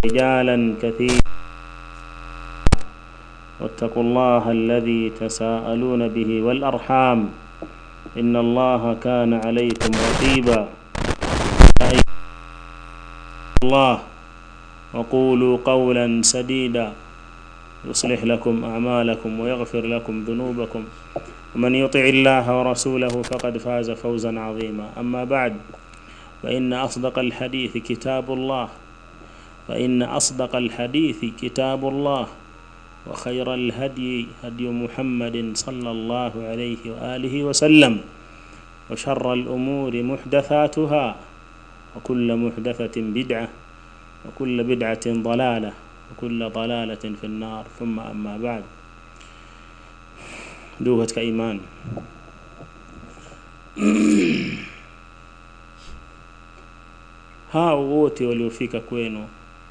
رجالا كثيرا واتقوا الله الذي تساءلون به والأرحام إن الله كان عليكم رقيبا يا أيها الله وقولوا قولا سديدا يصلح لكم أعمالكم ويغفر لكم ذنوبكم ومن يطع الله ورسوله فقد فاز فوزا عظيما أما بعد فإن أصدق الحديث كتاب الله فإن أصدق الحديث كتاب الله وخير الهدي هدي محمد صلى الله عليه وآله وسلم وشر الأمور محدثاتها وكل محدثة بدعة وكل بدعة ضلالة وكل ضلالة في النار ثم أما بعد ndugu katika imani hao wote waliofika kwenu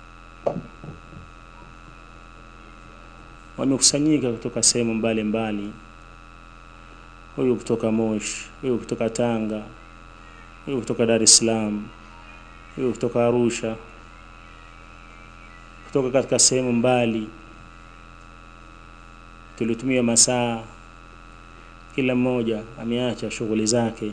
wamekusanyika kutoka sehemu mbalimbali huyu kutoka Moshi huyu kutoka Tanga huyu kutoka Dar es Salaam huyu kutoka Arusha kutoka katika sehemu mbali tulitumia masaa kila mmoja ameacha shughuli zake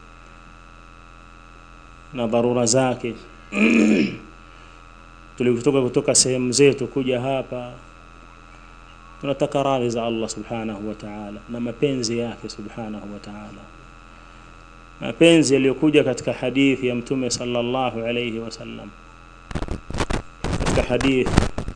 na dharura zake tulikutoka kutoka sehemu zetu kuja hapa tunataka radhi za Allah subhanahu wa ta'ala na mapenzi yake subhanahu wa ta'ala mapenzi yaliyokuja katika hadithi ya mtume sallallahu alayhi wasallam katika hadithi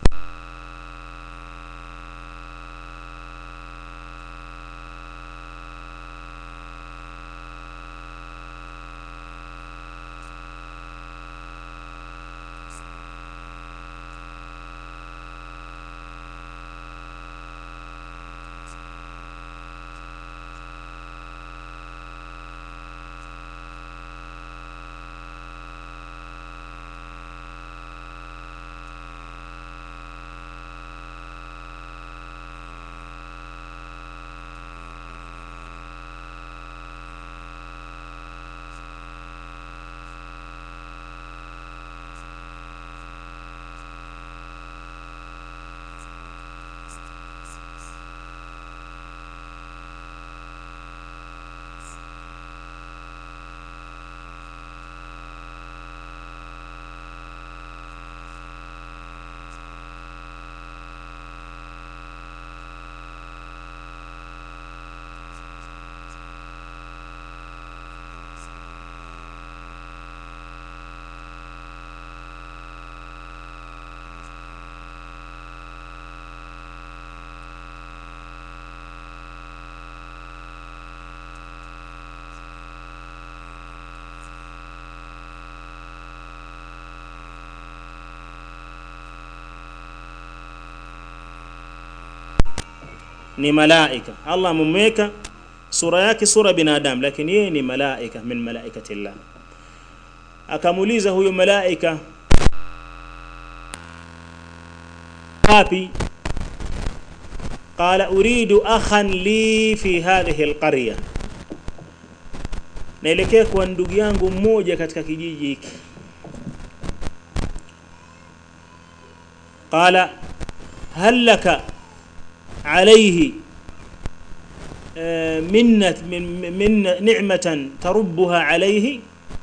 ni malaika Allah amemweka sura yake sura binadamu lakini yeye ni malaika min malaikati Allah akamuuliza huyo malaika wapi qala uridu akhan li fi hadhihi alqarya naelekea kwa ndugu yangu mmoja katika kijiji hiki qala hal laka عليه منة من من نعمة تربها عليه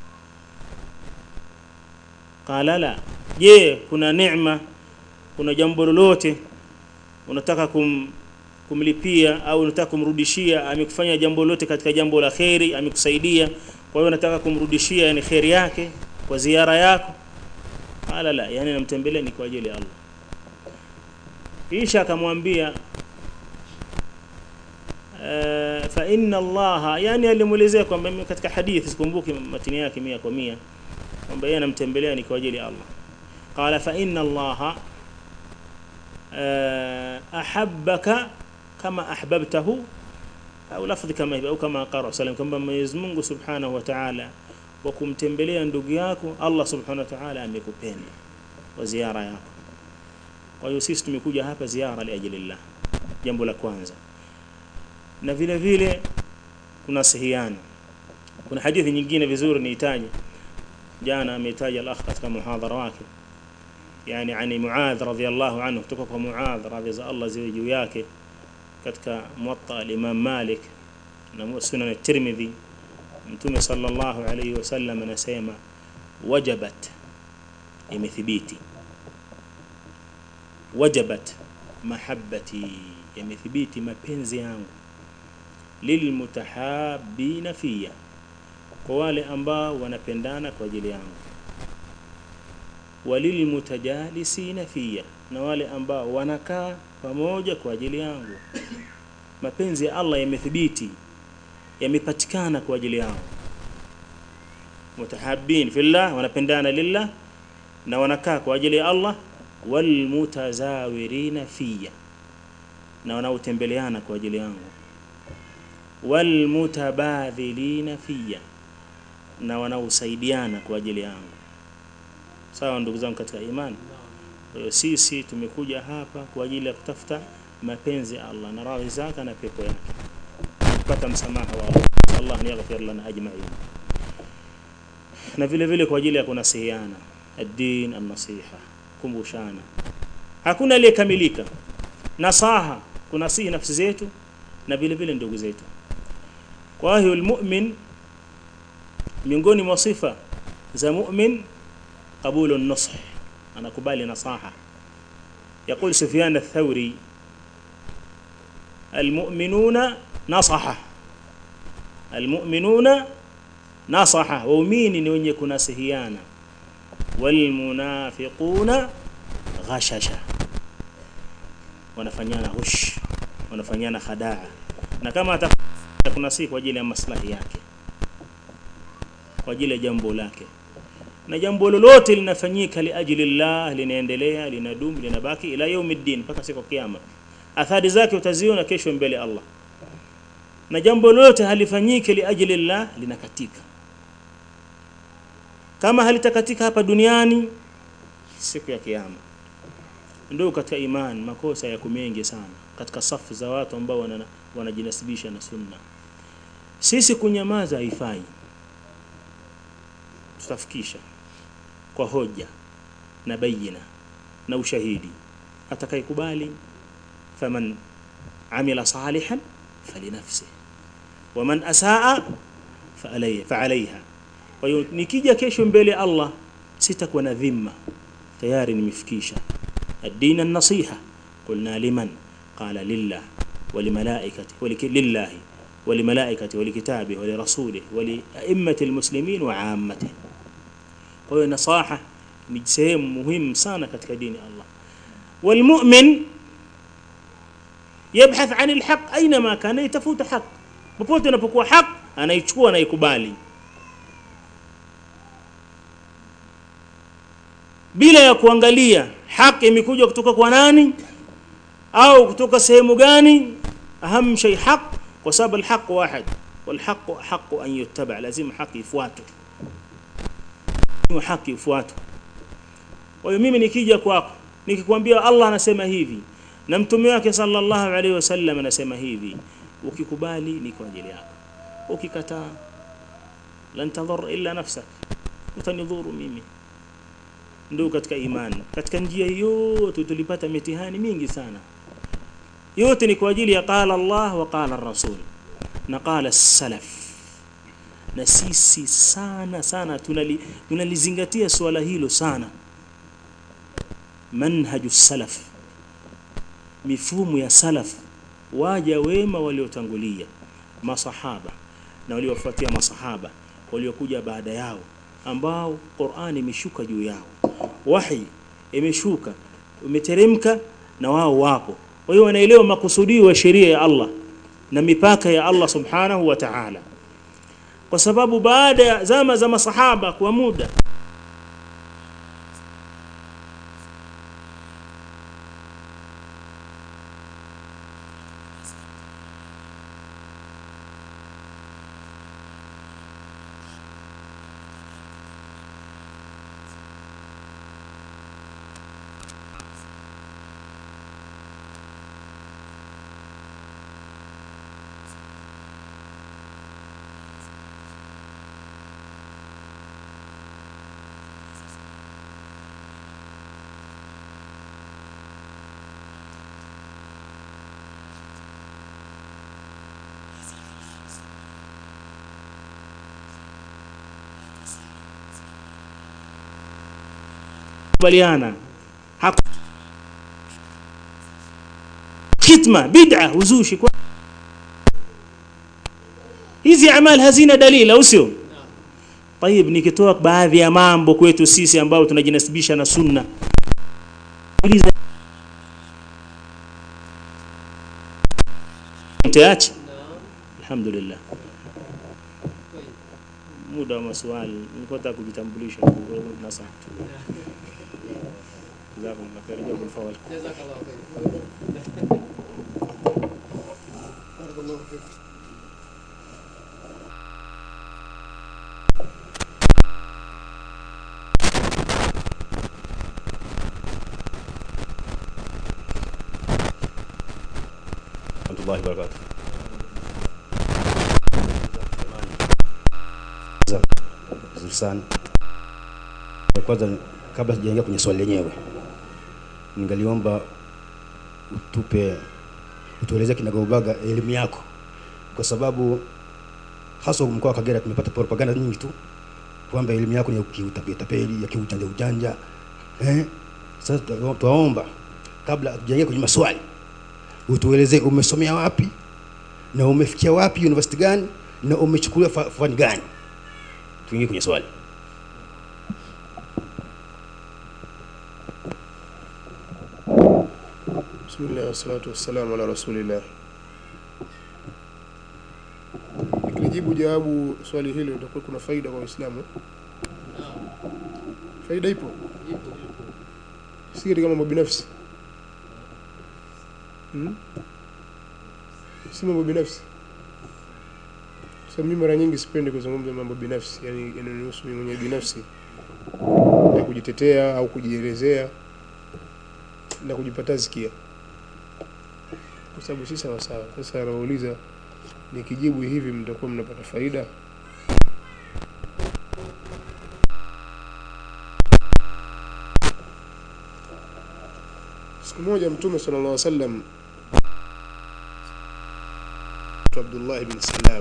قال لا je kuna neema kuna jambo lolote unataka kum, kumlipia au unataka kumrudishia amekufanya jambo lolote katika jambo la kheri amekusaidia kwa hiyo unataka kumrudishia yani kheri yake kwa ziara yako qala la yani namtembelea ni kwa ajili ya Allah kisha akamwambia Uh, fa inna Allah yani alimuelezea kwamba katika hadithi sikumbuki matini yake mia kwa mia kwamba yeye anamtembelea ni kwa ajili ya Allah qala fa inna Allah uh, ahabbaka kama ahbabtahu au lafdhi kama hivyo au kama qara sallam kwamba Mwenyezi Mungu Subhanahu wa Ta'ala kwa kumtembelea ndugu yako Allah Subhanahu wa Ta'ala amekupenda kwa ziara yako kwa hiyo sisi tumekuja hapa ziara liajilillah jambo la kwanza na vile vile kuna sihiana kuna hadithi nyingine vizuri niitaje jana ameitaja al-akh katika muhadhara wake yani ani Muadh radhiyallahu anhu kutoka kwa Muadh radhi za Allah ziwe juu yake katika Muwatta al-Imam Malik na Sunan at-Tirmidhi Mtume sallallahu alayhi wasallam anasema wajabat imethibiti wajabat mahabbati yamethibiti mapenzi yangu lilmutahabina fiya kwa wale ambao wanapendana kwa ajili yangu walilmutajalisina fiya na wale ambao wanakaa pamoja kwa ajili yangu mapenzi ya Allah yamethibiti yamepatikana kwa ajili yao mutahabbin fillah wanapendana lillah na wanakaa kwa ajili ya Allah walmutazawirina fiya na wanaotembeleana kwa ajili yangu walmutabadhilina fiya na wanaosaidiana kwa ajili yangu sawa ndugu zangu katika imani kwa hiyo sisi tumekuja hapa kwa ajili ya kutafuta mapenzi ya Allah na radhi zake na pepo yake kupata msamaha wa Allah Allah ni yaghfir lana ajma'in na vile vile kwa ajili ya kunasihiana ad-din an-nasiha kumbushana hakuna aliyekamilika nasaha kunasihi nafsi zetu na vile vile ndugu zetu kwa hiyo almu'min miongoni mwa sifa za mu'min qabulu an-nush anakubali nasaha يقول سفيان الثوري المؤمنون نصحه المؤمنون نصحه waumini ni wenye kunasihiana walmunafiquna ghashasha wanafanyana hush wanafanyana khadaa na kama atakuna si kwa ajili ya maslahi yake kwa ajili ya jambo lake na jambo lolote linafanyika liajili llah linaendelea linadumu linabaki ila yaumiddin mpaka siku kiyama athari zake utaziona kesho mbele Allah na jambo lolote halifanyiki liajili llah linakatika kama halitakatika hapa duniani siku ya kiyama ndio katika imani makosa yako mengi sana katika safu za watu ambao wanajinasibisha na sunna sisi kunyamaza haifai tutafikisha kwa hoja na bayina na ushahidi atakayekubali faman amila salihan falinafsi waman asaa faalaiha kwa hiyo nikija kesho mbele Allah sitakuwa na dhima tayari nimefikisha الدين النصيحة قلنا لمن قال لله ولملائكته ولله ولملائكته ولكتابه ولرسوله ولأئمة المسلمين وعامته kwa hiyo nasaha ni sehemu muhimu sana katika dini Allah walmu'min yabhath 'an alhaq aina ma kana yatafuta haq popote unapokuwa haq anaichukua anaikubali bila ya kuangalia haki imekuja kutoka kwa nani au kutoka sehemu gani aham shay haq kwa sababu alhaq wahid والحق حق أن يتبع لازم حق يفواتوا haki ufuatwe kwa hiyo mimi nikija kwako nikikwambia Allah anasema hivi na mtume wake sallallahu alaihi wasallam anasema hivi ukikubali ni kwa ajili yako ukikataa lan tadhur illa nafsak utanidhuru mimi ndio katika imani katika njia yote tulipata mitihani mingi sana yote ni kwa ajili ya qala Allah wa qala ar-rasul na qala as-salaf na sisi sana sana tunali, tunalizingatia swala hilo sana manhaju salaf mifumo ya salaf waja wema waliotangulia masahaba na waliofuatia masahaba waliokuja baada yao ambao Qur'ani imeshuka juu yao wahi imeshuka umeteremka na wao wapo kwa hiyo wanaelewa makusudio ya sheria ya Allah na mipaka ya Allah subhanahu wa ta'ala kwa sababu baada ya zama za masahaba kwa muda kubaliana Haku- khitma bid'a uzushi kwa hizi amali hazina dalili au sio طيب nikitoa baadhi ya mambo kwetu sisi ambao tunajinasibisha na sunna uliza mtaacha alhamdulillah muda wa maswali nilikuwa nataka kujitambulisha tu, kwa hiyo nasaha tu jazakumullah khair jazakumul fawal جزاك الله خير بارك الله فيك warahmatullahi wabarakatuh. Vizuri sana. Kwanza kabla sijaingia kwenye swali lenyewe, ningaliomba utupe utueleze kinagaubaga elimu yako, kwa sababu hasa mkoa wa Kagera tumepata propaganda nyingi tu kwamba elimu yako ni ya kiutapeli, ya kiujanja ujanja. Eh? Sasa twa- twaomba kabla hatujaingia kwenye maswali utueleze umesomea wapi na umefikia wapi university gani na umechukulia fa- fani gani tuingie kwenye swali Bismillah wassalatu wassalamu ala rasulillah. Nikijibu jawabu swali hilo litakuwa kuna faida kwa Waislamu. Faida ipo, si katika mambo binafsi hmm? si mambo binafsi. Sasa mimi mara nyingi sipendi kuzungumza mambo binafsi, yani yananihusu mimi mwenyewe binafsi, ya kujitetea au kujielezea na kujipata zikia kwa sababu si sawa sawa. Sasa anauliza nikijibu hivi mtakuwa mnapata faida. Siku moja Mtume sallallahu alaihi wasallam Abdullah ibn Salam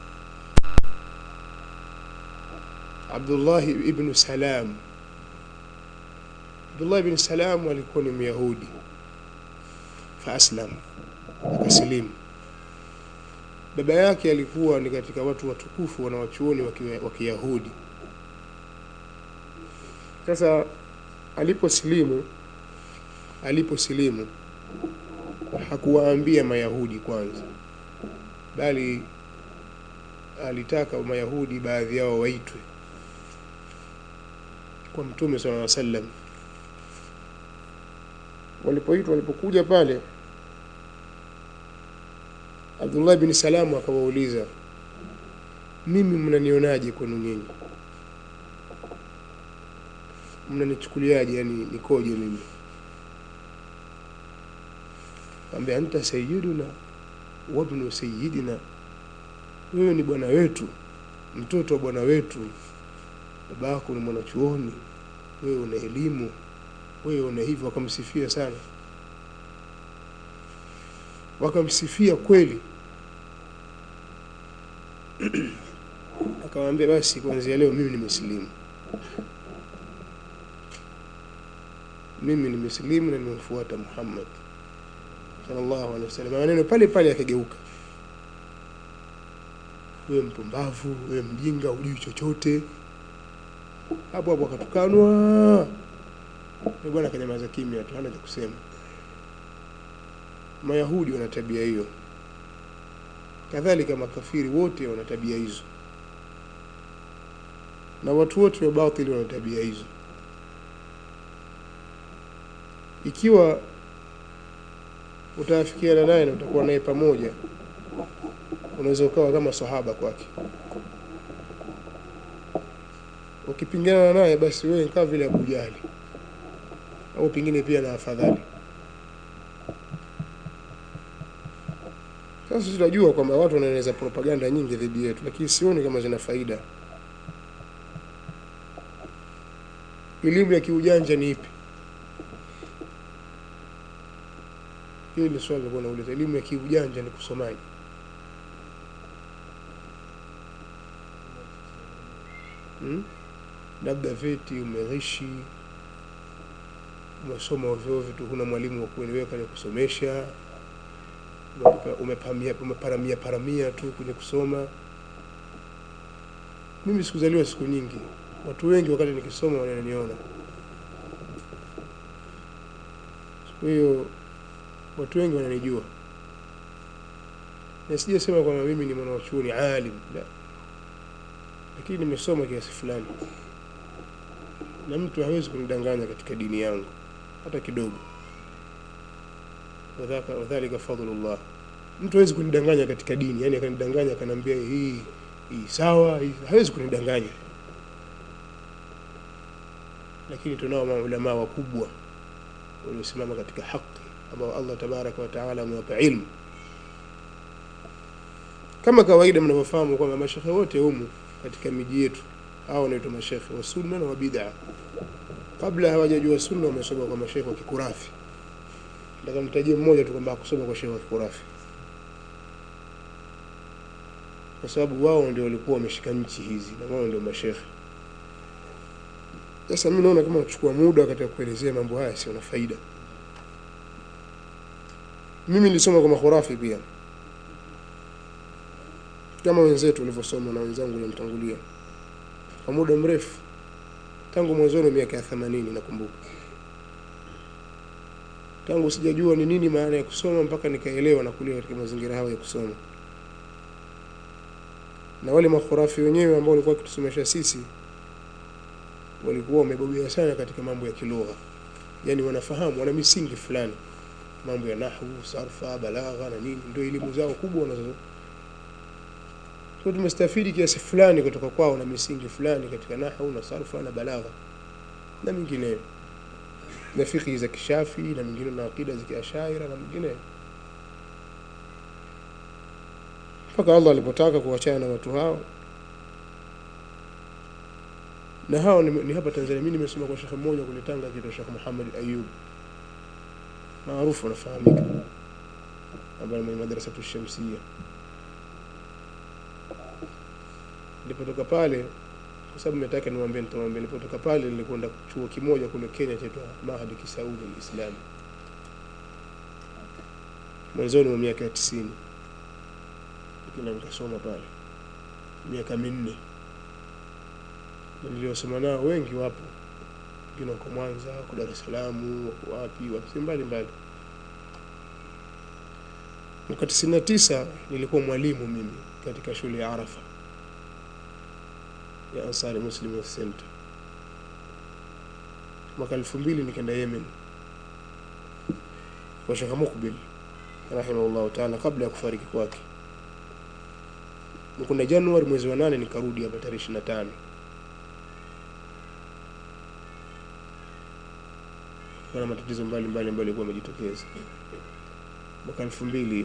Abdullah ibn Salam Abdullah ibn Salam alikuwa ni Myahudi faaslam akasilimu. Baba yake alikuwa ni katika watu watukufu wanawachuoni wa ki- wa Kiyahudi. Sasa aliposilimu aliposilimu hakuwaambia Mayahudi kwanza, bali alitaka Mayahudi baadhi yao waitwe kwa Mtume sallallahu alaihi wasallam. Walipoitwa, walipokuja pale Abdullah bin Salamu akawauliza, mimi mnanionaje kwenu nyinyi? Mnanichukuliaje? Yani nikoje mimi? Ambia anta sayyiduna wabnu sayyidina, wewe ni bwana wetu, mtoto wa bwana wetu, babako ni mwanachuoni, wewe una elimu, wewe una hivyo. Wakamsifia sana, wakamsifia kweli. Akamwambia basi, kuanzia leo mimi nimesilimu, mimi nimesilimu na nimemfuata Muhammad sallallahu alaihi wasallam. Maneno pale pale yakageuka, wewe mpumbavu, wewe mjinga, hujui chochote. Hapo hapo akatukanwa, na bwana akanyamaza kimya tu, hana cha kusema. Mayahudi wana tabia hiyo, kadhalika makafiri wote wana tabia hizo, na watu wote wa batili wana tabia hizo. Ikiwa utaafikiana naye na utakuwa naye pamoja, unaweza ukawa kama sahaba kwake. Ukipingana naye, basi wewe kama vile Abu Jahali au pengine pia na afadhali. Sasa sisi tunajua kwamba watu wanaeneza propaganda nyingi dhidi yetu, lakini sioni kama zina faida. Elimu ya kiujanja ni ipi? Hili ni swali nilikuwa nauliza. Elimu ya kiujanja ni kusomaji? Hmm? Labda veti umerishi, umesoma ovyo ovyo tu huna mwalimu wa kueleweka ni kusomesha umepa- umepamia umeparamia paramia tu kwenye kusoma mimi sikuzaliwa siku nyingi watu wengi wakati nikisoma wananiona kwa hiyo watu wengi wananijua na sijasema kwamba mimi ni mwanachuoni alim la lakini nimesoma kiasi fulani na mtu hawezi kunidanganya katika dini yangu hata kidogo Wadhaka- wadhalika fadlullah mtu hawezi kunidanganya katika dini yani akanidanganya akaniambia hii hii sawa hii hawezi kunidanganya lakini tunao maulamaa wakubwa waliosimama katika haki ambao Allah tabaraka wa taala amewapa ilmu kama kawaida mnavyofahamu kwamba mashekhe wote humu katika miji yetu hao wanaitwa mashekhe wa sunna na wa bid'a kabla hawajajua sunna wamesoma kwa mashekhe wa kikurafi nataka nitajie mmoja tu kwamba hakusoma kwa shekhe wa kikurafi kwa sababu wao ndio walikuwa wameshika nchi hizi na wao ndio mashekhe sasa mimi naona kama nachukua muda katika kuelezea mambo haya sio na faida mimi nilisoma kwa makhurafi pia kama wenzetu walivyosoma na wenzangu waliomtangulia kwa muda mrefu tangu mwanzoni wa miaka ya themanini nakumbuka tangu sijajua ni nini maana ya kusoma mpaka nikaelewa na kulia katika mazingira hayo ya kusoma na wale makhurafi wenyewe ambao walikuwa wakitusomesha sisi walikuwa wamebobea sana katika mambo ya kilugha yani wanafahamu wana misingi fulani mambo ya nahwu sarfa balagha na nini ndio elimu zao kubwa wanazo kwa tumestafidi kiasi fulani kutoka kwao na misingi fulani katika nahwu na sarfa na balagha na mingineyo na fikhi za kishafi na mingine na akida za kiashaira na mingineyo mpaka Allah alipotaka kuachana na watu hao na hao ni, ni hapa Tanzania mimi nimesoma kwa shekhe mmoja kule Tanga akiitwa Sheikh Muhammad Ayub maarufu anafahamika ambaye mwenye madrasa tushamsia nilipotoka pale kwa sababu nimetaka niwaambie nitawaambia nilipotoka pale nilikwenda chuo kimoja kule Kenya chaitwa Mahadi Kisaudi al-Islam mwanzoni mwa miaka ya 90 lakini nikasoma pale miaka minne na niliosoma nao wengi wapo wengine wako Mwanza wako Dar es Salaam wako wapi wapi mbali mbali mwaka 99 nilikuwa mwalimu mimi katika shule ya Arafa ya Ansari Muslim Youth Center mwaka 2000 nikaenda Yemen kwa Sheikh Mukbil rahimahullah taala kabla ya kufariki kwake kuna Januari mwezi wa nane nikarudi hapa tarehe 25 kuna matatizo mbalimbali ambayo yalikuwa yamejitokeza mwaka 2000 hiyo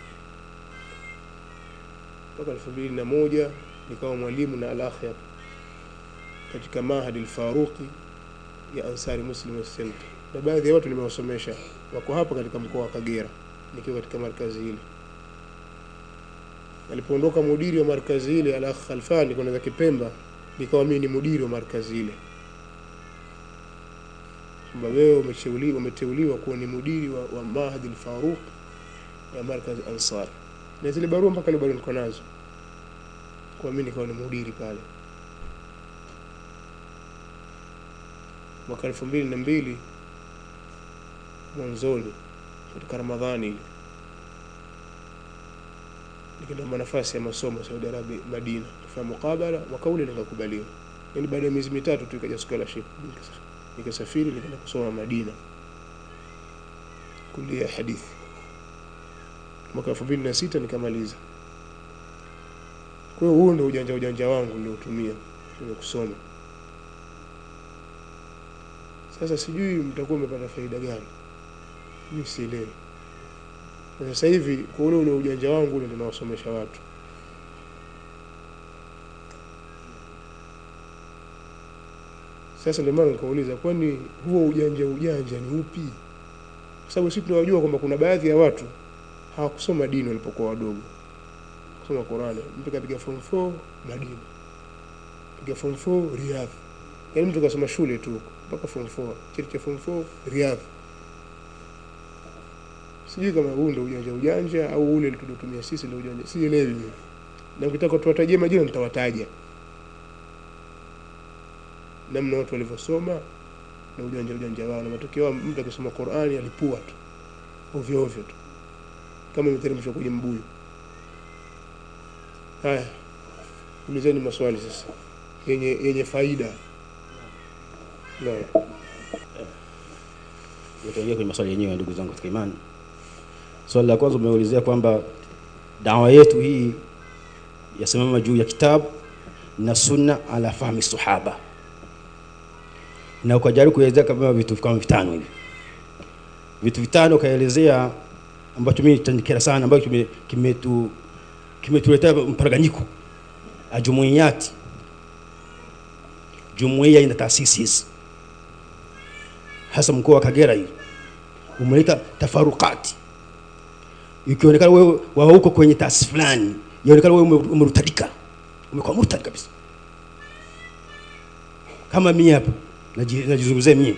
mpaka 2001 nikawa mwalimu na al-akhyar katika Mahadi al-Faruqi ya Ansari Muslim Youth Center na baadhi ya watu nimewasomesha wako hapa katika mkoa wa Kagera nikiwa katika markazi ile alipoondoka mudiri wa markazi ile al-akh Khalfani kwenda za Kipemba nikawa mimi ni mudiri wa markazi ile kwamba wewe umeteuliwa umeteuliwa kuwa ni mudiri wa, wa Mahadi al-Faruq ya markazi Ansar na zile barua mpaka leo bado niko nazo kwa mimi nikawa ni mudiri pale mwaka elfu mbili na mbili mwanzoni katika Ramadhani ile nikiomba nafasi ya masomo Saudi Arabia Madina kufanya mukabala mwaka ule nikakubaliwa yani baada ya miezi mitatu tu ikaja scholarship nikasafiri nikaenda kusoma Madina kulia hadithi mwaka 2006 nikamaliza kwa hiyo huo ndio ujanja ujanja wangu niliotumia kwenye kusoma sasa sijui mtakuwa mmepata faida gani mimi sielewi na sasa hivi kwa ule ule ujanja wangu ule ndio nawasomesha watu sasa ndio maana nikauliza kwani huo ujanja ujanja ni upi kwa sababu sisi tunawajua kwamba kuna baadhi ya watu hawakusoma dini walipokuwa wadogo kusoma Qur'ani mtu kapiga form 4 Madina piga form 4 Riyadh yaani mtu kasoma shule tu mpaka form 4 cheti cha form 4 Riyadh sijui kama huu ndio ujanja ujanja au ule tuliotumia sisi ndio ujanja sielewi mimi na ukitaka tuwatajie majina nitawataja namna watu walivyosoma na ujanja ujanja wao na matokeo yao mtu akisoma Qur'ani alipua tu ovyo ovyo tu kama imeteremshwa kwenye mbuyu haya ulizeni maswali sasa yenye yenye faida naam Tutaingia kwenye maswali yenyewe ndugu zangu katika imani. Swali la kwanza umeulizia kwamba dawa yetu hii yasimama juu ya kitabu na sunna ala fahmi sahaba, na ukajaribu kuelezea kama vitu kama vitano hivi, vitu vitano ukaelezea ambacho mimi tanikera sana, ambacho kime- kimetu kimetuletea mparaganyiko ajumuiyati jumuiya ina taasisi hizi hasa mkoa wa Kagera hii umeleta tafarukati, ikionekana wewe wa huko kwenye taasisi fulani, yaonekana wewe ume- umerutadika, umekuwa murtad kabisa. Kama mimi hapa naji- najizungumzia mimi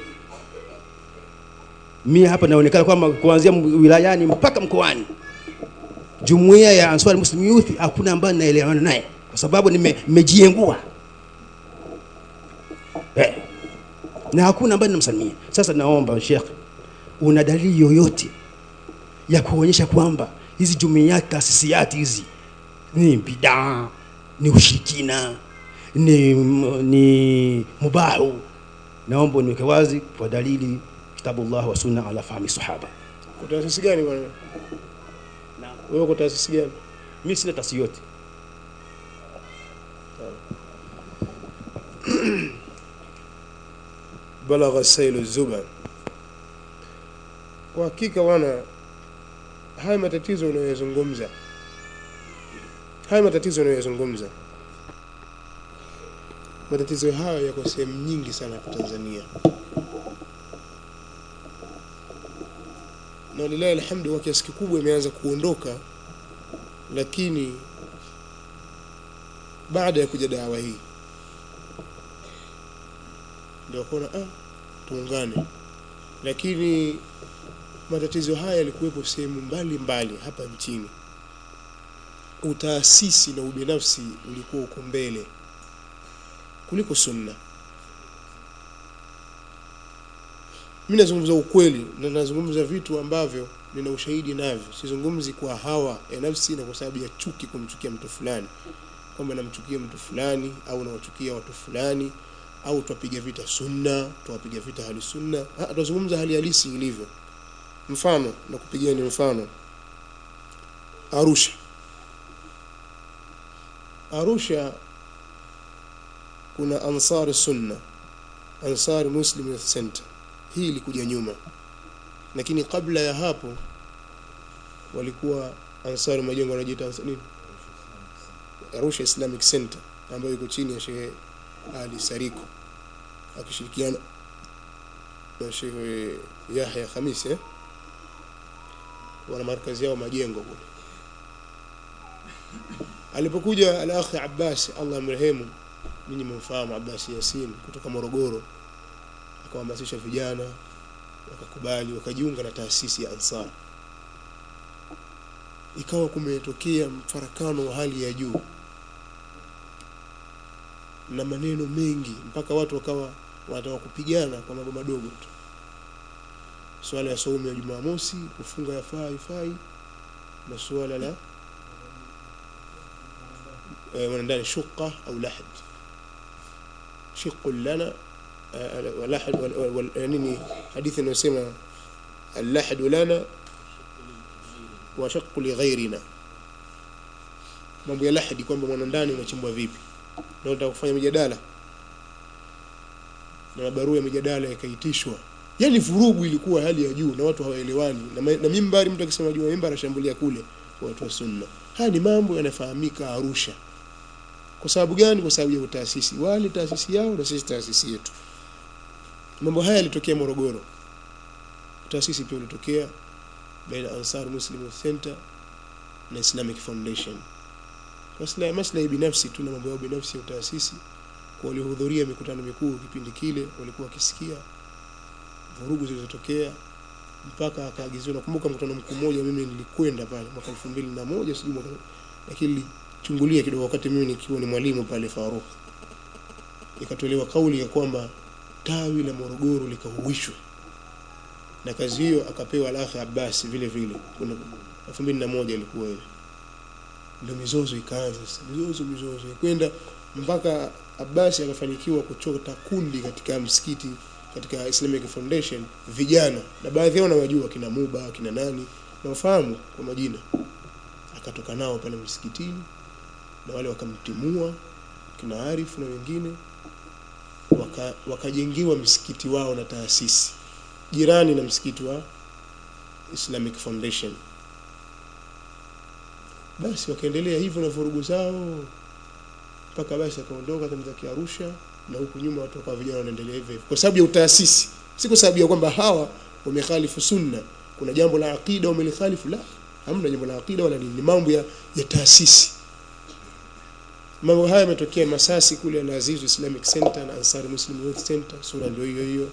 mimi hapa naonekana kwamba kuanzia m- wilayani mpaka mkoani, jumuiya ya Ansar Muslim Youth hakuna ambaye naelewana naye kwa sababu nime- nimejiengua eh na hakuna ambaye namsalimia. Sasa naomba Sheikh, una dalili yoyote ya kuonyesha kwamba hizi jumuiyati taasisiati hizi ni bidaa, ni ushirikina, ni, ni mubahu? Naomba uniweke wazi kwa dalili kitabullah wa sunna ala fahmi sahaba. Kwa taasisi gani bwana? Wewe uko taasisi gani? Mimi sina taasisi yote. balagha sailu zuba. Kwa hakika wana haya matatizo unayoyazungumza, haya matatizo unayoyazungumza, matatizo hayo yako sehemu nyingi sana hapa Tanzania, na lillahi alhamdu, kwa kiasi kikubwa imeanza kuondoka, lakini baada ya kuja dawa hii ndio wakaona ah, tuungane. Lakini matatizo haya yalikuwepo sehemu mbalimbali hapa nchini. Utaasisi na ubinafsi ulikuwa uko mbele kuliko sunna. Mimi nazungumza ukweli na nazungumza vitu ambavyo nina ushahidi navyo. Sizungumzi kwa hawa ya nafsi na kwa sababu ya chuki, kumchukia mtu fulani, kwamba namchukia mtu fulani au nawachukia watu fulani au twapiga vita sunna, twapiga vita hali sunna. Ah, Tunazungumza hali halisi ilivyo. Mfano na kupigia ni mfano Arusha. Arusha kuna Ansar Sunna, Ansar Muslim Youth Center. Hii ilikuja nyuma, lakini kabla ya hapo walikuwa Ansar majengo wanajiita Ansar nini, Arusha Islamic Center ambayo iko chini ya Sheikh Ali Sariko akishirikiana na Sheikh Yahya Khamis eh? wana markazi yao majengo kule. Alipokuja al-akhi Abbas Allah amrehemu, ninyi mumfahamu Abbas Yasin kutoka Morogoro, akawahamasisha vijana wakakubali, wakajiunga na taasisi ya Ansar. Ikawa kumetokea mfarakano wa hali ya juu na maneno mengi mpaka watu wakawa wanataka kupigana kwa mambo madogo tu. Swala ya saumu ya Jumamosi, kufunga yafaa ifai, na suala la eh, wanadani shuqa au lahad shiqu lana eh, wa lahad wal- wal- wal- eh, nini hadithi inayosema allahadu lana wa shaqu lighairina, mambo ya lahadi kwamba mwanandani unachimbwa vipi na unataka kufanya mijadala na mabarua ya mijadala yakaitishwa yani vurugu ilikuwa hali ya juu na watu hawaelewani na, ma- na mimbari mtu akisema juu ya mimbari ashambulia kule kwa watu wa sunna haya ni mambo yanafahamika Arusha kwa sababu gani kwa sababu ya utaasisi wale taasisi yao na sisi taasisi yetu mambo haya yalitokea Morogoro taasisi pia ulitokea baina Ansar Muslim Youth Center na Islamic Foundation maslahi maslahi binafsi tu na mambo yao binafsi ya utaasisi kwa waliohudhuria mikutano mikuu kipindi kile walikuwa wakisikia vurugu zilizotokea mpaka akaagiziwa nakumbuka mkutano mkuu mmoja mimi nilikwenda pale mwaka elfu mbili na moja sijui mwaka lakini nilichungulia kidogo wakati mimi nikiwa ni mwalimu pale Faruk ikatolewa kauli ya kwamba tawi la Morogoro likahuishwe na kazi hiyo akapewa Al-Akh Abbas vile vile kuna 2001 ilikuwa hiyo ndio mizozo ikaanza sasa mizozo mizozo kwenda mpaka Abbas akafanikiwa kuchota kundi katika msikiti katika Islamic Foundation vijana na baadhi yao nawajua kina Muba kina nani nawafahamu kwa majina akatoka nao pale msikitini na wale wakamtimua kina Arif na wengine waka, wakajengiwa msikiti wao na taasisi jirani na msikiti wa Islamic Foundation basi wakaendelea hivyo na vurugu zao mpaka basi akaondoka Tanzania Arusha na huku nyuma watu wakawa vijana wanaendelea hivyo hivyo kwa sababu ya utaasisi si kwa sababu ya kwamba hawa wamekhalifu sunna kuna jambo la aqida wamelikhalifu la hamna jambo la aqida wala nini ni mambo ya, ya taasisi mambo haya yametokea Masasi kule Al Aziz Islamic Center na Ansari Muslim Youth Center sura ndio hiyo hiyo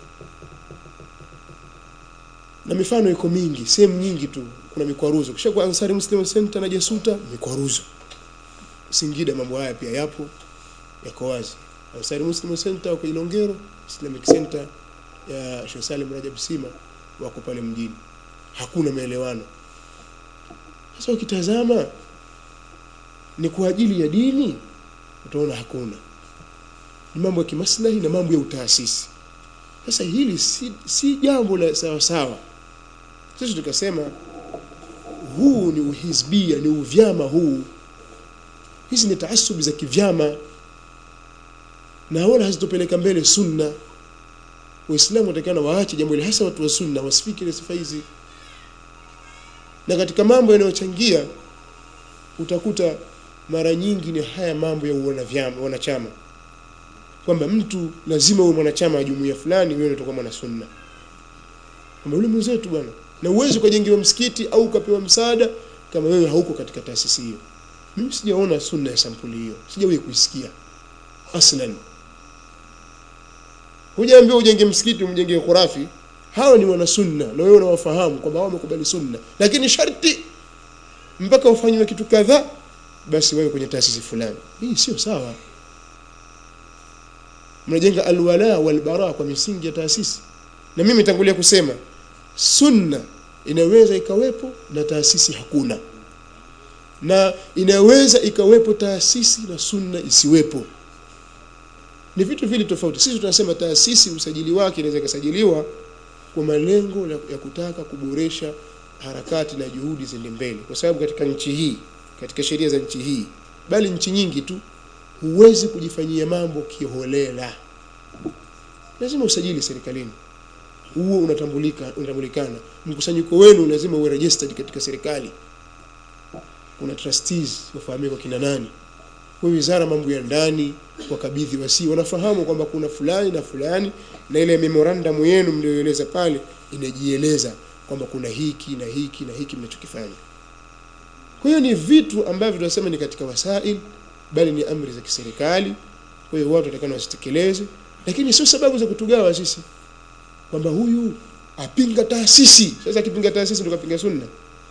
na mifano iko mingi sehemu nyingi tu kuna mikwaruzo kisha kwa Ansari Muslim Center na Jasuta mikwaruzo Singida mambo haya pia yapo yako wazi Ansari Muslim Center kwa Ilongero Islamic Center ya Sheikh Salim Rajab Sima wako pale mjini hakuna maelewano sasa ukitazama ni kwa ajili ya dini utaona hakuna ni mambo ya kimaslahi na mambo ya utaasisi sasa hili si, si jambo la sawa sawa sisi tukasema huu ni uhizbia ni uvyama huu hizi ni taasubi za kivyama na wala hazitopeleka mbele sunna waislamu watakana waache jambo hili hasa watu wa sunna wasifikiri sifa hizi na katika mambo yanayochangia utakuta mara nyingi ni haya mambo ya uwanavyama wanachama kwamba mtu lazima uwe mwanachama wa jumuiya fulani wewe unatoka mwana sunna kwamba yule mwenzetu bwana na uwezi ukajengewa msikiti au ukapewa msaada kama wewe hauko katika taasisi hiyo mimi sijaona sunna ya sampuli hiyo sijawahi kuisikia aslan hujaambiwa ujenge msikiti umjengee khurafi hawa ni wana sunna na wewe unawafahamu kwamba wao wamekubali sunna lakini sharti mpaka ufanywe kitu kadhaa basi wewe kwenye taasisi fulani hii sio sawa mnajenga alwala walbara kwa misingi ya taasisi na mimi tangulia kusema sunna inaweza ikawepo na taasisi hakuna na inaweza ikawepo taasisi na sunna isiwepo ni vitu vile tofauti sisi tunasema taasisi usajili wake inaweza ikasajiliwa kwa malengo ya kutaka kuboresha harakati na juhudi ziende mbele kwa sababu katika nchi hii katika sheria za nchi hii bali nchi nyingi tu huwezi kujifanyia mambo kiholela lazima usajili serikalini huo unatambulika unatambulikana mkusanyiko wenu lazima uwe registered katika serikali kuna trustees wafahamike kwa kina nani kwa wizara mambo ya ndani wakabidhi wasi wanafahamu kwamba kuna fulani na fulani na ile memorandum yenu mlioeleza pale inajieleza kwamba kuna hiki na hiki na hiki mnachokifanya kwa hiyo ni vitu ambavyo tunasema ni katika wasail bali ni amri za kiserikali kwa hiyo watu watakana wasitekeleze lakini sio sababu za kutugawa sisi kwamba huyu apinga taasisi sasa akipinga taasisi ndio kapinga sunna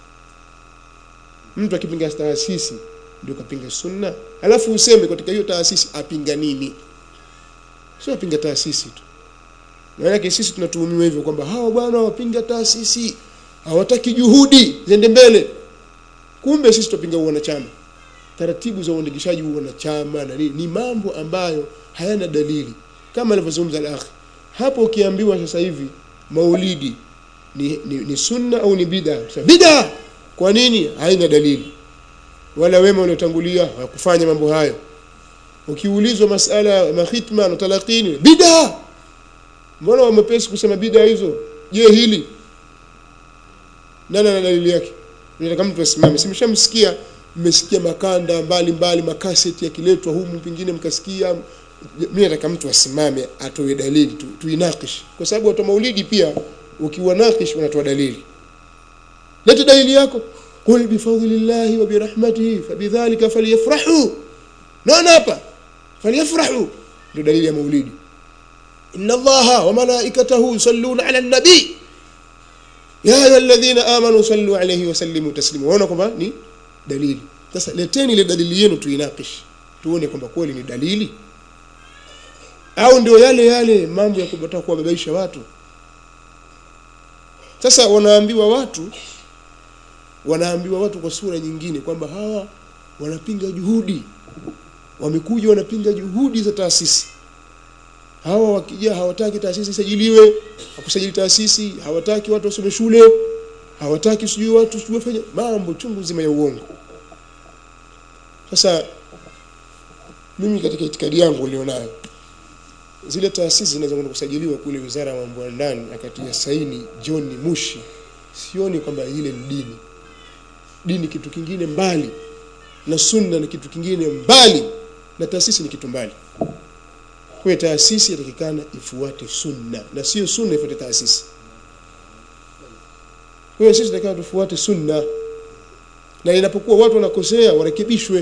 mtu akipinga taasisi ndio kapinga sunna alafu useme katika hiyo taasisi apinga nini sio apinga taasisi tu maana sisi tunatuhumiwa hivyo kwamba hawa bwana wapinga taasisi hawataki juhudi ziende mbele kumbe sisi tupinga wanachama taratibu za uandikishaji wa wanachama na nini ni mambo ambayo hayana dalili kama alivyozungumza al-akhi hapo ukiambiwa sasa hivi maulidi ni, ni, ni sunna au ni bid'a bid'a kwa nini haina dalili wala wema waliotangulia hawakufanya mambo hayo ukiulizwa masala ya mahitma na talaqini bid'a mbona wamepesi kusema bid'a hizo je hili nani ana dalili yake nataka mtu asimame simshamsikia mmesikia makanda mbali mbali makaseti yakiletwa humu pengine mkasikia mimi nataka mtu asimame atoe dalili tu, tuinakish kwa sababu watu maulidi pia ukiwa nakish unatoa dalili leta dalili yako qul bifadlillahi wa birahmatihi fabidhalika falyafrahu naona hapa falyafrahu ndio dalili ya maulidi inna allaha wa malaikatahu yusalluna ala nabii ya ayuha alladhina amanu sallu alayhi wa sallimu taslima waona kwamba ni dalili sasa leteni ile dalili yenu tuinakish tuone kwamba kweli ni dalili au ndio yale yale mambo ya kupata kuwababaisha watu sasa wanaambiwa watu wanaambiwa watu kwa sura nyingine kwamba hawa wanapinga juhudi wamekuja wanapinga juhudi za taasisi hawa wakija hawataki taasisi isajiliwe hakusajili taasisi hawataki watu wasome shule hawataki sijui watu sijui wafanye mambo chungu nzima ya uongo sasa mimi katika itikadi yangu nilionayo zile taasisi zinazokwenda kusajiliwa kule wizara ya mambo ya ndani akatia saini John Mushi sioni kwamba ile ni dini dini kitu kingine mbali na sunna ni kitu kingine mbali na taasisi ni kitu mbali kwa hiyo taasisi yatakikana ifuate sunna na sio sunna ifuate taasisi kwa hiyo sisi tunatakiwa tufuate sunna na inapokuwa watu wanakosea warekebishwe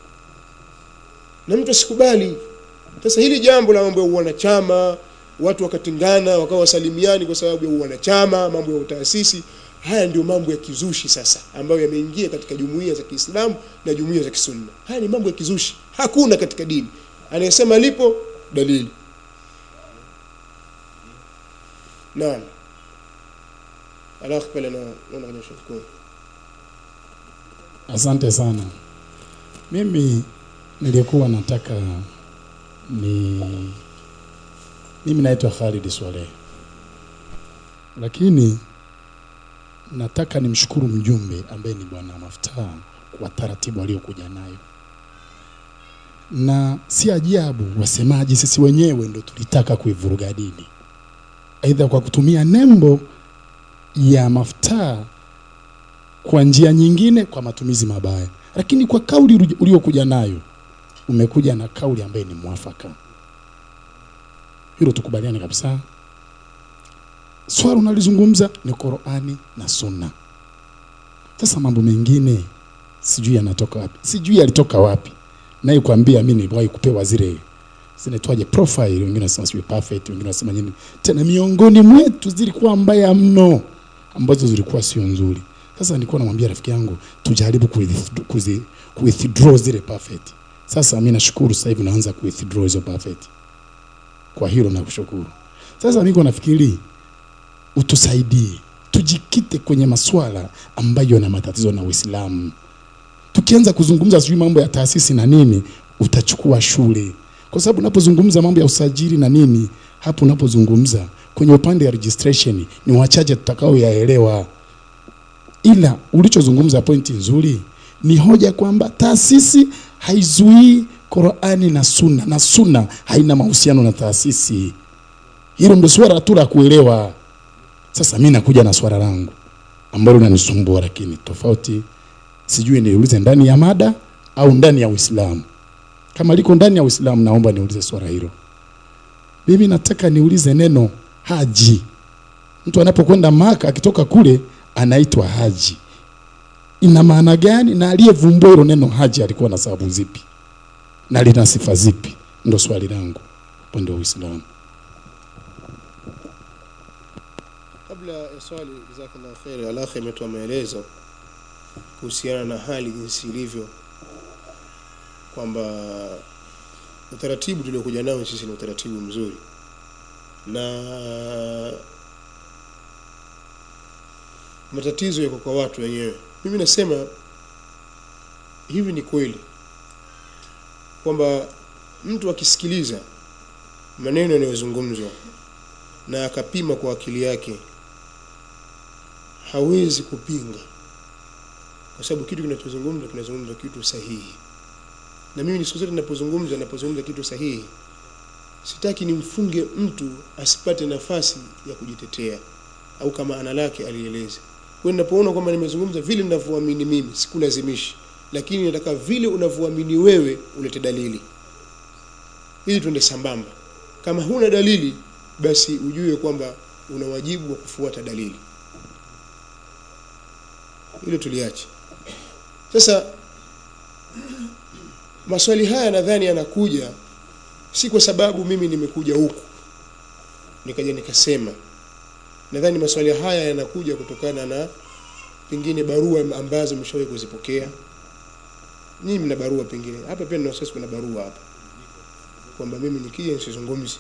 na mtu asikubali sasa hili jambo la mambo ya uwanachama watu wakatingana wakawa wasalimiani kwa sababu ya uwanachama mambo ya utaasisi haya ndio mambo ya kizushi sasa ambayo yameingia katika jumuiya za Kiislamu na jumuiya za Kisunna haya ni mambo ya kizushi hakuna katika dini anayesema lipo dalili naam alafu pale na naona kwenye shukuru Asante sana. Mimi nilikuwa nataka ni mimi naitwa Khalid Swaleh, lakini nataka nimshukuru mjumbe ambaye ni Bwana Maftaa kwa taratibu aliyokuja nayo, na si ajabu wasemaji sisi wenyewe ndo tulitaka kuivuruga dini, aidha kwa kutumia nembo ya Maftaa kwa njia nyingine kwa matumizi mabaya, lakini kwa kauli uli- uliokuja nayo umekuja na kauli ambayo ni mwafaka. Hilo tukubaliane kabisa. Swala unalizungumza ni Qur'ani na Sunna. Sasa mambo mengine sijui yanatoka wapi, sijui yalitoka wapi. Naye kuambia mimi niliwahi kupewa zile zinaitwaje profile, wengine wanasema sijui perfect, wengine wanasema nini, tena miongoni mwetu zilikuwa mbaya mno, ambazo zilikuwa sio nzuri. Sasa nilikuwa namwambia rafiki yangu tujaribu kuwith- kuzi- kuwithdraw zile perfect. Sasa mimi nashukuru sasa hivi naanza kuwithdraw hizo perfect. Kwa hilo nakushukuru. Sasa niko nafikiri utusaidie tujikite kwenye maswala ambayo yana matatizo na Uislamu. Tukianza kuzungumza sijui mambo ya taasisi na nini, utachukua shule, kwa sababu unapozungumza mambo ya usajili na nini, hapo unapozungumza kwenye upande wa registration ni wachache tutakao yaelewa ila ulichozungumza pointi nzuri ni hoja kwamba taasisi haizuii Qur'ani na Sunna na Sunna haina mahusiano na taasisi. Hilo ndio swala tu la kuelewa. Sasa mimi nakuja na swala langu ambalo linanisumbua, lakini tofauti, sijui niulize ndani ya mada au ndani ya Uislamu. Kama liko ndani ya Uislamu, naomba niulize swala hilo. Mimi nataka niulize neno haji. Mtu anapokwenda Maka akitoka kule anaitwa haji. Ina maana gani? Na aliyevumbua hilo neno haji alikuwa na sababu zipi na lina sifa zipi? Ndo swali langu upande wa Uislamu. kabla ya swali jazakallahu khair alakhi ametoa maelezo kuhusiana na hali jinsi ilivyo kwamba utaratibu tuliokuja nao sisi ni utaratibu mzuri na matatizo yako kwa watu wenyewe mimi nasema hivi ni kweli kwamba mtu akisikiliza maneno yanayozungumzwa na akapima kwa akili yake hawezi kupinga kwa sababu kitu kinachozungumzwa kinazungumzwa kitu sahihi na mimi siku zote ninapozungumza ninapozungumza kitu sahihi sitaki nimfunge mtu asipate nafasi ya kujitetea au kama ana lake alieleze kwa hiyo ninapoona kwamba nimezungumza vile ninavyoamini mimi sikulazimishi lakini nataka vile unavyoamini wewe ulete dalili ili tuende sambamba kama huna dalili basi ujue kwamba una wajibu wa kufuata dalili hilo tuliache sasa maswali haya nadhani yanakuja si kwa sababu mimi nimekuja huku nikaja nikasema nadhani maswali haya yanakuja kutokana na pengine barua ambazo mshawahi kuzipokea nyinyi mna barua pengine hapa pia nina wasiwasi kuna barua hapa kwamba mimi nikija nisizungumze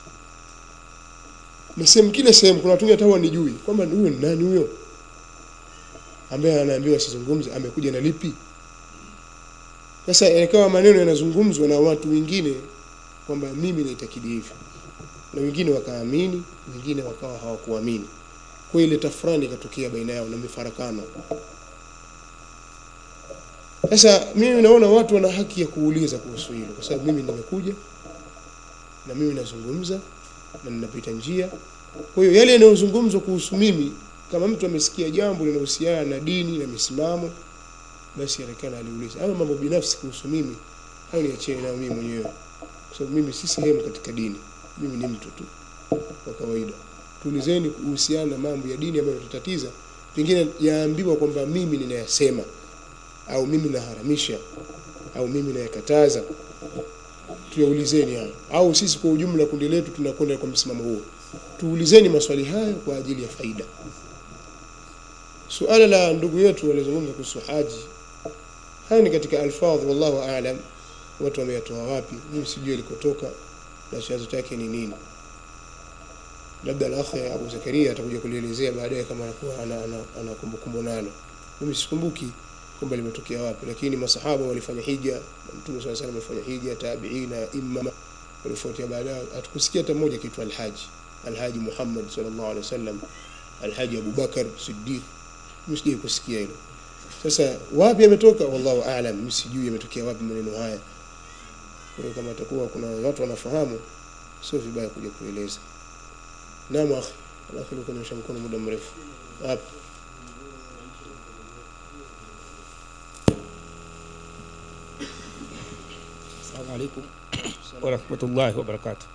na sehemu kile sehemu kuna watu wengine hata wanijui kwamba huyo ni nani huyo ambaye anaambiwa asizungumze amekuja na lipi sasa yakawa maneno yanazungumzwa na watu wengine kwamba mimi naitakidi hivyo na wengine wakaamini wengine wakawa hawakuamini kwa ile tafrani ikatokea baina yao na mifarakano sasa mimi naona watu wana haki ya kuuliza kuhusu hilo kwa sababu mimi nimekuja na mimi nazungumza na ninapita njia kwa hiyo yale yanayozungumzwa kuhusu mimi kama mtu amesikia jambo linahusiana na dini na misimamo basi atakana aliuliza ama mambo binafsi kuhusu mimi hayo niachie nayo mimi mwenyewe kwa sababu mimi si sehemu katika dini mimi ni mtu tu wa kawaida tuulizeni kuhusiana na mambo ya dini ambayo tutatiza pengine yaambiwa kwamba mimi ninayasema au mimi naharamisha au mimi nayakataza tuyaulizeni hayo au sisi kwa ujumla kundi letu tunakwenda kwa msimamo huo tuulizeni maswali hayo kwa ajili ya faida suala la ndugu yetu walizungumza kuhusu haji haya ni katika alfadh wallahu aalam watu wameyatoa wapi mimi sijui ilikotoka na chanzo chake ni nini labda al-akhi Abu Zakaria atakuja kulielezea baadaye kama anakuwa ana, ana, ana kumbukumbu nalo mimi sikumbuki kwamba limetokea wapi lakini masahaba walifanya hija na mtume swalla salam alifanya hija tabiina imma walifuatia baadaye hatukusikia hata mmoja kitu alhaji alhaji Muhammad sallallahu alaihi wasallam alhaji Abu Bakar Siddiq mimi sijui kusikia hilo sasa wapi yametoka wallahu aalam mimi sijui yametokea wapi maneno haya kwa hiyo kama atakuwa kuna watu wanafahamu sio vibaya kuja kueleza naam akhi alafu kunyosha mkono muda mrefu hapa Assalamu alaikum warahmatullahi wabarakatuh.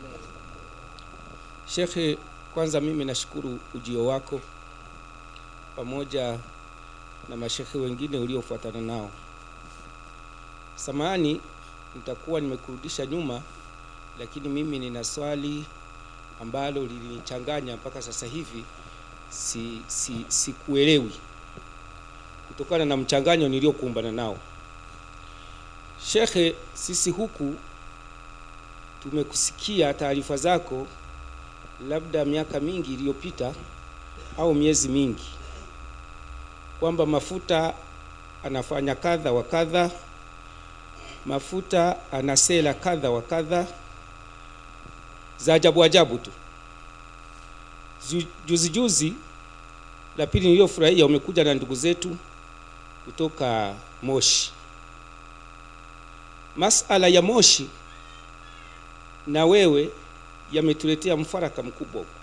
Shekhe, kwanza mimi nashukuru ujio wako pamoja na mashekhe wengine uliofuatana nao. Samahani, nitakuwa nimekurudisha nyuma, lakini mimi nina swali ambalo lilinichanganya mpaka sasa hivi si, si, sikuelewi kutokana na mchanganyo niliokumbana nao. Shekhe, sisi huku tumekusikia taarifa zako labda miaka mingi iliyopita au miezi mingi kwamba mafuta anafanya kadha wa kadha, mafuta ana sera kadha wa kadha za ajabu ajabu tu. Zu- Juzi juzi la pili niliyofurahia, umekuja na ndugu zetu kutoka Moshi masala ya Moshi na wewe yametuletea mfaraka mkubwa huko.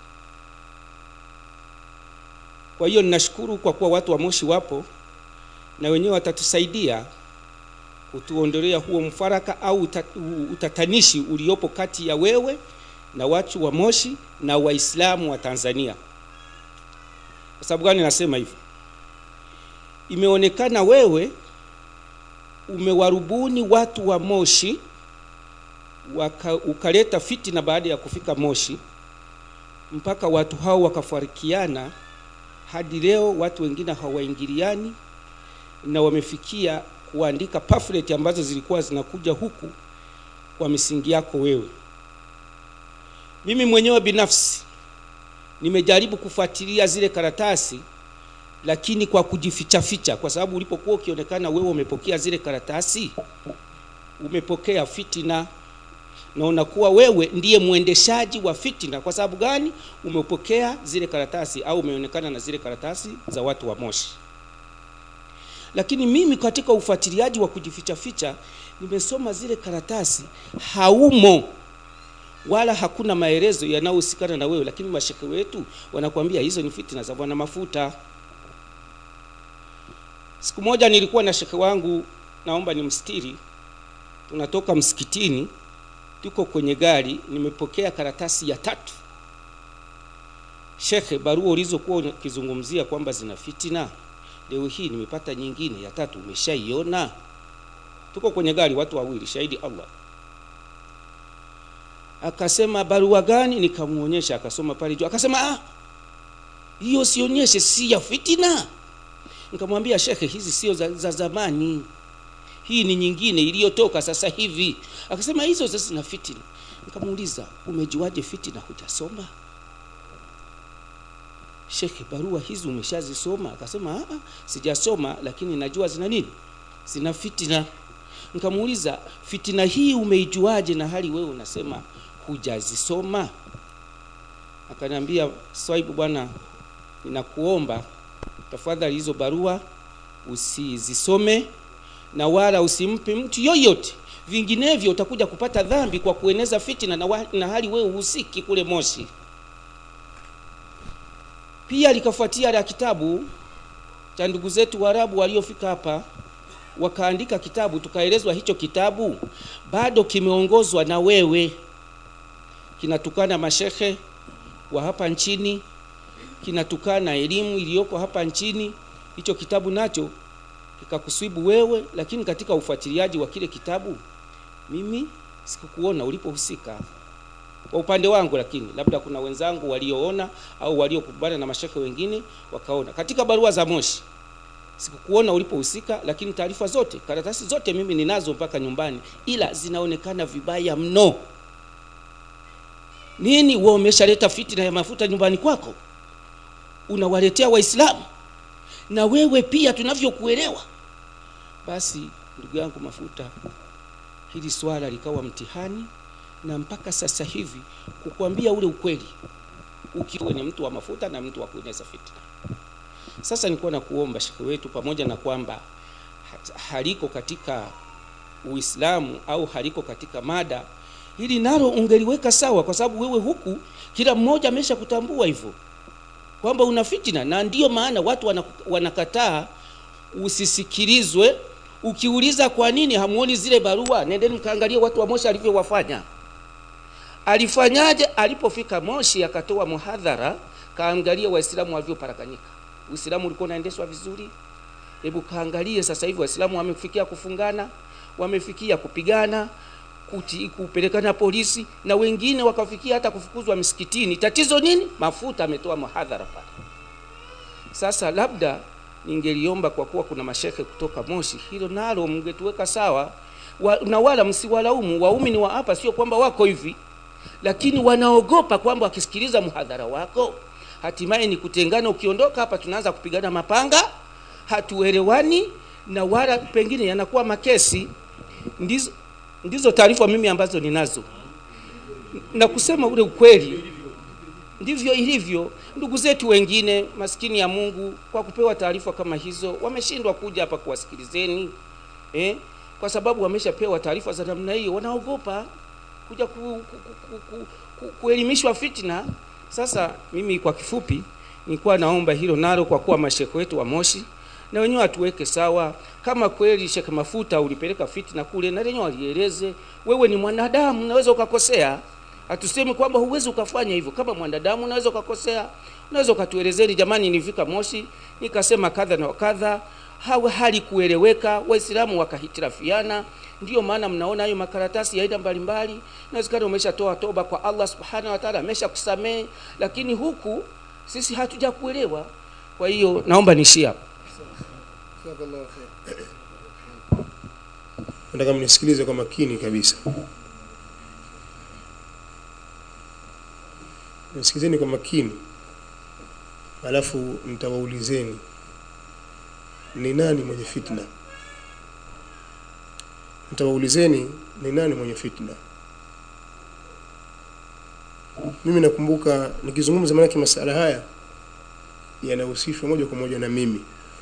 Kwa hiyo ninashukuru kwa kuwa watu wa Moshi wapo na wenyewe watatusaidia kutuondolea huo mfaraka au uta- u- utatanishi uliopo kati ya wewe na watu wa Moshi na Waislamu wa Tanzania. Kwa sababu gani nasema hivyo? Imeonekana wewe umewarubuni watu wa Moshi waka, ukaleta fitina baada ya kufika Moshi mpaka watu hao wakafarikiana hadi leo watu wengine hawaingiliani na wamefikia kuandika pamphlet ambazo zilikuwa zinakuja huku kwa misingi yako wewe. Mimi mwenyewe binafsi nimejaribu kufuatilia zile karatasi lakini kwa kujificha ficha, kwa sababu ulipokuwa ukionekana wewe umepokea zile karatasi, umepokea fitina na unakuwa wewe ndiye mwendeshaji wa fitina. Kwa sababu gani? Umepokea zile karatasi au umeonekana na zile karatasi za watu wa Moshi. Lakini mimi katika ufuatiliaji wa kujificha ficha nimesoma zile karatasi, haumo wala hakuna maelezo yanayohusikana na wewe, lakini mashekhe wetu wanakuambia hizo ni fitina za bwana mafuta. Siku moja nilikuwa na shekhe wangu, naomba nimstiri, tunatoka msikitini, tuko kwenye gari, nimepokea karatasi ya tatu. Shekhe, barua ulizokuwa ukizungumzia kwamba zina fitina, leo hii nimepata nyingine ya tatu, umeshaiona? tuko kwenye gari watu wawili shahidi allah akasema barua gani nikamuonyesha akasoma pale juu akasema ah hiyo sionyeshe si ya fitina nikamwambia shekhe hizi sio za, za zamani hii ni nyingine iliyotoka sasa hivi akasema hizo sasa zina fitina nikamuuliza umejuaje fitina hujasoma shekhe barua hizi umeshazisoma akasema "Ah, ah, sijasoma lakini najua zina nini zina fitina nikamuuliza fitina hii umeijuaje na hali wewe unasema hujazisoma akaniambia swaibu bwana ninakuomba tafadhali hizo barua usizisome na wala usimpe mtu yoyote vinginevyo utakuja kupata dhambi kwa kueneza fitina na, wa, na hali wewe uhusiki kule moshi pia likafuatia la kitabu cha ndugu zetu waarabu waliofika hapa wakaandika kitabu tukaelezwa hicho kitabu bado kimeongozwa na wewe kinatukana mashehe wa hapa nchini kinatukana elimu iliyoko hapa nchini hicho kitabu nacho kikakuswibu wewe lakini katika ufuatiliaji wa kile kitabu mimi sikukuona ulipohusika kwa upande wangu lakini labda kuna wenzangu walioona au waliokumbana na mashekhe wengine wakaona katika barua za moshi sikukuona ulipohusika lakini taarifa zote karatasi zote mimi ninazo mpaka nyumbani ila zinaonekana vibaya mno nini wewe umeshaleta fitina ya mafuta nyumbani kwako unawaletea waislamu na wewe pia tunavyokuelewa basi ndugu yangu mafuta hili swala likawa mtihani na mpaka sasa hivi kukwambia ule ukweli ukiwa ni mtu wa mafuta na mtu wa kueneza fitna sasa nilikuwa na kuomba shekhe wetu pamoja na kwamba ha- haliko katika uislamu au haliko katika mada hili nalo ungeliweka sawa kwa sababu wewe huku kila mmoja amesha kutambua hivyo kwamba una fitina na ndiyo maana watu wana- wanakataa usisikilizwe ukiuliza kwa nini hamuoni zile barua nendeni mkaangalie watu wa moshi alivyowafanya alifanyaje alipofika moshi akatoa muhadhara kaangalia waislamu walivyoparakanyika uislamu ulikuwa unaendeshwa vizuri hebu kaangalie sasa hivi waislamu wamefikia kufungana wamefikia kupigana kuti, kupelekana polisi na wengine wakafikia hata kufukuzwa msikitini tatizo nini mafuta ametoa muhadhara pale sasa labda ningeliomba kwa kuwa kuna mashekhe kutoka moshi hilo nalo mngetuweka sawa wa, na wala msiwalaumu waumini wa hapa sio kwamba wako hivi lakini wanaogopa kwamba wakisikiliza mhadhara wako hatimaye ni kutengana ukiondoka hapa tunaanza kupigana mapanga hatuelewani na wala pengine yanakuwa makesi ndizo, ndizo taarifa mimi ambazo ninazo na kusema ule ukweli ndivyo ilivyo ndugu zetu wengine maskini ya mungu kwa kupewa taarifa kama hizo wameshindwa kuja hapa kuwasikilizeni eh? kwa sababu wameshapewa taarifa za namna hiyo wanaogopa kuja ku, ku, ku, ku, ku, kuelimishwa fitna sasa mimi kwa kifupi nilikuwa naomba hilo nalo kwa kuwa mashekhe wetu wa moshi na wenyewe atuweke sawa kama kweli shekhe mafuta ulipeleka fitna kule na lenyewe walieleze wewe ni mwanadamu unaweza ukakosea hatusemi kwamba huwezi ukafanya hivyo kama mwanadamu unaweza ukakosea unaweza ukatuelezeni jamani nilifika moshi nikasema kadha na kadha hawe hali kueleweka waislamu wakahitirafiana ndiyo maana mnaona hayo makaratasi ya aina mbalimbali inawezekana umeshatoa toba kwa allah subhanahu wa taala amesha kusamehe lakini huku sisi hatuja kuelewa kwa hiyo naomba niishie hapo Jazakallahu khair. nataka mnisikilize kwa makini kabisa nisikilizeni kwa makini alafu nitawaulizeni ni nani mwenye fitna nitawaulizeni ni nani mwenye fitna mimi nakumbuka nikizungumza maanake masala haya yanahusishwa moja kwa moja na mimi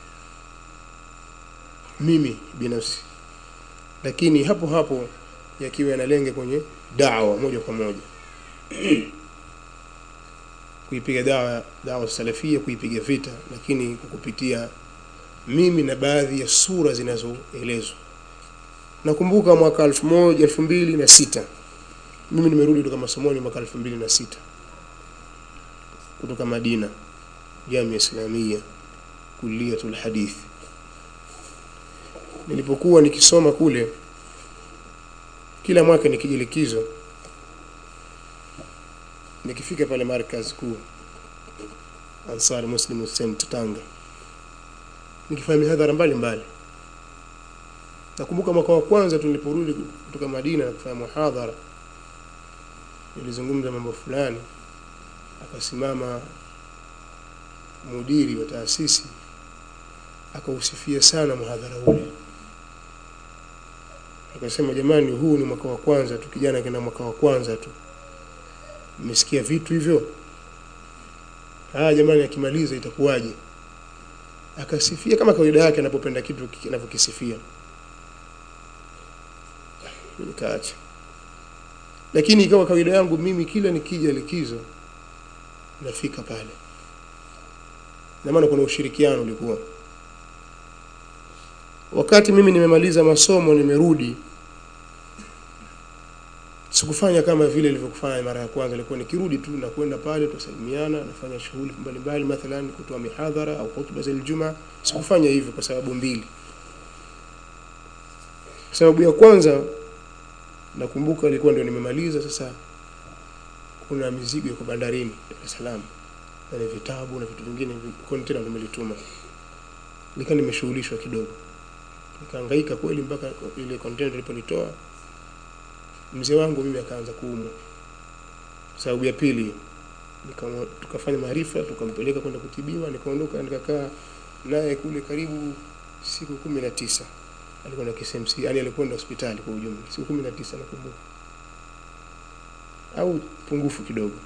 mimi binafsi lakini hapo hapo yakiwa yanalenga kwenye dawa moja kwa moja kuipiga dawa dawa salafia kuipiga vita lakini kwa kupitia mimi na baadhi ya sura zinazoelezwa nakumbuka mwaka elfu moja elfu mbili na sita mimi nimerudi kutoka masomoni mwaka elfu mbili na sita kutoka madina jamia islamia kuliatul hadithi nilipokuwa nikisoma kule kila mwaka nikija likizo nikifika pale markaz kuu Ansar Muslim Center Tanga nikifanya mihadhara mbalimbali nakumbuka mwaka wa kwanza tuliporudi kutoka Madina na kufanya muhadhara nilizungumza mambo fulani akasimama mudiri wa taasisi akausifia sana muhadhara ule akasema jamani huu ni mwaka wa kwanza tu kijana kina mwaka wa kwanza tu mmesikia vitu hivyo haya jamani akimaliza itakuwaje akasifia kama kawaida yake anapopenda kitu kiki- anavyokisifia nikaacha lakini ikawa kawaida yangu mimi kila nikija likizo nafika pale na maana kuna ushirikiano ulikuwa wakati mimi nimemaliza masomo nimerudi sikufanya kama vile nilivyokufanya mara ya kwanza ilikuwa nikirudi tu na kwenda pale tusalimiana nafanya shughuli mbalimbali mathalan kutoa mihadhara au hutuba za Ijumaa sikufanya hivyo kwa sababu mbili sababu ya kwanza nakumbuka ilikuwa ndio nimemaliza sasa kuna mizigo iko bandarini Dar es Salaam na ni vitabu na vitu vingine kontena nimelituma nika nimeshughulishwa kidogo nikahangaika kweli mpaka ile kontena nilipolitoa mzee wangu mimi akaanza kuumwa sababu ya pili nika- tukafanya maarifa tukampeleka kwenda kutibiwa nikaondoka nikakaa naye kule karibu siku kumi na tisa alikuwa na KCMC yani alikwenda hospitali kwa ujumla siku kumi na tisa nakumbuka au pungufu kidogo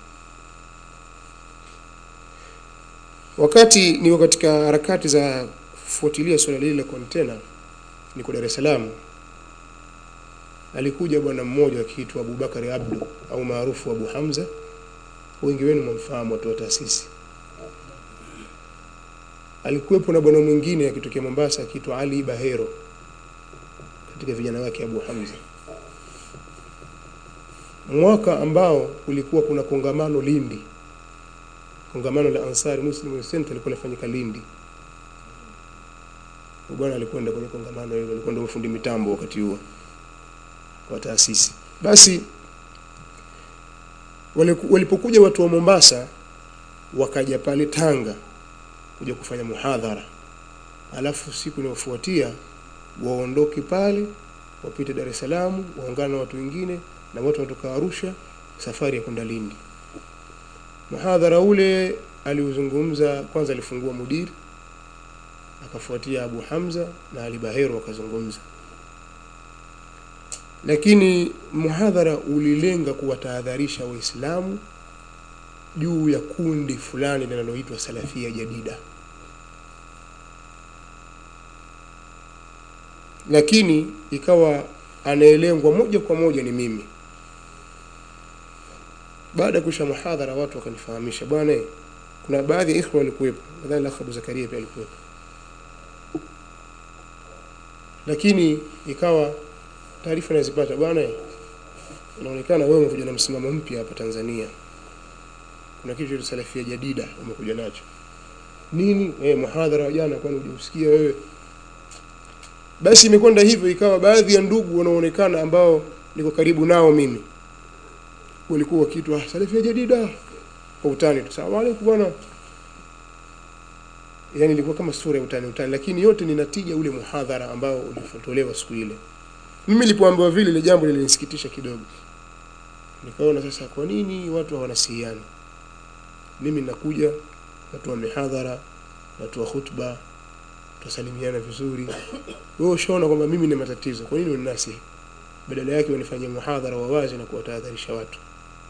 wakati niko katika harakati za kufuatilia suala lile la kontena niko Dar es Salaam alikuja bwana mmoja akiitwa Abubakari Abdu au maarufu Abu Hamza wengi wenu mwamfahamu watu wa taasisi alikuwepo na bwana mwingine akitokea Mombasa akiitwa Ali Bahero katika vijana wake Abu Hamza mwaka ambao kulikuwa kuna kongamano Lindi kongamano la Ansari Muslim Center lilikuwa linafanyika Lindi Huyu bwana alikwenda kwenye kongamano hilo alikuwa ndio mfundi mitambo wakati huo wa taasisi basi waliku- walipokuja watu wa Mombasa wakaja pale Tanga kuja kufanya muhadhara alafu siku inayofuatia waondoke pale wapite Dar es Salaam waungane na watu wengine na watu wanatoka Arusha safari ya kwenda Lindi muhadhara ule aliuzungumza kwanza alifungua mudiri akafuatia Abu Hamza na Ali Bahero wakazungumza lakini muhadhara ulilenga kuwatahadharisha waislamu juu ya kundi fulani linaloitwa salafia jadida lakini ikawa anaelengwa moja kwa moja ni mimi baada ya kuisha muhadhara watu wakanifahamisha bwana eh, kuna baadhi ya ikhwa walikuwepo nadhani lakh Abu Zakaria pia alikuwepo lakini ikawa taarifa nazipata bwana eh, inaonekana wewe umekuja na msimamo mpya hapa Tanzania kuna kitu cha salafia jadida umekuja nacho nini eh muhadhara wa jana kwani hujausikia wewe basi imekwenda hivyo ikawa baadhi ya ndugu wanaonekana ambao niko karibu nao mimi walikuwa wakiitwa salafia jadida kwa utani tu salamu alaykum bwana yani ilikuwa kama sura ya utani utani lakini yote ni natija ule muhadhara ambao ulifotolewa siku ile mimi nilipoambiwa vile ile jambo lilinisikitisha kidogo nikaona sasa kwa nini watu hawanasihiani mimi nakuja natoa mihadhara natoa khutba tusalimiana vizuri wewe ushaona kwamba mimi ni matatizo kwa nini unanasihi badala yake wanifanyia muhadhara wa wazi na kuwatahadharisha watu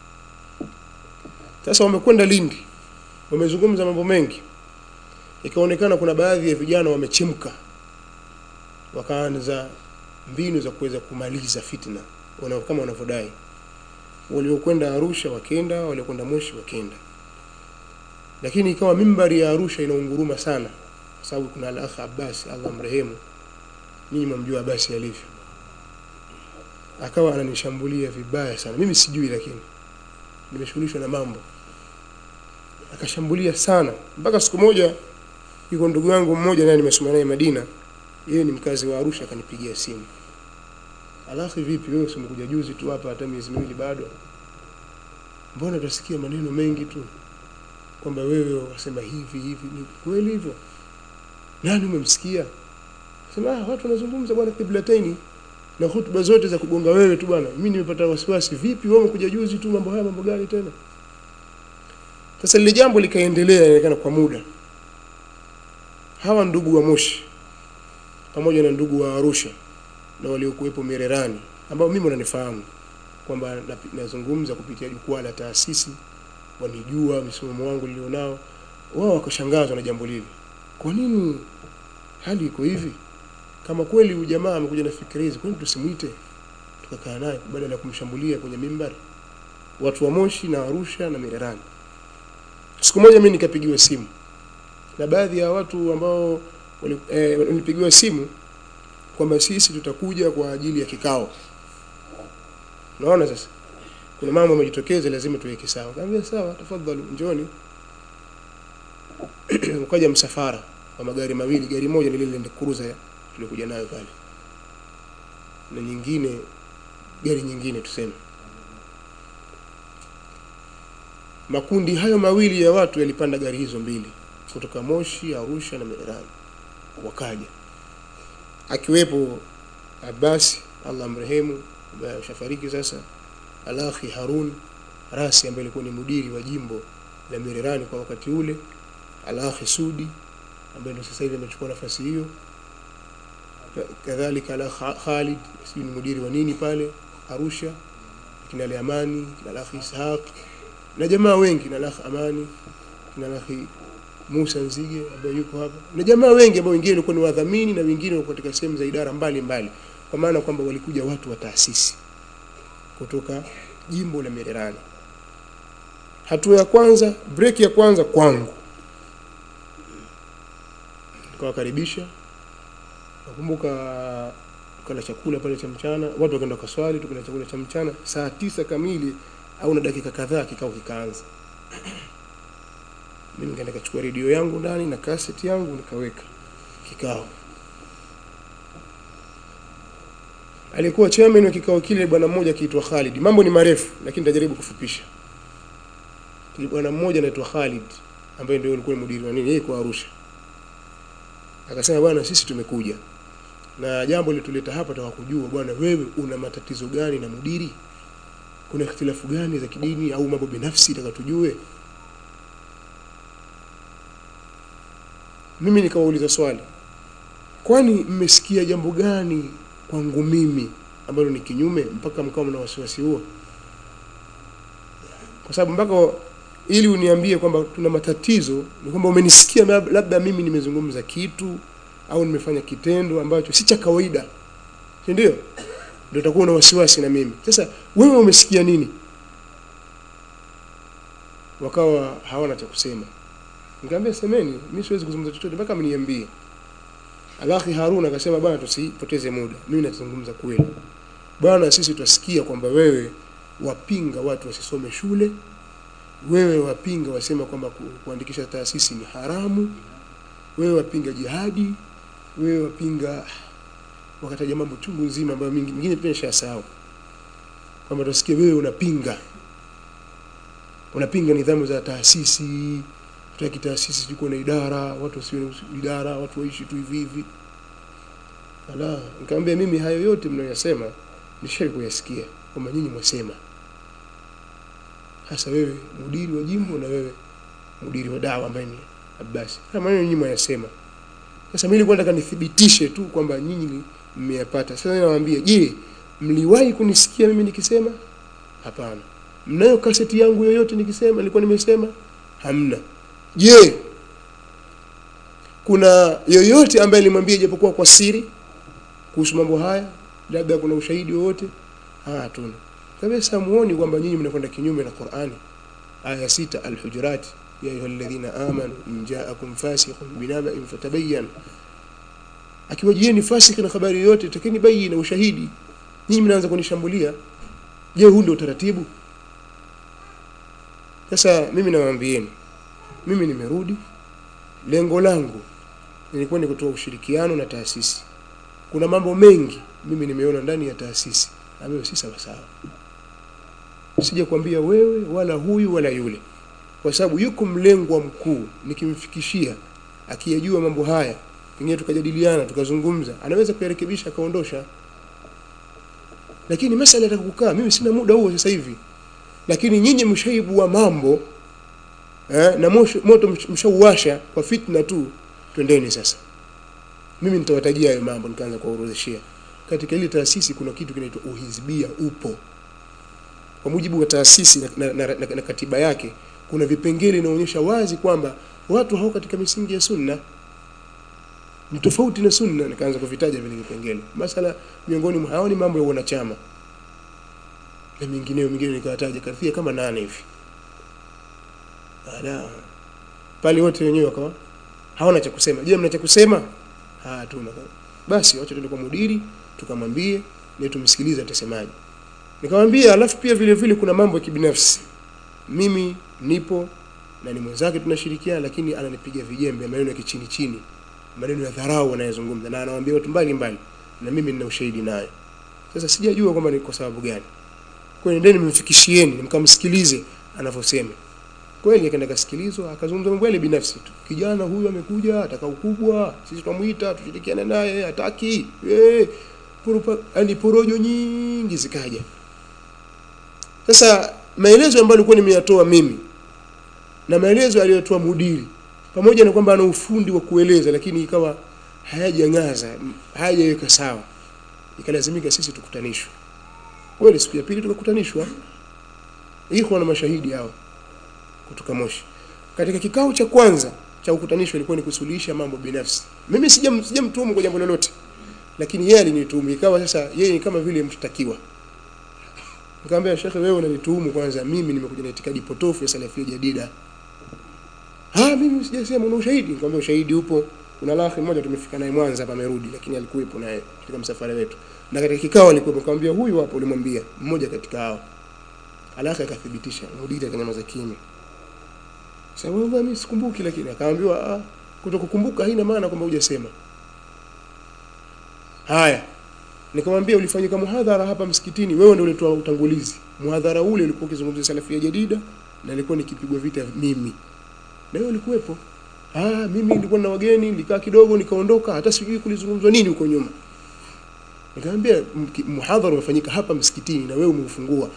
sasa wamekwenda Lindi wamezungumza mambo mengi ikaonekana kuna baadhi ya vijana wamechemka wakaanza mbinu za kuweza kumaliza fitna wana, kama wanavyodai waliokwenda Arusha wakenda waliokwenda Moshi wakenda lakini ikawa mimbari ya Arusha inaunguruma sana kwa sababu kuna al-akh Abbas Allah mrehemu mimi mamjua Abbas alivyo akawa ananishambulia vibaya sana mimi sijui lakini nimeshughulishwa na mambo akashambulia sana mpaka siku moja yuko ndugu yangu mmoja naye nimesoma naye Madina yeye ni mkazi wa Arusha akanipigia simu Alafu vipi wewe usimekuja juzi tu hapa hata miezi miwili bado mbona tutasikia maneno mengi tu kwamba wewe wasema hivi hivi ni kweli hivyo nani umemsikia sema ah, watu wanazungumza bwana kiblataini na hutuba zote za kugonga wewe tu bwana mimi nimepata wasiwasi vipi wewe umekuja juzi tu mambo haya mambo gani tena sasa lile jambo likaendelea inaonekana kwa muda hawa ndugu wa Moshi pamoja na ndugu wa Arusha na waliokuwepo Mererani ambao mimi wananifahamu kwamba napi- nazungumza kupitia jukwaa la taasisi wanijua msimamo wangu nilionao wao wakashangazwa na jambo lile kwa nini hali iko hivi kama kweli huyu jamaa amekuja na fikra hizi kwani tusimwite tukakaa naye badala ya kumshambulia kwenye mimbari watu wa Moshi na Arusha na Mererani siku moja mimi nikapigiwa simu na baadhi ya watu ambao wali- eh, walipigiwa simu kwamba sisi tutakuja kwa ajili ya kikao unaona sasa kuna mambo yamejitokeza lazima tuweke sawa kaambia sawa tafadhali njoni ukaja msafara wa magari mawili gari moja ni lile Land Cruiser tulikuja nayo pale na nyingine gari nyingine tuseme makundi hayo mawili ya watu yalipanda gari hizo mbili kutoka Moshi, Arusha na Mererani wakaja akiwepo Abbas Allah amrehemu ambaye ameshafariki sasa Alakhi Harun Rasi ambaye alikuwa ni mudiri wa jimbo la Mererani kwa wakati ule Alakhi Sudi ambaye ndio sasa hivi amechukua nafasi hiyo kadhalika Alakh Khalid sijui ni mudiri wa nini pale Arusha kina Ali Amani kina Alakhi Ishaq na jamaa wengi na Alakhi Amani kina Alakhi Musa Nzige ambaye yuko hapa na jamaa wengi ambao wengine walikuwa ni wadhamini na wengine walikuwa katika sehemu za idara mbalimbali mbali. kwa maana kwamba walikuja watu wa taasisi kutoka jimbo la Mererani hatua ya kwanza break ya kwanza kwangu tukawakaribisha nakumbuka tukala chakula pale cha mchana watu wakaenda kaswali tukala chakula cha mchana saa tisa kamili au na dakika kadhaa kikao kikaanza mimi nikaenda kachukua redio yangu ndani na cassette yangu nikaweka kikao alikuwa chairman wa kikao kile bwana mmoja akiitwa Khalid mambo ni marefu lakini nitajaribu kufupisha Ni bwana mmoja anaitwa Khalid ambaye ndio alikuwa mudiri wa nini yeye kwa Arusha akasema bwana sisi tumekuja na jambo lituleta hapa taka kujua bwana wewe una matatizo gani na mudiri kuna ikhtilafu gani za kidini au mambo binafsi taka tujue mimi nikawauliza swali kwani mmesikia jambo gani kwangu mimi ambalo ni kinyume mpaka mkawa mna wasiwasi huo kwa sababu mpaka ili uniambie kwamba tuna matatizo ni kwamba umenisikia lab- labda mimi nimezungumza kitu au nimefanya kitendo ambacho si cha kawaida si ndio ndio utakuwa na wasiwasi na mimi sasa wewe umesikia nini wakawa hawana cha kusema nikamwambia semeni mimi siwezi kuzungumza chochote mpaka mniambie Alakhi Harun akasema bwana tusipoteze muda mimi nazungumza kweli bwana sisi twasikia kwamba wewe wapinga watu wasisome shule wewe wapinga wasema kwamba ku, kuandikisha taasisi ni haramu wewe wapinga jihadi wewe wapinga wakataja mambo chungu nzima ambayo mingi- mingine pia nishasahau kwamba tusikie wewe unapinga unapinga nidhamu za taasisi tutaki taasisi zikuwa na idara watu wasiwe na idara watu waishi tu hivi hivi ala nikamwambia mimi hayo yote mnayosema nishawahi kuyasikia kwamba nyinyi mwasema hasa wewe mudiri wa jimbo na wewe mudiri wa dawa ambaye ni Abbas haya maneno nyinyi mwayasema sasa mimi nilikuwa nataka nithibitishe tu kwamba nyinyi ni- mmeyapata sasa nawaambia je mliwahi kunisikia mimi nikisema hapana mnayo kaseti yangu yoyote nikisema nilikuwa nimesema hamna je kuna yoyote ambaye alimwambia japokuwa kwa siri kuhusu mambo haya labda kuna ushahidi wowote ah hatuna kabisa muoni kwamba nyinyi mnakwenda kinyume na Qur'ani aya sita al-hujurat ya ayyuhalladhina amanu in ja'akum fasiqun binaba'in fatabayyan akiwajieni fasiki na habari yoyote takeni bayi na ushahidi nyinyi mnaanza kunishambulia je huu ndio utaratibu sasa mimi nawaambieni mimi nimerudi lengo langu nilikuwa ni kutoa ushirikiano na taasisi kuna mambo mengi mimi nimeona ndani ya taasisi ambayo si sawa sawa sija kuambia wewe wala huyu wala yule kwa sababu yuko mlengwa mkuu nikimfikishia akiyajua mambo haya pengine tukajadiliana tukazungumza anaweza kuyarekebisha akaondosha lakini masala ya kukaa mimi sina muda huo sasa hivi lakini nyinyi mshaibua mambo eh, na mosho, moto msh- mshauwasha kwa fitna tu twendeni sasa mimi nitawatajia hayo mambo nikaanza kuwaorodheshea katika ile taasisi kuna kitu kinaitwa uhizbia upo kwa mujibu wa taasisi na, na, na, na, na katiba yake kuna vipengele inaonyesha wazi kwamba watu hao katika misingi ya sunna ni tofauti na sunna nikaanza kuvitaja vile vipengele masala miongoni mwa hao ni mambo ya wanachama na mingineyo mingine nikawataja karibia kama nane hivi Ala. pale wote wenyewe wakawa hawana cha kusema je mna cha kusema ah tuna basi wacha tuende kwa mudiri tukamwambie na tumsikilize atasemaje nikamwambia alafu pia vile vile kuna mambo ya kibinafsi mimi nipo na ni mwenzake tunashirikiana lakini ananipiga vijembe maneno ya kichini chini maneno ya dharau anayozungumza na anawaambia watu mbali mbali na mimi nina ushahidi nayo sasa sijajua kwamba ni kwa sababu gani kwa hiyo nendeni mfikishieni mkamsikilize anavyosema kweli akaenda kasikilizwa akazungumza mambo yale binafsi tu kijana huyu amekuja ataka ukubwa sisi twamuita tushirikiane naye hataki eh yani porojo nyingi zikaja sasa maelezo ambayo nilikuwa nimeyatoa mimi na maelezo aliyotoa mudiri pamoja na kwamba ana ufundi wa kueleza lakini ikawa hayajang'aza hayajaweka sawa ikalazimika sisi tukutanishwe kweli siku ya pili tukakutanishwa iko na mashahidi hao kutoka Moshi katika kikao cha kwanza cha ukutanisho ilikuwa ni kusuluhisha mambo binafsi mimi sijam sijamtuhumu kwa jambo lolote lakini yeye alinituhumu ikawa sasa yeye ni kama vile mshtakiwa nikamwambia shekhe wewe unanituhumu kwanza mimi nimekuja na itikadi potofu ya salafia jadida ah mimi sijasema una ushahidi nikamwambia ushahidi upo kuna lahi mmoja tumefika naye Mwanza hapa amerudi lakini alikuwepo naye katika msafara wetu na katika kikao alikuwa nikamwambia huyu hapo ulimwambia mmoja katika hao alaka akathibitisha mudiri akanyamaza kimya sasa wewe mimi sikumbuki lakini akaambiwa ah kutokukumbuka haina maana kwamba hujasema haya nikamwambia ulifanyika muhadhara hapa msikitini wewe ndio ulitoa utangulizi muhadhara ule ulikuwa ukizungumzia salafia jadida na nilikuwa nikipigwa vita mimi na wewe ulikuwepo ah mimi nilikuwa na wageni nilikaa kidogo nikaondoka hata sijui kulizungumzwa nini huko nyuma nikamwambia mki- muhadhara umefanyika hapa msikitini na wewe umeufungua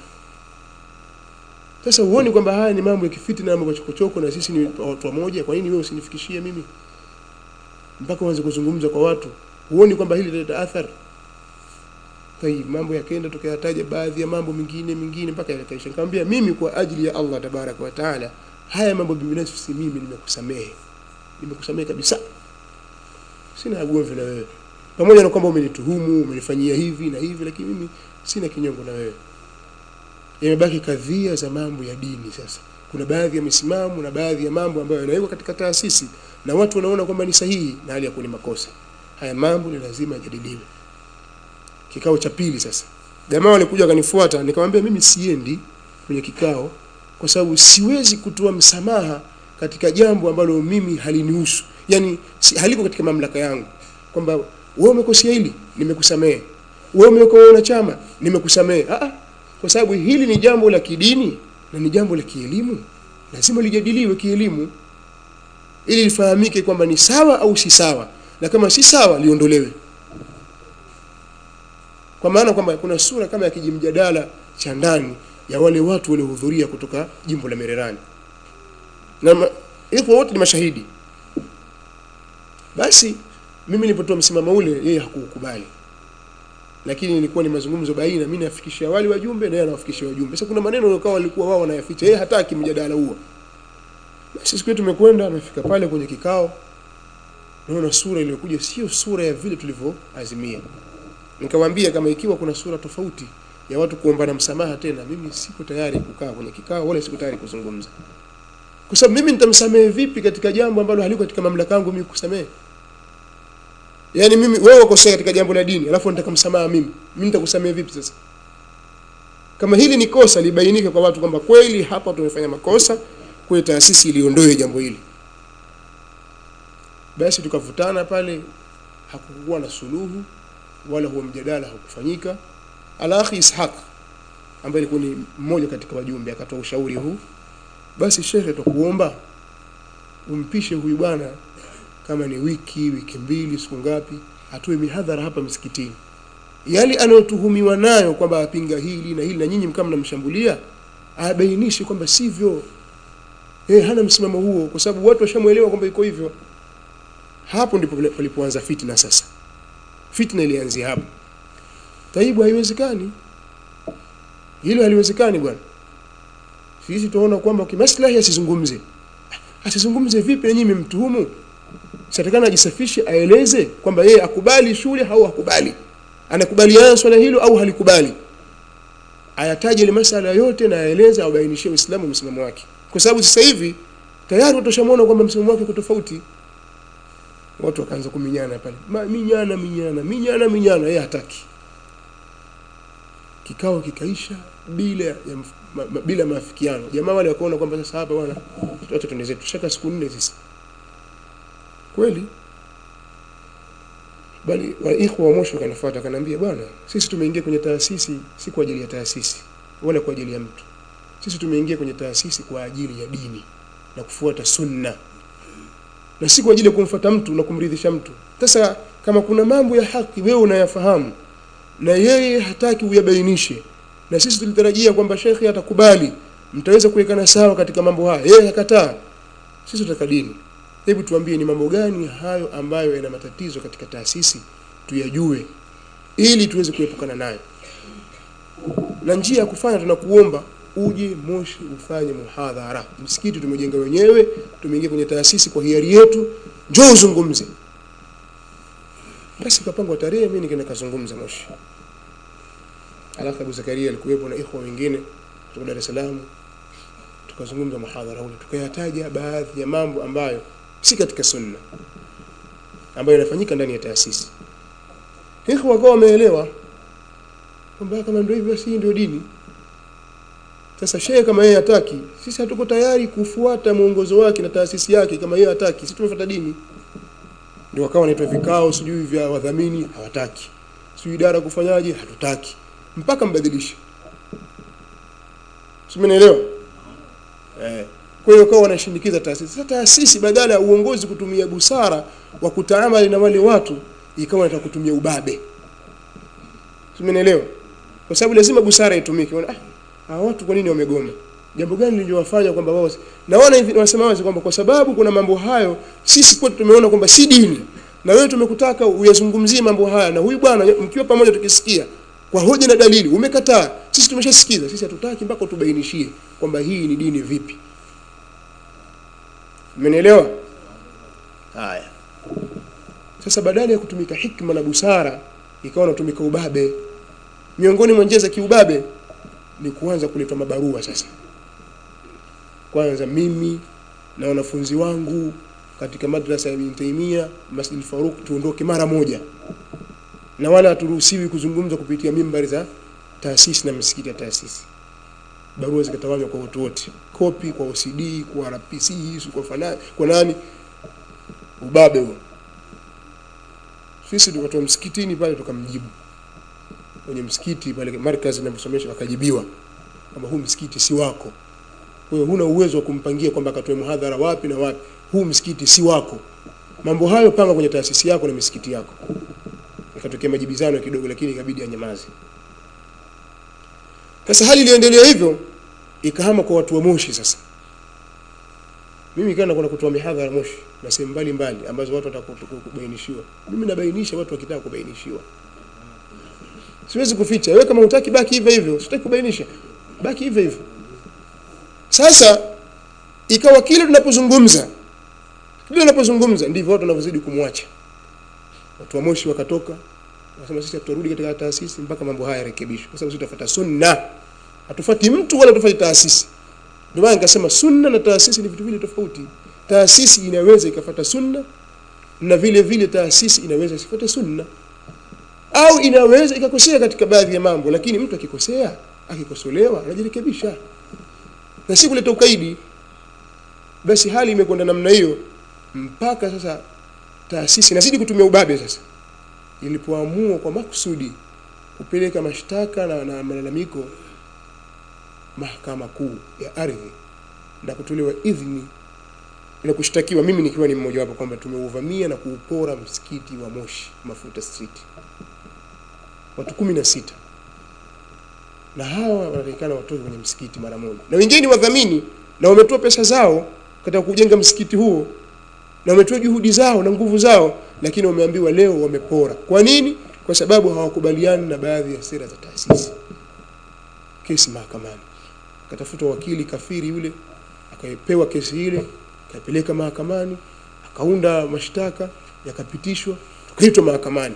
sasa huoni kwamba haya ni mambo ya kifitna na mambo ya chokochoko na sisi ni watu wamoja kwa nini wewe usinifikishie mimi mpaka uanze kuzungumza kwa watu huoni kwamba hili litaleta athari tayib mambo yakaenda tukayataja baadhi ya mambo mengine mengine mpaka yakaisha nikamwambia mimi kwa ajili ya Allah tabaraka wa taala haya mambo binafsi mimi nimekusamehe nimekusamehe kabisa sina ugomvi na wewe pamoja na kwamba umenituhumu umenifanyia hivi na hivi lakini mimi sina kinyongo na wewe imebaki kadhia za mambo ya dini sasa kuna baadhi ya misimamo na baadhi ya mambo ambayo yanawekwa katika taasisi na watu wanaona kwamba ni sahihi na hali ya kuwa ni makosa haya mambo ni lazima yajadiliwe kikao cha pili sasa jamaa walikuja wakanifuata nikamwambia mimi siendi kwenye kikao kwa sababu siwezi kutoa msamaha katika jambo ambalo mimi halinihusu yani si, haliko katika mamlaka yangu kwamba wewe umekosea hili nimekusamehe wewe umeweka wanachama nimekusamehe ah ah, kwa sababu hili ni jambo la kidini na ni jambo la kielimu lazima lijadiliwe kielimu ili lifahamike kwamba ni sawa au si sawa na kama si sawa liondolewe kwa maana kwamba kuna sura kama ya kijimjadala cha ndani ya wale watu waliohudhuria kutoka jimbo la Mererani na ma- iko wote ni mashahidi basi mimi nilipotoa msimamo ule yeye hakukubali lakini ilikuwa ni mazungumzo baina mimi nafikishia wale wajumbe na yeye anawafikishia wajumbe sasa kuna maneno yakawa walikuwa wao wanayaficha yeye hataki mjadala huo basi siku yetu tumekwenda amefika pale kwenye kikao naona sura iliyokuja sio sura ya vile tulivyoazimia nikamwambia kama ikiwa kuna sura tofauti ya watu kuombana msamaha tena mimi siko tayari kukaa kwenye kikao wala siko tayari kuzungumza kwa sababu mimi nitamsamehe vipi katika jambo ambalo haliko katika mamlaka yangu mimi kusamehe yaani mimi wewe ukosea katika jambo la dini alafu nataka msamaha mimi mimi nitakusamehe vipi sasa kama hili ni kosa libainike kwa watu kwamba kweli hapa tumefanya makosa kwa taasisi iliondoe jambo hili basi tukavutana pale hakukuwa na suluhu wala huo mjadala haukufanyika alakhi ishaq ambaye alikuwa ni mmoja katika wajumbe akatoa ushauri huu basi shekhe tukuomba umpishe huyu bwana kama ni wiki wiki mbili siku ngapi atoe mihadhara hapa msikitini yale anayotuhumiwa nayo kwamba apinga hili na hili na nyinyi mkama mnamshambulia abainishe kwamba sivyo eh hana msimamo huo kwa sababu watu washamuelewa kwamba iko hivyo hapo ndipo pale- palipoanza fitna sasa fitna ilianzia hapo taibu haiwezekani hilo haliwezekani bwana sisi tunaona kwamba kimaslahi asizungumze asizungumze vipi na nyinyi mmemtuhumu sitakana ajisafishe aeleze kwamba yeye akubali shule au hakubali anakubaliana swala hilo au halikubali ayataje ile masala yote na aeleze abainishie Uislamu msimamo wake kwa sababu sasa hivi tayari watu washamuona kwamba msimamo wake uko tofauti watu wakaanza kuminyana pale Ma, minyana minyana minyana minyana yeye hataki kikao kikaisha bila ya mf- ma, ma, bila maafikiano jamaa wale wakaona kwamba sasa hapa bwana tuache tuende zetu tushaka siku nne sisi kweli bali wa ikhwa wa mwisho kanafuata akaniambia bwana sisi tumeingia kwenye taasisi si kwa ajili ya taasisi wala kwa ajili ya mtu sisi tumeingia kwenye taasisi kwa ajili ya dini na kufuata sunna na si kwa ajili ya kumfuata mtu na kumridhisha mtu sasa kama kuna mambo ya haki wewe unayafahamu na yeye hataki uyabainishe na sisi tulitarajia kwamba shekhe atakubali mtaweza kuwekana sawa katika mambo haya yeye hakataa sisi tutaka dini hebu tuambie ni mambo gani hayo ambayo yana matatizo katika taasisi tuyajue ili tuweze kuepukana nayo na njia ya kufanya tunakuomba uje Moshi ufanye muhadhara msikiti tumejenga wenyewe tumeingia kwenye taasisi kwa hiari yetu njoo uzungumze basi kapangwa tarehe mimi nikaenda kazungumza Moshi alafu Abu Zakaria alikuwepo na ikhwa wengine kutoka Dar es Salaam tukazungumza muhadhara ule tukayataja baadhi ya mambo ambayo si katika sunna ambayo yanafanyika ndani ya taasisi ikhwa wakawa wameelewa kwamba kama ndio hivyo basi hii ndio dini sasa shehe kama yeye hataki sisi hatuko tayari kufuata mwongozo wake na taasisi yake kama yeye hataki sisi tumefuata dini ndio wakawa wanaitwa vikao sijui vya wadhamini hawataki sijui idara kufanyaje hatutaki mpaka mbadilishe simenielewa eh kwa hiyo kwa wanashindikiza taasisi sasa taasisi badala ya uongozi kutumia busara wa kutaamali na wale watu ikawa inataka kutumia ubabe simenielewa kwa sababu lazima busara itumike Wana, ah hawa watu kwa nini wamegoma jambo gani liliwafanya kwamba wao na wana hivi wanasema wazi kwamba kwa sababu kuna mambo hayo sisi kwetu tumeona kwamba si dini na wewe tumekutaka uyazungumzie mambo haya na huyu bwana mkiwa pamoja tukisikia kwa hoja na dalili umekataa sisi tumeshasikiza sisi hatutaki mpaka utubainishie kwamba hii ni dini vipi Mmenielewa? Haya. Sasa badala ya kutumika hikma na busara ikawa natumika ubabe. Miongoni mwa njia za kiubabe ni kuanza kuleta mabarua sasa. Kwanza mimi na wanafunzi wangu katika madrasa ya Ibn Taymiyyah Masjid Faruq tuondoke mara moja. Na wala haturuhusiwi kuzungumza kupitia mimbari za taasisi na misikiti ya taasisi barua zikatawanywa kwa watu wote kopi kwa OCD kwa RPC kwa fana, kwa nani ubabe huo sisi tukatoa msikitini pale tukamjibu kwenye msikiti pale markazi inavyosomesha wakajibiwa kwamba huu msikiti si wako kwa hiyo huna uwezo wa kumpangia kwamba akatoe muhadhara wapi na wapi huu msikiti si wako mambo hayo panga kwenye taasisi yako na misikiti yako ikatokea majibizano kidogo lakini ikabidi anyamaze sasa hali iliendelea hivyo ikahama kwa watu wa Moshi sasa. Mimi kana kuna kutoa mihadhara Moshi na sehemu mbalimbali ambazo watu watakubainishiwa. Mimi nabainisha watu wakitaka kubainishiwa. Siwezi kuficha. Wewe kama hutaki baki hivyo hivyo, sitaki kubainisha. Baki hivyo hivyo. Sasa ikawa kile tunapozungumza kile tunapozungumza ndivyo watu wanavyozidi kumwacha. Watu wa Moshi wakatoka Wasema sisi tutarudi katika taasisi mpaka mambo haya yarekebishwe. Kwa sababu sisi tutafuata sunna. Hatufuati mtu wala tufuati taasisi. Ndio maana nikasema sunna na taasisi ni vitu vile tofauti. Taasisi inaweza ikafuata sunna na vile vile taasisi inaweza isifuate sunna. Au inaweza ikakosea katika baadhi ya mambo lakini mtu akikosea, akikosolewa anajirekebisha. Na si kuleta ukaidi. Basi hali imekwenda namna hiyo mpaka sasa taasisi inazidi kutumia ubabe sasa ilipoamua kwa makusudi kupeleka mashtaka na, na malalamiko mahakama kuu ya ardhi na kutolewa idhini na kushtakiwa mimi nikiwa ni mmoja wapo kwamba tumeuvamia na kuupora msikiti wa Moshi Mafuta Street watu kumi na sita na hawa wanatakikana watoke kwenye msikiti mara moja, na wengine ni wadhamini na wametoa pesa zao katika kujenga msikiti huo na wametoa juhudi zao na nguvu zao, lakini wameambiwa leo wamepora. Kwa nini? Kwa sababu hawakubaliani na baadhi ya sera za taasisi. Kesi mahakamani, akatafutwa wakili kafiri yule, akapewa kesi ile, akaipeleka mahakamani, akaunda mashtaka, yakapitishwa, tukaitwa mahakamani.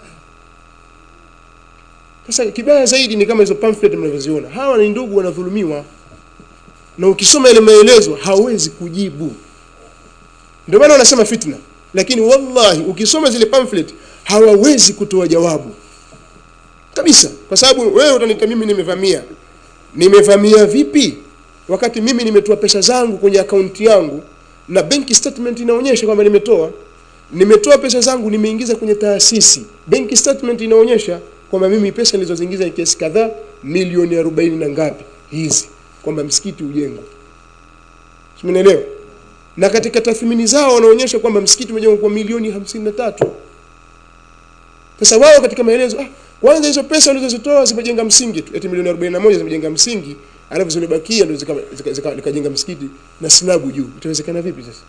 Sasa kibaya zaidi ni kama hizo pamphlet mnavyoziona, hawa ni ndugu wanadhulumiwa, na ukisoma ile maelezo hawezi kujibu. Ndio maana wanasema fitna, lakini wallahi ukisoma zile pamphlet hawawezi kutoa jawabu kabisa, kwa sababu wewe utanika mimi nimevamia. Nimevamia vipi wakati mimi nimetoa pesa zangu kwenye akaunti yangu na benki statement inaonyesha kwamba nimetoa nimetoa pesa zangu nimeingiza kwenye taasisi, benki statement inaonyesha kwamba mimi pesa nilizoziingiza ni kiasi kadhaa, milioni arobaini na ngapi hizi, kwamba msikiti ujengwe. Simenielewa? Na katika tathmini zao wanaonyesha kwamba msikiti umejengwa kwa milioni hamsini na tatu. Sasa wao katika maelezo ah, kwanza hizo pesa ulizozitoa zimejenga msingi tu, eti milioni 41 zimejenga msingi, alafu zilibakia ndio zikajenga zika, zika, zika msikiti na slabu juu. Itawezekana vipi sasa?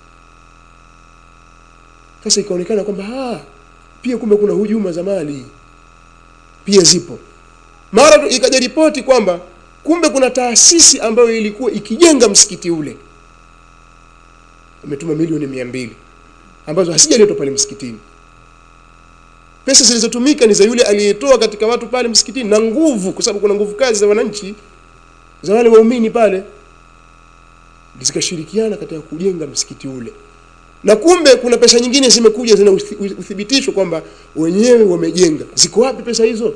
Sasa ikaonekana kwamba ah, pia kumbe kuna hujuma za mali pia zipo. Mara tu ikaja ripoti kwamba kumbe kuna taasisi ambayo ilikuwa ikijenga msikiti ule imetuma milioni mia mbili ambazo hasijaletwa pale msikitini. Pesa zilizotumika ni za yule aliyetoa katika watu pale msikitini na nguvu, kwa sababu kuna nguvu kazi za wananchi za wale waumini pale, zikashirikiana katika kujenga msikiti ule na kumbe kuna pesa nyingine zimekuja zina uthi- uthibitisho kwamba wenyewe wamejenga. Ziko wapi pesa hizo?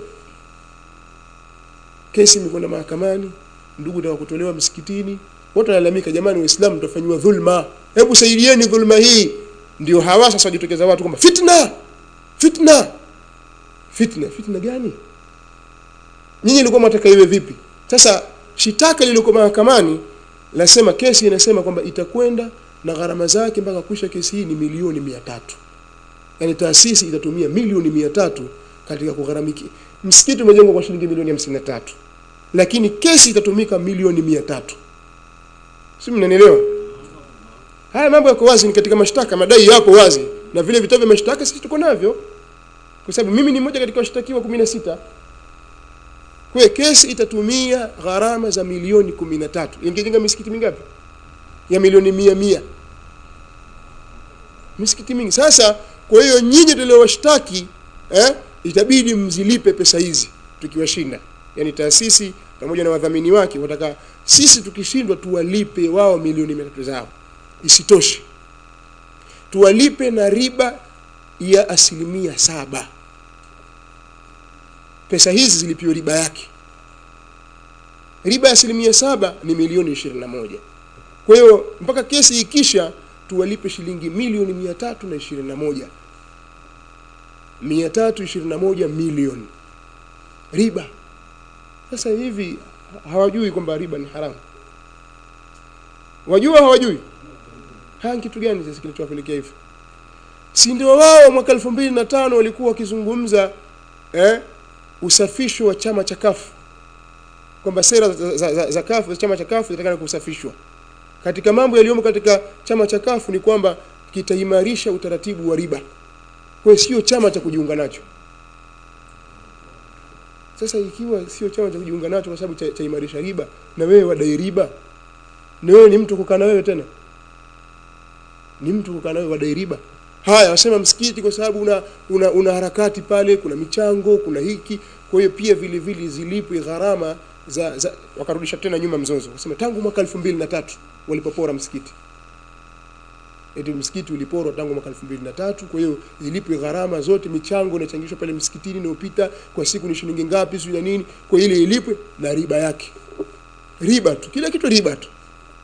Kesi imekwenda mahakamani, ndugu taka kutolewa msikitini, wote wanalalamika, jamani, Waislamu tutafanyiwa dhulma, hebu saidieni dhulma hii. Ndio hawa sasa wajitokeza watu kwamba fitna, fitna, fitna. Fitna gani? Nyinyi ilikuwa mwataka iwe vipi? Sasa shitaka lililoko mahakamani lasema, kesi inasema kwamba itakwenda na gharama zake mpaka kuisha kesi hii ni milioni mia tatu yaani taasisi itatumia milioni mia tatu katika kugharamiki msikiti umejengwa kwa shilingi milioni hamsini na tatu lakini kesi itatumika milioni mia tatu si mnanielewa haya mambo yako wazi ni katika mashtaka madai yako wazi na vile vitabu vya mashtaka sisi tuko navyo kwa sababu mimi ni mmoja katika washtakiwa kumi na sita kwa hiyo kesi itatumia gharama za milioni kumi na tatu ingejenga misikiti mingapi ya milioni mia mia misikiti mingi sasa kwa hiyo nyinyi tuliowashtaki eh, itabidi mzilipe pesa hizi tukiwashinda yaani taasisi pamoja na wadhamini wake wataka sisi tukishindwa tuwalipe wao milioni mia tatu zao isitoshe tuwalipe na riba ya asilimia saba pesa hizi zilipiwe riba yake riba ya asilimia saba ni milioni ishirini na moja kwa hiyo mpaka kesi ikisha tuwalipe shilingi milioni mia tatu na ishirini na moja mia tatu ishirini na moja milioni riba. Sasa hivi hawajui kwamba riba ni haramu? Wajua hawajui? Haya, kitu gani sasa kilichowapelekea hivyo? Si ndio wao mwaka elfu mbili na tano walikuwa wakizungumza eh, usafisho wa chama cha kafu kwamba sera za, za, za, za kafu za chama cha kafu zitakana kusafishwa katika mambo yaliyomo katika chama cha kafu ni kwamba kitaimarisha utaratibu wa riba kwa hiyo sio chama cha kujiunga nacho sasa ikiwa sio chama cha kujiunga nacho kwa sababu cha- chaimarisha riba na wewe wadai riba na wewe ni mtu kukaa na wewe tena ni mtu kukaa na wewe wadai riba haya wasema msikiti kwa sababu una, una, una harakati pale kuna michango kuna hiki kwa hiyo pia vile vile zilipwe gharama za, za wakarudisha tena nyuma mzozo wasema tangu mwaka elfu mbili na tatu walipopora msikiti eti msikiti uliporwa tangu mwaka elfu mbili na tatu kwa hiyo zilipwe gharama zote michango inachangishwa pale msikitini inayopita kwa siku ni shilingi ngapi sijui na nini kwa hiyo ile ilipwe na riba yake riba tu kila kitu riba tu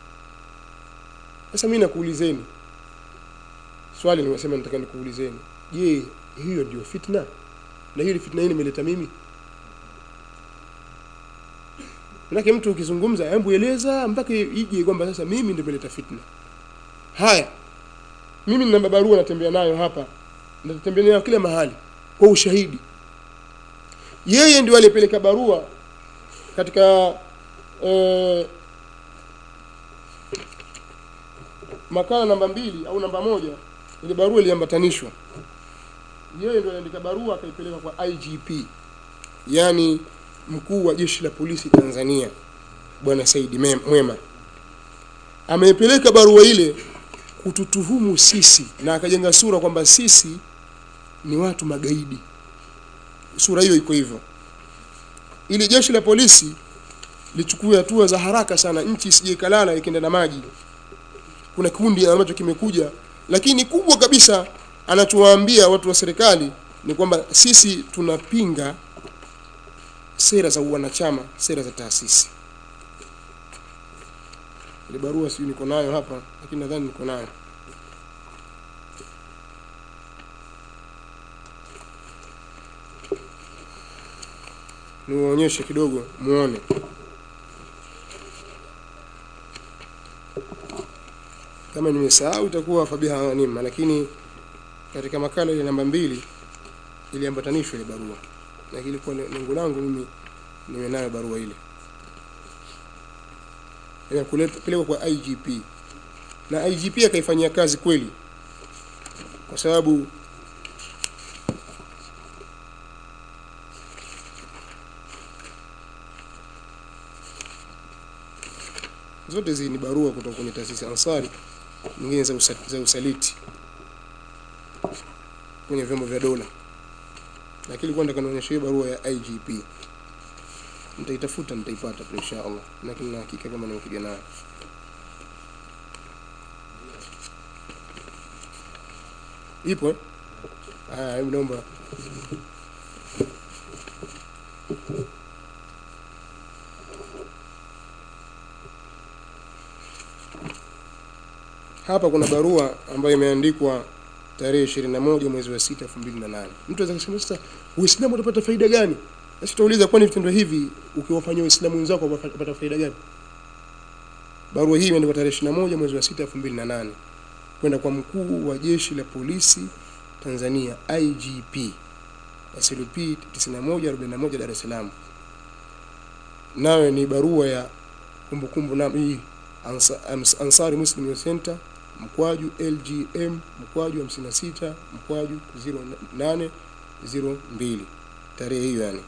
sasa mimi nakuulizeni swali nimesema nataka nikuulizeni je hiyo ndio fitna na hiyo fitna hii nimeleta mimi Manake mtu ukizungumza, hebu eleza mpaka ije kwamba sasa mimi ndio nimeleta fitna. Haya, mimi nina barua natembea nayo hapa, natembea nayo kila mahali kwa ushahidi. Yeye ndio aliyepeleka barua katika eh, makala namba mbili au namba moja, ile barua iliambatanishwa. Yeye ndio aliandika barua akaipeleka kwa IGP, yani mkuu wa jeshi la polisi Tanzania, bwana Saidi Mem- Mwema. Ameipeleka barua ile kututuhumu sisi na akajenga sura kwamba sisi ni watu magaidi. Sura hiyo iko hivyo, ili jeshi la polisi lichukue hatua za haraka sana, nchi isije ikalala ikienda na maji. Kuna kikundi ambacho kimekuja, lakini kubwa kabisa anachowaambia watu wa serikali ni kwamba sisi tunapinga sera za wanachama, sera za taasisi. Ile barua sijui niko nayo hapa, lakini nadhani niko nayo. Niwaonyeshe kidogo muone. Kama nimesahau itakuwa fabiha ghanima, lakini katika makala ile namba mbili iliambatanishwa ile barua, na ilikuwa lengo langu mimi niwe nayo barua ile inapelekwa kwa IGP na IGP akaifanyia kazi kweli, kwa sababu zote hizi ni barua kutoka kwenye taasisi ya Ansari, nyingine za, usa, za usaliti kwenye vyombo vya dola, lakini ilikuwa nataka nionyeshe hiyo barua ya IGP. Nitaitafuta, nitaipata tu insha Allah, lakini na hakika kama nimekuja nayo. Ipo eh? Haya, hebu naomba hapa kuna barua ambayo imeandikwa tarehe 21 mwezi wa 6 2008. Mtu anaweza kusema sasa Uislamu utapata faida gani? Sasa tutauliza kwani vitendo hivi ukiwafanyia Waislamu wenzako utapata faida gani? Barua hii imeandikwa tarehe 21 mwezi wa 6 2008 kwenda kwa mkuu wa jeshi la polisi Tanzania IGP SLP 9141 Dar es Salaam. Nawe ni barua ya kumbukumbu na hii Ansa- Ams- Ansari Muslim Youth Center mkwaju LGM mkwaju 56 mkwaju 0802 tarehe hiyo yani.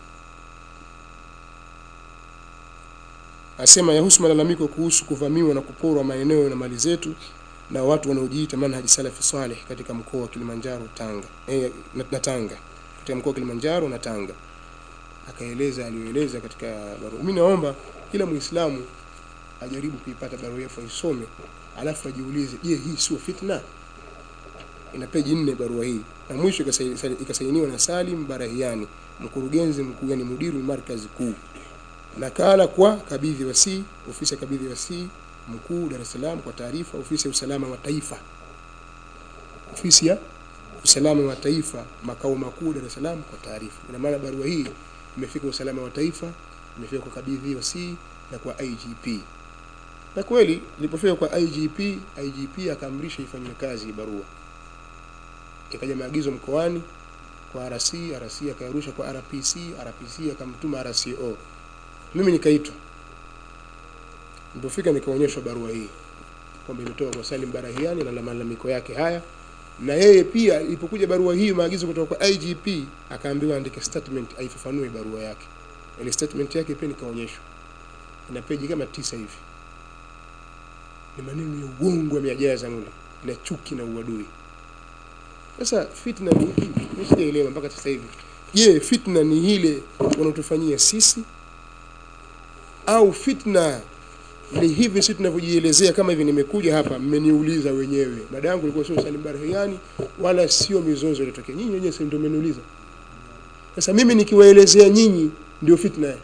Asema yahusu malalamiko kuhusu kuvamiwa na kuporwa maeneo na mali zetu na watu wanaojiita manhaji salafi saleh katika mkoa wa Kilimanjaro Tanga eh, na, na Tanga katika mkoa wa Kilimanjaro na Tanga. Akaeleza aliyoeleza katika barua. Mimi naomba kila Muislamu ajaribu kuipata barua hiyo aisome, alafu ajiulize, je, hii sio fitna? Ina peji nne barua hii, na mwisho ikasai- ikasainiwa na Salim Barahiani, mkurugenzi mkuu, yani mudiru markazi kuu. Nakala kwa kabidhi wasi, ofisi ya kabidhi wasi mkuu Dar es Salaam, kwa taarifa ofisi ya usalama wa taifa, ofisi ya usalama wa taifa makao makuu Dar es Salaam, kwa taarifa. Ina maana barua hii imefika usalama wa taifa, imefika kwa kabidhi wasi na kwa IGP na kweli ilipofika kwa IGP, IGP akaamrisha ifanywe kazi hii barua. Ikaja maagizo mkoani kwa RC, RC akayarusha kwa RPC, RPC akamtuma RCO. Mimi nikaitwa, nilipofika nikaonyeshwa barua hii kwamba imetoka kwa Salim Barahiani na malalamiko yake haya, na yeye pia ilipokuja barua hii maagizo kutoka kwa IGP akaambiwa andike statement aifafanue barua yake. Ile statement yake pia nikaonyeshwa, ina peji kama tisa hivi ni maneno ya uongo yamejaza mule na chuki na uadui. Sasa fitna ni ipi? Mimi sijaelewa mpaka sasa hivi. Je, fitna ni ile wanaotufanyia sisi au fitna ni hivi sisi tunavyojielezea? Kama hivi nimekuja hapa, mmeniuliza wenyewe, mada yangu ilikuwa sio Salim Barahiani wala sio mizozo iliyotokea, nyinyi wenyewe si ndio mmeniuliza. Sasa mimi nikiwaelezea nyinyi ndio fitna eh?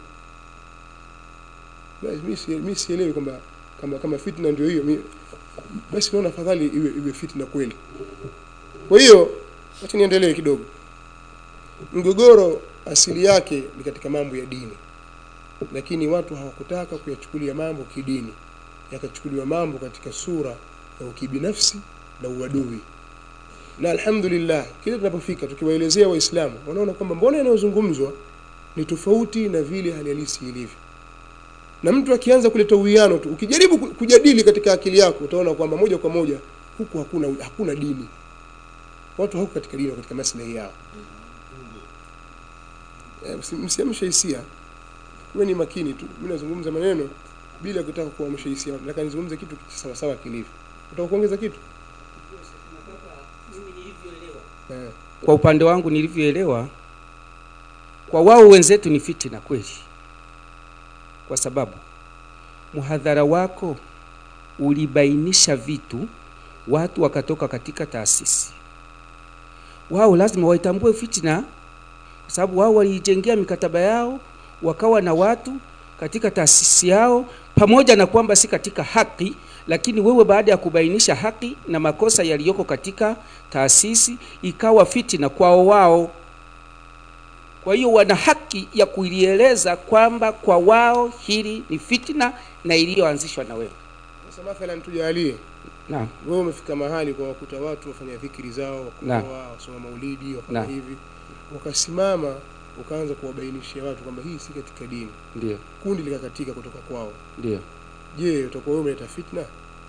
Basi mimi si- mimi sielewi kwamba kama kama fitna ndio hiyo mi- basi naona afadhali iwe, iwe fitna kweli kwa hiyo wacha niendelee kidogo mgogoro asili yake ni katika mambo ya dini lakini watu hawakutaka kuyachukulia mambo kidini yakachukuliwa mambo katika sura ya ukibinafsi na uadui na alhamdulillah kile tunapofika tukiwaelezea waislamu wanaona kwamba mbona yanayozungumzwa ni tofauti na vile hali halisi ilivyo na mtu akianza kuleta uwiano tu ukijaribu ku- kujadili katika akili yako utaona kwamba moja kwa moja huku hakuna hakuna dini watu hawako katika dini wako katika maslahi yao Eh, msi- msiamshe hisia uwe ni makini tu mimi nazungumza maneno bila kutaka kuamsha hisia nataka nizungumze kitu sawa sawa kilivyo utaka kuongeza kitu eh. kwa upande wangu nilivyoelewa kwa wao wenzetu ni fitina kweli kwa sababu mhadhara wako ulibainisha vitu watu wakatoka katika taasisi wao lazima waitambue fitina kwa sababu wao waliijengea mikataba yao wakawa na watu katika taasisi yao pamoja na kwamba si katika haki lakini wewe baada ya kubainisha haki na makosa yaliyoko katika taasisi ikawa fitina kwao wao kwa hiyo wana haki ya kulieleza kwamba kwa wao hili ni fitina na iliyoanzishwa na wewe sasa mathalan tujalie naam wewe umefika mahali kwa wakuta watu wafanya dhikri zao Naam. wakoa wasoma maulidi wafanya Naam. hivi ukasimama ukaanza kuwabainishia watu kwamba hii si katika dini ndio kundi likakatika kutoka kwao ndio je utakuwa wewe umeleta fitna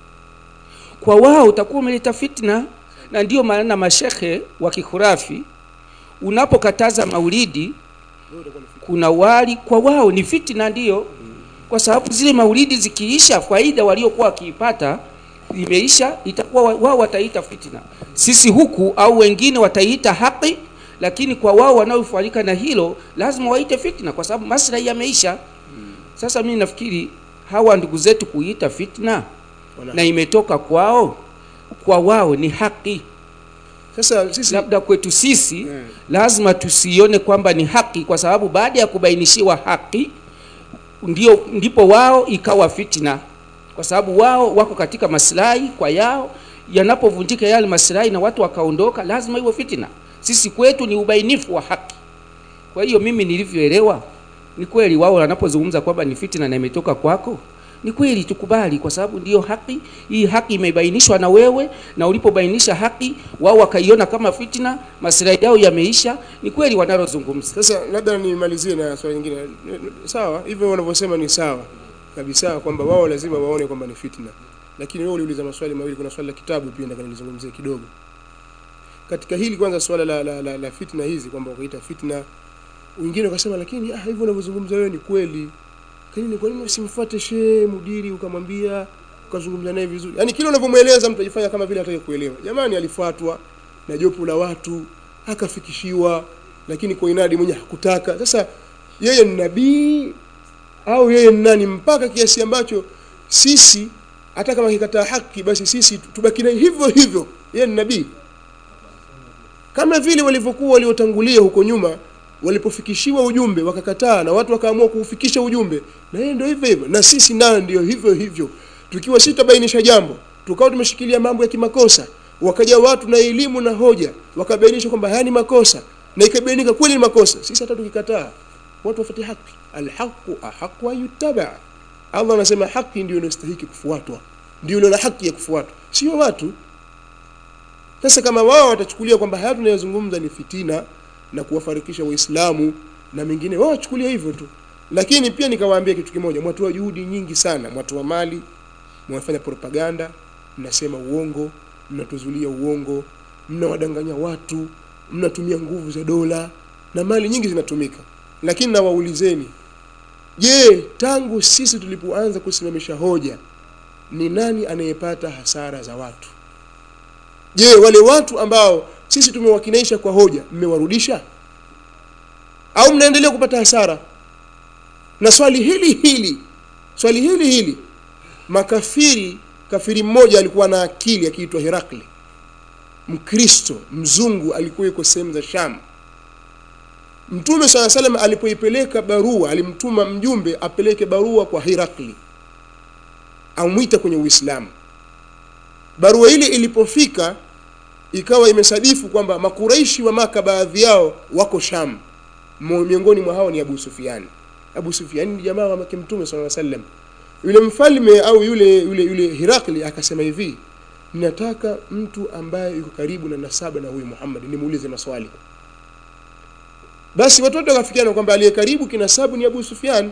kwa wao utakuwa umeleta fitna na ndiyo maana mashekhe wa kikhurafi unapokataza maulidi wewe utakuwa ni fitna kuna wali kwa wao ni fitina ndiyo kwa sababu zile maulidi zikiisha faida waliokuwa wakiipata imeisha itakuwa wa- wao wataita fitina sisi huku au wengine wataiita haki lakini kwa wao wanaofanika na hilo lazima waite fitna kwa sababu maslahi yameisha sasa mimi nafikiri hawa ndugu zetu kuita fitna Wana- na imetoka kwao kwa wao ni haki sasa sisi labda kwetu sisi Mm. lazima tusione kwamba ni haki kwa sababu baada ya kubainishiwa haki ndio ndipo wao ikawa fitna kwa sababu wao wako katika maslahi kwa yao yanapovunjika yale maslahi na watu wakaondoka lazima iwe fitna sisi kwetu ni ubainifu wa haki kwa hiyo mimi nilivyoelewa ni kweli wao wanapozungumza kwamba ni fitna na imetoka kwako ni kweli tukubali kwa sababu ndiyo haki hii haki imebainishwa na wewe na ulipobainisha haki wao wakaiona kama fitna maslahi yao yameisha ni kweli wanalozungumza sasa labda nimalizie na swali lingine sawa hivyo wanavyosema ni sawa kabisa kwamba wao lazima waone kwamba ni fitna lakini wewe uliuliza maswali mawili kuna swali la kitabu pia nataka nilizungumzie kidogo katika hili kwanza swala la, la, la, la fitna hizi kwamba ukaita fitna wengine wakasema lakini ah, hivyo unavyozungumza wewe ni kweli kanini kwa nini usimfuate shehe mudiri ukamwambia ukazungumza naye vizuri yaani kile unavyomweleza mtu ajifanya kama vile hataki kuelewa jamani alifuatwa na jopo la watu akafikishiwa lakini kwa inadi mwenye hakutaka sasa yeye ni nabii au yeye ni nani mpaka kiasi ambacho sisi hata kama kikataa haki basi sisi tubaki naye hivyo hivyo yeye ni nabii kama vile walivyokuwa waliotangulia huko nyuma walipofikishiwa ujumbe wakakataa na watu wakaamua kuufikisha ujumbe na yeye ndio hivyo hivyo na sisi nayo ndio hivyo hivyo tukiwa sitabainisha jambo tukawa tumeshikilia mambo ya kimakosa wakaja watu na elimu na hoja wakabainisha kwamba haya ni makosa na ikabainika kweli ni makosa sisi hata tukikataa watu wafuate haki alhaqu ahaqu an yuttaba Allah anasema haki ndio inastahiki kufuatwa ndio ilo la haki ya kufuatwa sio watu sasa kama wao watachukulia kwamba haya tunayozungumza ni fitina na kuwafarikisha waislamu na mengine wao wachukulia hivyo tu lakini pia nikawaambia kitu kimoja mwatoa juhudi nyingi sana mwatoa mali mwafanya propaganda mnasema uongo mnatuzulia uongo mnawadanganya watu mnatumia nguvu za dola na mali nyingi zinatumika lakini nawaulizeni je tangu sisi tulipoanza kusimamisha hoja ni nani anayepata hasara za watu je wale watu ambao sisi tumewakinaisha kwa hoja mmewarudisha au mnaendelea kupata hasara na swali hili hili swali hili hili makafiri kafiri mmoja alikuwa na akili akiitwa Herakli mkristo mzungu alikuwa yuko sehemu za Sham Mtume swalla salam alipoipeleka barua alimtuma mjumbe apeleke barua kwa Herakli amwita kwenye Uislamu barua ile ilipofika ikawa imesadifu kwamba makuraishi wa maka baadhi yao wako Sham Mo- miongoni mwa hao ni Abu Sufyan Abu Sufyan ni jamaa wa Mtume sallallahu alaihi wasallam yule mfalme au yule yule yule Hirakli akasema hivi ninataka mtu ambaye yuko karibu na nasaba na huyu Muhammad nimuulize maswali basi watu wote wakafikiana kwamba aliye karibu kinasabu ni Abu Sufyan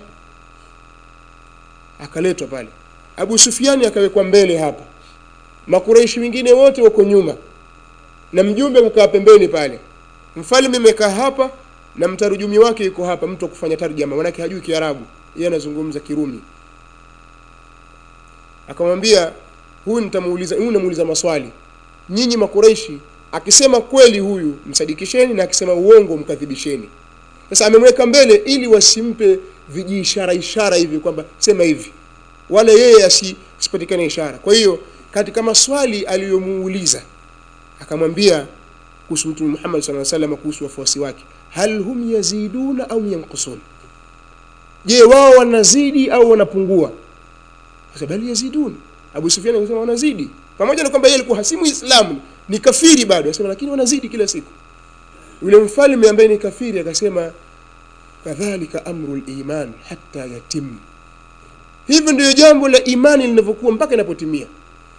akaletwa pale Abu Sufyan akawekwa mbele hapa makureishi wengine wote wako nyuma na mjumbe kukaa pembeni pale mfalme amekaa hapa na mtarujumi wake yuko hapa mtu wa kufanya tarjama manake hajui Kiarabu yeye anazungumza Kirumi akamwambia huyu nitamuuliza huyu namuuliza maswali nyinyi makureishi akisema kweli huyu msadikisheni na akisema uongo mkadhibisheni sasa amemweka mbele ili wasimpe vijiishara ishara hivi kwamba sema hivi wala yeye asi- asipatikane ishara kwa hiyo katika maswali aliyomuuliza akamwambia kuhusu mtume Muhammad sallallahu alaihi wasallam kuhusu wafuasi wake hal hum yaziduna au yanqusun je wao wanazidi au wanapungua sasa bali yazidun Abu Sufyan akasema wanazidi pamoja na kwamba yeye alikuwa hasimu Uislamu ni kafiri bado anasema lakini wanazidi kila siku yule mfalme ambaye ni kafiri akasema kadhalika amru iman hatta yatim hivyo ndio jambo la imani linavyokuwa mpaka inapotimia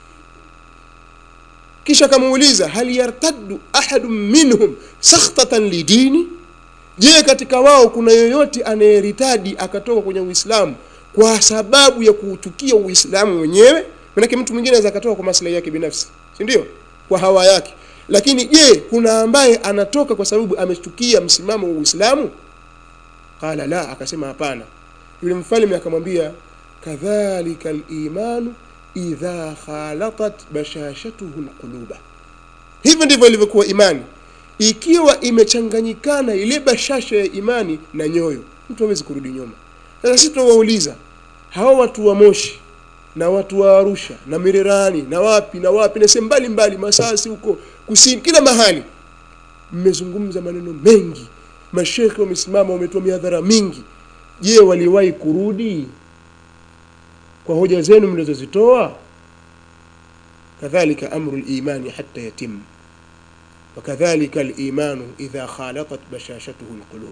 kisha akamuuliza hal yartaddu ahadun minhum sakhtatan lidini je katika wao kuna yoyote anayeritadi akatoka kwenye uislamu kwa sababu ya kuuchukia uislamu wenyewe manake mtu mwingine anaweza akatoka kwa maslahi yake binafsi si ndio kwa hawa yake lakini je kuna ambaye anatoka kwa sababu amechukia msimamo wa uislamu qala la akasema hapana yule mfalme akamwambia kadhalika al-imanu idha khalatat bashashatuhu alquluba hivyo ndivyo ilivyokuwa imani ikiwa imechanganyikana ile bashasha ya imani na nyoyo mtu hawezi kurudi nyuma sasa sisi tunawauliza hawa watu wa Moshi na watu wa Arusha na Mirerani na wapi na wapi na sehemu mbalimbali Masasi huko kusini kila mahali mmezungumza maneno mengi mashekhe wamesimama wametoa mihadhara mingi je waliwahi kurudi kwa hoja zenu mlizozitoa kadhalika amru al-imani hatta yatim وكذلك الإيمان إذا خالطت بشاشته القلوب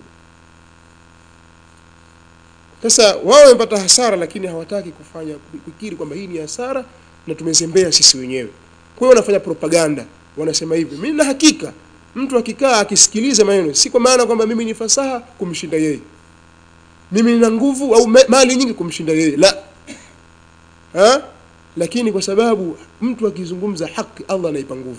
sasa wao wamepata hasara lakini hawataki kufanya kukiri kwamba hii ni hasara na tumezembea sisi wenyewe kwa hiyo wanafanya propaganda wanasema hivi mimi na hakika mtu akikaa akisikiliza maneno si kwa maana kwamba mimi ni fasaha kumshinda yeye mimi nina nguvu au ma- mali nyingi kumshinda yeye la ha? lakini kwa sababu mtu akizungumza haki Allah anaipa nguvu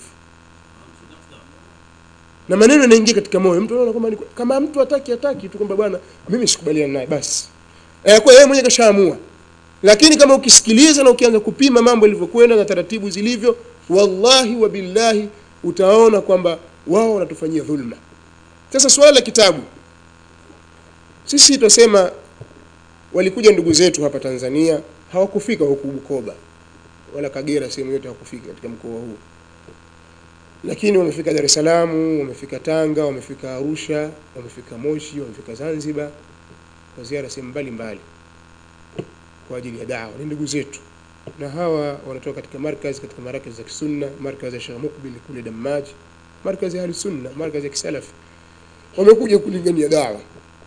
na maneno yanaingia katika moyo mtu anaona kwamba ni- kama mtu hataki hataki tu kwamba bwana mimi sikubaliana naye basi eh, kwa yeye mwenyewe kashaamua lakini kama ukisikiliza na ukianza kupima mambo yalivyokwenda na taratibu zilivyo wallahi wa billahi utaona kwamba wao wanatufanyia dhulma sasa swala la kitabu sisi tutasema walikuja ndugu zetu hapa Tanzania hawakufika huku Bukoba wala Kagera sehemu yote hawakufika katika mkoa huu lakini wamefika Dar es Salaam wamefika Tanga wamefika Arusha wamefika Moshi wamefika Zanzibar kwa ziara sehemu mbalimbali kwa ajili ya dawa ni ndugu zetu na hawa wanatoka katika markaz katika markaz za kisunna markaz ya Sheikh Mukbil kule Dammaj markaz ya Sunna markaz ya kisalafi wamekuja kulingania dawa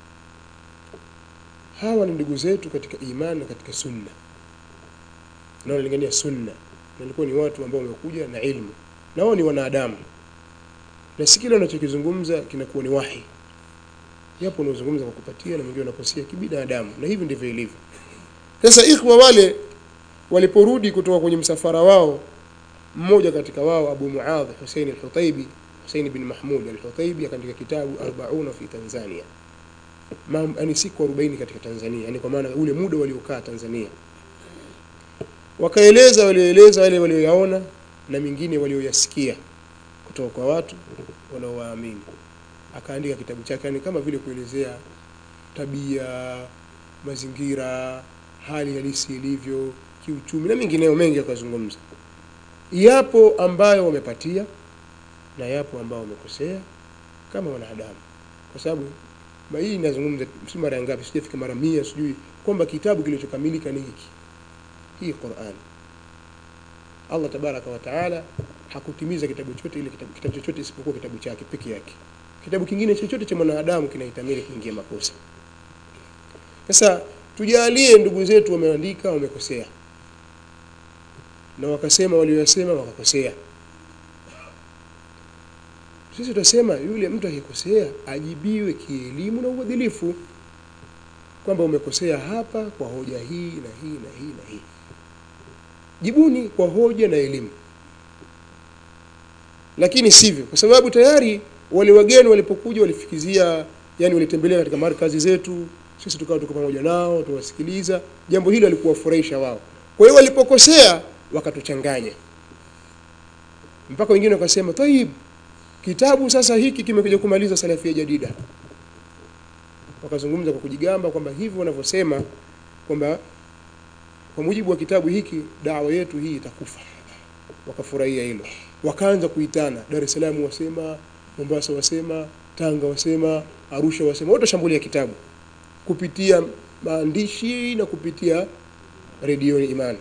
hawa ni ndugu zetu katika imani na katika sunna na wanalingania sunna na ilikuwa ni watu ambao wamekuja na ilmu na wao ni wanadamu na si kile wanachokizungumza kinakuwa ni wahi yapo unaozungumza kwa kupatia na mwingine unakosea kibinadamu na hivi ndivyo ilivyo sasa ikhwa wale waliporudi kutoka kwenye msafara wao mmoja katika wao Abu Muadh Hussein al-Hutaibi Hussein bin Mahmud al-Hutaibi akaandika kitabu 40 fi Tanzania Mam, yani siku 40 katika Tanzania yani kwa maana ule muda waliokaa Tanzania wakaeleza walioeleza wale walioyaona na mingine walioyasikia kutoka kwa watu wanaowaamini akaandika kitabu chake yani kama vile kuelezea tabia mazingira hali halisi ilivyo kiuchumi na mengineyo mengi akazungumza yapo ambayo wamepatia na yapo ambao wamekosea kama wanadamu kwa sababu ma- hii inazungumza si mara ya ngapi sijafika mara mia sijui kwamba kitabu kilichokamilika ni hiki hii Qur'an Allah tabaraka wa taala hakutimiza kitabu chote ile kitabu, kitabu chochote isipokuwa kitabu chake peke yake kitabu kingine chochote cha mwanadamu kinahitamili kuingia makosa sasa tujalie ndugu zetu wameandika wamekosea na wakasema walioyasema wakakosea sisi tutasema yule mtu akikosea ajibiwe kielimu na uadilifu kwamba umekosea hapa kwa hoja hii na hii na hii na hii jibuni kwa hoja na elimu lakini sivyo kwa sababu tayari wale wageni walipokuja walifikizia yani walitembelea katika markazi zetu sisi tukawa tuko pamoja nao tuwasikiliza jambo hilo alikuwafurahisha wao kwa hiyo walipokosea wakatuchanganya mpaka wengine wakasema tayib kitabu sasa hiki kimekuja kumaliza salafia jadida wakazungumza kwa kujigamba kwamba hivyo wanavyosema kwamba kwa mujibu wa kitabu hiki dawa yetu hii itakufa wakafurahia hilo wakaanza kuitana Dar es Salaam wasema Mombasa wasema Tanga wasema Arusha wasema wote washambulia kitabu kupitia maandishi na kupitia redio Imani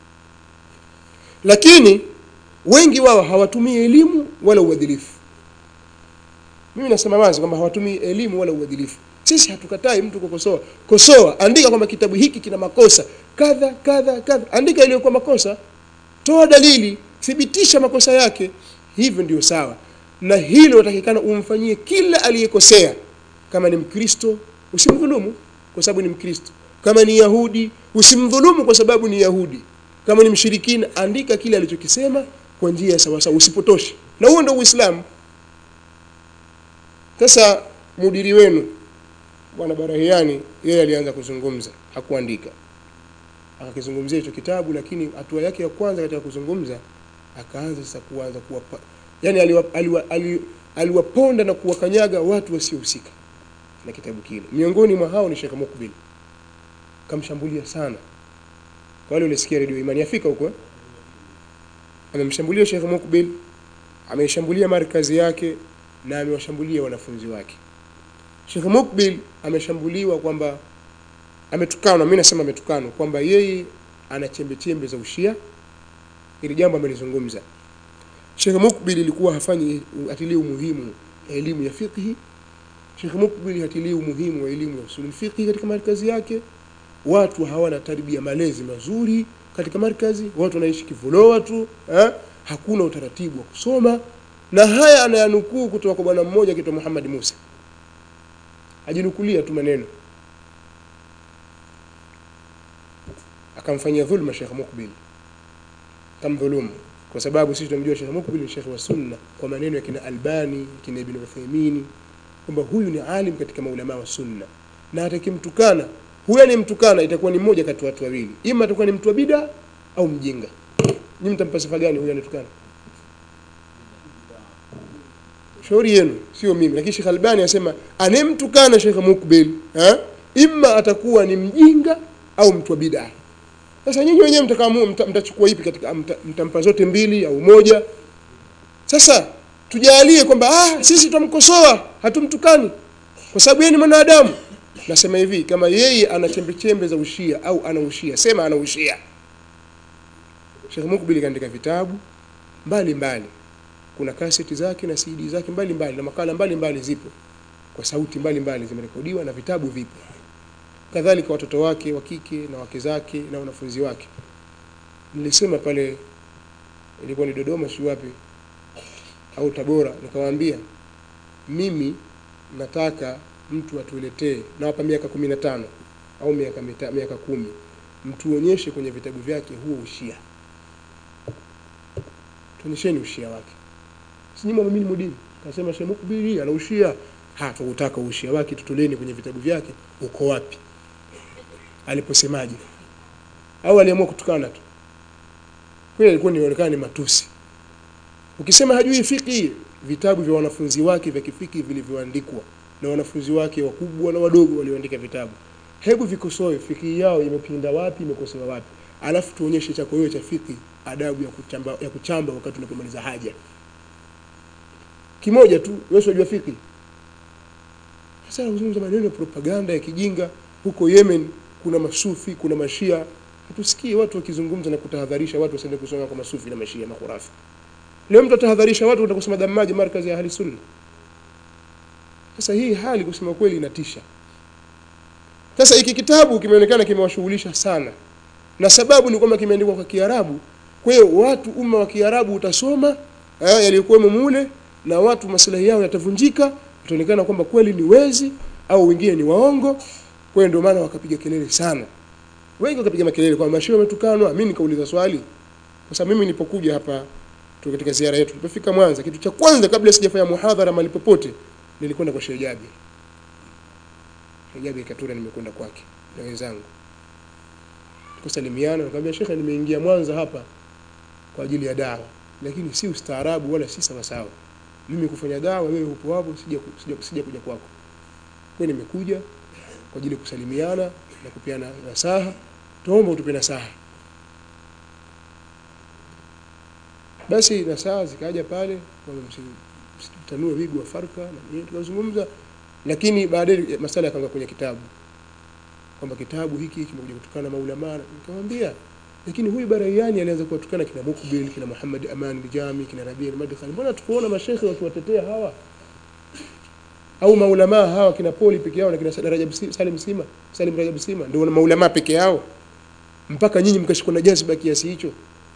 lakini wengi wao hawatumii elimu wala uadilifu mimi nasema wazi kwamba hawatumii elimu wala uadilifu sisi hatukatai mtu kukosoa kosoa andika kwamba kitabu hiki kina makosa kadha kadha kadha andika iliyokuwa makosa toa dalili thibitisha makosa yake hivyo ndio sawa na hilo utakikana umfanyie kila aliyekosea kama ni mkristo usimdhulumu kwa sababu ni mkristo kama ni yahudi usimdhulumu kwa sababu ni yahudi kama ni mshirikina andika kile alichokisema kwa njia ya sawasawa usipotoshe na huo ndio uislamu sasa mudiri wenu bwana barahiani yeye alianza kuzungumza hakuandika akakizungumzia hicho kitabu lakini hatua yake ya kwanza katika kuzungumza akaanza sasa kuanza kuwa yani aliwaponda aliwa, aliwa, aliwaponda na kuwakanyaga watu wasiohusika na kitabu kile miongoni mwa hao ni Sheikh Mukbil kamshambulia sana kwa wale walisikia redio Imani Afrika huko eh? amemshambulia Sheikh Mukbil ameishambulia markazi yake na amewashambulia wanafunzi wake Sheikh Mukbil ameshambuliwa kwamba ametukanwa mimi nasema ametukanwa kwamba yeye ana chembe chembe za ushia ili jambo amelizungumza Sheikh Mukbil ilikuwa hafanyi atilii umuhimu elimu ya fiqhi Sheikh Mukbil hatilii umuhimu wa elimu ya usul fiqhi katika markazi yake watu hawana tarbia malezi mazuri katika markazi watu wanaishi kivuloa tu eh? hakuna utaratibu wa kusoma na haya anayanukuu kutoka kwa bwana mmoja kitwa Muhammad Musa ajinukulia tu maneno akamfanyia dhulma Sheikh Mukbil kamdhulumu kwa sababu sisi tunamjua Sheikh Mukbil ni Sheikh wa Sunna kwa maneno ya kina Albani kina Ibn Uthaymeen kwamba huyu ni alim katika maulama wa Sunna na atakimtukana huyu anemtukana itakuwa ni mmoja kati ya watu wawili ima atakuwa ni mtu wa bid'a au mjinga nyinyi mtampa sifa gani huyu anatukana shauri yenu sio mimi lakini Sheikh Albani anasema anemtukana Sheikh Mukbil eh imma atakuwa ni mjinga au mtu wa bid'a sasa nyinyi wenyewe mtakaamua mta, mtachukua ipi katika mta, mtampa zote mbili au moja sasa tujalie kwamba ah sisi tutamkosoa hatumtukani kwa sababu yeye ni mwanadamu nasema hivi kama yeye ana chembe chembe za ushia au ana ushia sema ana ushia Sheikh Mukbil kaandika vitabu mbali mbali kuna kaseti zake na CD zake mbali mbali na makala mbali mbali zipo kwa sauti mbali mbali zimerekodiwa na vitabu vipo kadhalika watoto wake wa kike na wake zake na wanafunzi wake nilisema pale ilikuwa ni Dodoma si wapi au Tabora nikawaambia mimi nataka mtu atuletee nawapa miaka kumi na tano au miaka mita, miaka kumi mtuonyeshe kwenye vitabu vyake huo ushia tuonyesheni ushia wake sinyima mimi mudini kasema Sheikh Mukbili ana ushia ha tukutaka ushia wake tutoleni kwenye vitabu vyake uko wapi aliposemaje au aliamua kutukana tu kweli alikuwa inaonekana ni matusi ukisema hajui fiki vitabu vya wanafunzi wake vya kifiki vilivyoandikwa na wanafunzi wake wakubwa na wadogo walioandika vitabu hebu vikosoe fiki yao imepinda wapi imekosewa wapi alafu tuonyeshe chako wewe cha fiki adabu ya kuchamba, ya kuchamba wakati unapomaliza haja kimoja tu wewe unajua fiki sasa unazungumza maneno ya propaganda ya kijinga huko Yemen kuna masufi kuna mashia hatusikii watu wakizungumza na kutahadharisha watu wasiende kusoma kwa masufi na mashia makhurafi leo mtu atahadharisha watu kwenda kusoma damaji markazi ya ahli sunna sasa hii hali kusema kweli inatisha sasa hiki kitabu kimeonekana kimewashughulisha sana na sababu ni kwamba kimeandikwa kwa kiarabu kwa hiyo watu umma wa kiarabu utasoma eh, yaliyokuwemo mule na watu maslahi yao yatavunjika itaonekana kwamba kweli ni wezi au wengine ni waongo kwa hiyo ndio maana wakapiga kelele sana wengi wakapiga makelele kwamba mashehe wametukanwa mimi nikauliza swali kwa sababu mimi nilipokuja hapa tu katika ziara yetu tulipofika Mwanza kitu cha kwanza kabla sijafanya muhadhara mahali popote nilikwenda kwa Sheikh Jabir Sheikh Jabir Katura nimekwenda kwake na wenzangu tukasalimiana nikamwambia Sheikh nimeingia Mwanza hapa kwa ajili ya dawa lakini si ustaarabu wala si sawa sawa mimi kufanya dawa wewe upo hapo sija sija, sija kuja kwako kwa hiyo nimekuja kwa ajili ya kusalimiana na kupeana nasaha tuombe utupe nasaha basi nasaha zikaja pale kwamba msi- msitanue wigo wa farka na nini tukazungumza lakini baadaye masala yakaanga kwenye kitabu kwamba kitabu hiki kimekuja kutokana na maulama nikamwambia lakini huyu Baraiani alianza kuwatukana kina Mukbil kina Muhammad Aman Bijami kina Rabi al-Madkhali mbona tukuona mashekhe wakiwatetea hawa au maulama hawa kina Poli peke yao na kina Rajab Si- Salim Sima Salim Rajab Sima ndio maulama peke yao mpaka nyinyi mkashikwa na jazba kiasi hicho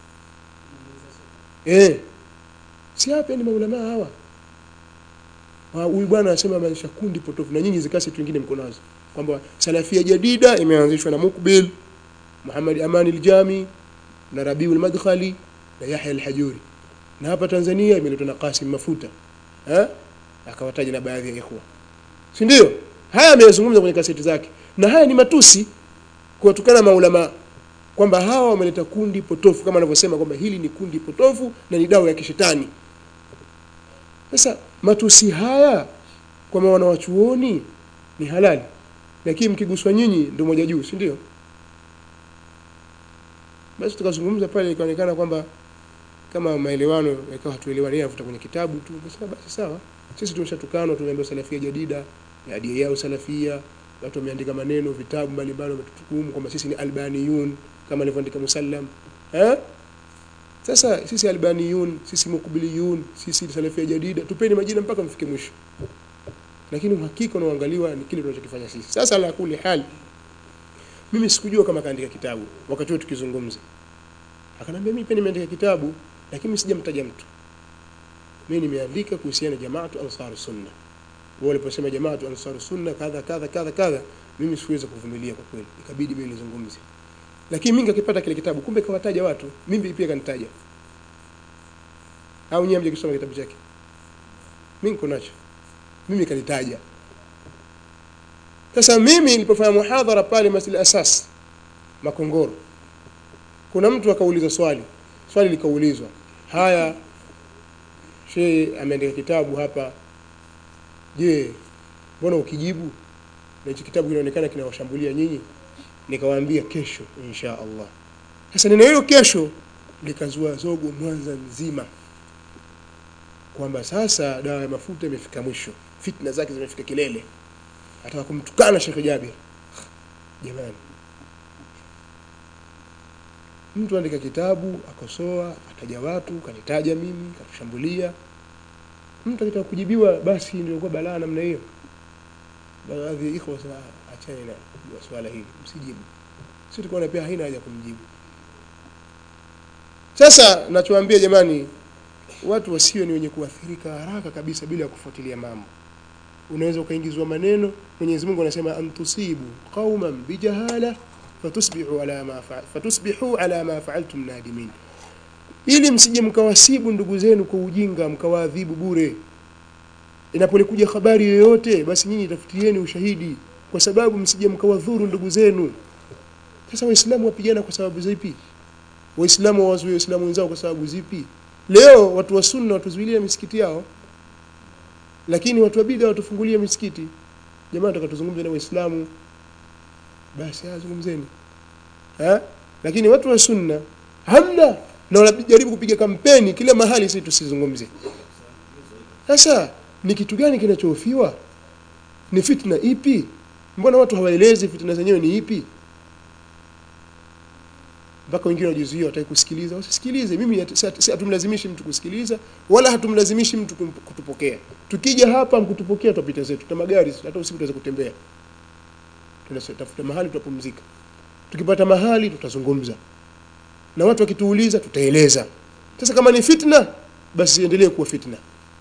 eh si hapa ni maulama hawa Ah, huyu bwana anasema maisha kundi potofu na nyinyi zikasi tu wengine mko nazo kwamba salafia jadida imeanzishwa na Mukbil Muhammad Aman al-Jami na Rabiul Madkhali na Yahya al-Hajuri na hapa Tanzania imeletwa na Qasim Mafuta eh akawataja na baadhi ya ikhwa si ndio haya ameyazungumza kwenye kaseti zake na haya ni matusi kuwatukana maulama kwamba hawa wameleta kundi potofu kama anavyosema kwamba hili ni kundi potofu na ni dawa ya kishetani sasa matusi haya kwa maana wachuoni ni halali lakini mkiguswa nyinyi ndio moja juu si ndio basi tukazungumza pale ikaonekana kwamba kama maelewano yakawa hatuelewani yeye afuta kwenye kitabu tu basi basi sawa sisi tumeshatukanwa tumeambiwa salafia jadida ya adia yao salafia watu wameandika maneno vitabu mbalimbali wametutukumu kwamba sisi ni albaniyun kama alivyoandika musallam eh sasa sisi albaniyun sisi mukbiliyun sisi salafia jadida tupeni majina mpaka mfike mwisho lakini uhakika unaoangaliwa ni kile tunachokifanya sisi sasa la kuli hali mimi sikujua kama kaandika kitabu wakati huo tukizungumza akanambia mimi pia nimeandika kitabu lakini sijamtaja mtu mimi nimeandika kuhusiana na jamaatu ansar sunna wao waliposema jamaatu ansar sunna kadha kadha kadha kadha mimi siweza kuvumilia kwa kweli ikabidi mimi nizungumze lakini mimi nikipata kile kitabu kumbe kawataja watu mimi pia kanitaja au nyinyi mjikisoma kitabu chake mimi niko nacho mimi kanitaja sasa mimi nilipofanya muhadhara pale Masjid Asas Makongoro kuna mtu akauliza swali swali likaulizwa haya shehe ameandika kitabu hapa je mbona ukijibu na hichi kitabu kinaonekana kinawashambulia nyinyi nikawaambia kesho insha Allah sasa neno hilo kesho likazua zogo Mwanza nzima kwamba sasa dawa ya mafuta imefika mwisho fitna zake zimefika kilele ataka kumtukana Sheikh Jabir jamani mtu andika kitabu akosoa ataja watu kanitaja mimi katushambulia mtu akitaka kujibiwa basi ndio kwa balaa namna hiyo baadhi ya ikhwa sasa achane na kujua swala hili msijibu sisi tukaona pia haina haja kumjibu sasa nachowaambia jamani watu wasiwe ni wenye kuathirika haraka kabisa bila ya kufuatilia mambo unaweza ukaingizwa maneno Mwenyezi Mungu anasema antusibu qauman bijahala fatusbihu ala ma fa, fatusbihu ala ma fa'altum nadimin ili msije mkawasibu ndugu zenu kwa ujinga mkawaadhibu bure inapolikuja habari yoyote basi nyinyi tafutieni ushahidi kwa sababu msije mkawadhuru ndugu zenu sasa waislamu wapigana kwa sababu zipi waislamu wawazuie waislamu wenzao kwa sababu zipi leo watu wa sunna watuzuilia misikiti yao lakini watu wa bid'a watufungulie misikiti jamaa tutakatuzungumza na waislamu basi azungumzeni eh lakini watu wa sunna hamna na wanajaribu kupiga kampeni kila mahali sisi tusizungumze sasa ni kitu gani kinachohofiwa ni fitna ipi mbona watu hawaelezi fitna zenyewe ni ipi mpaka wengine wajizuia wataki kusikiliza wasisikilize mimi si hatumlazimishi mtu kusikiliza wala hatumlazimishi mtu kutupokea tukija hapa mkutupokea tutapita zetu tuna magari hata usiku tutaweza kutembea tunatafuta mahali tutapumzika tukipata mahali tutazungumza na watu wakituuliza tutaeleza sasa kama ni fitna basi iendelee kuwa fitna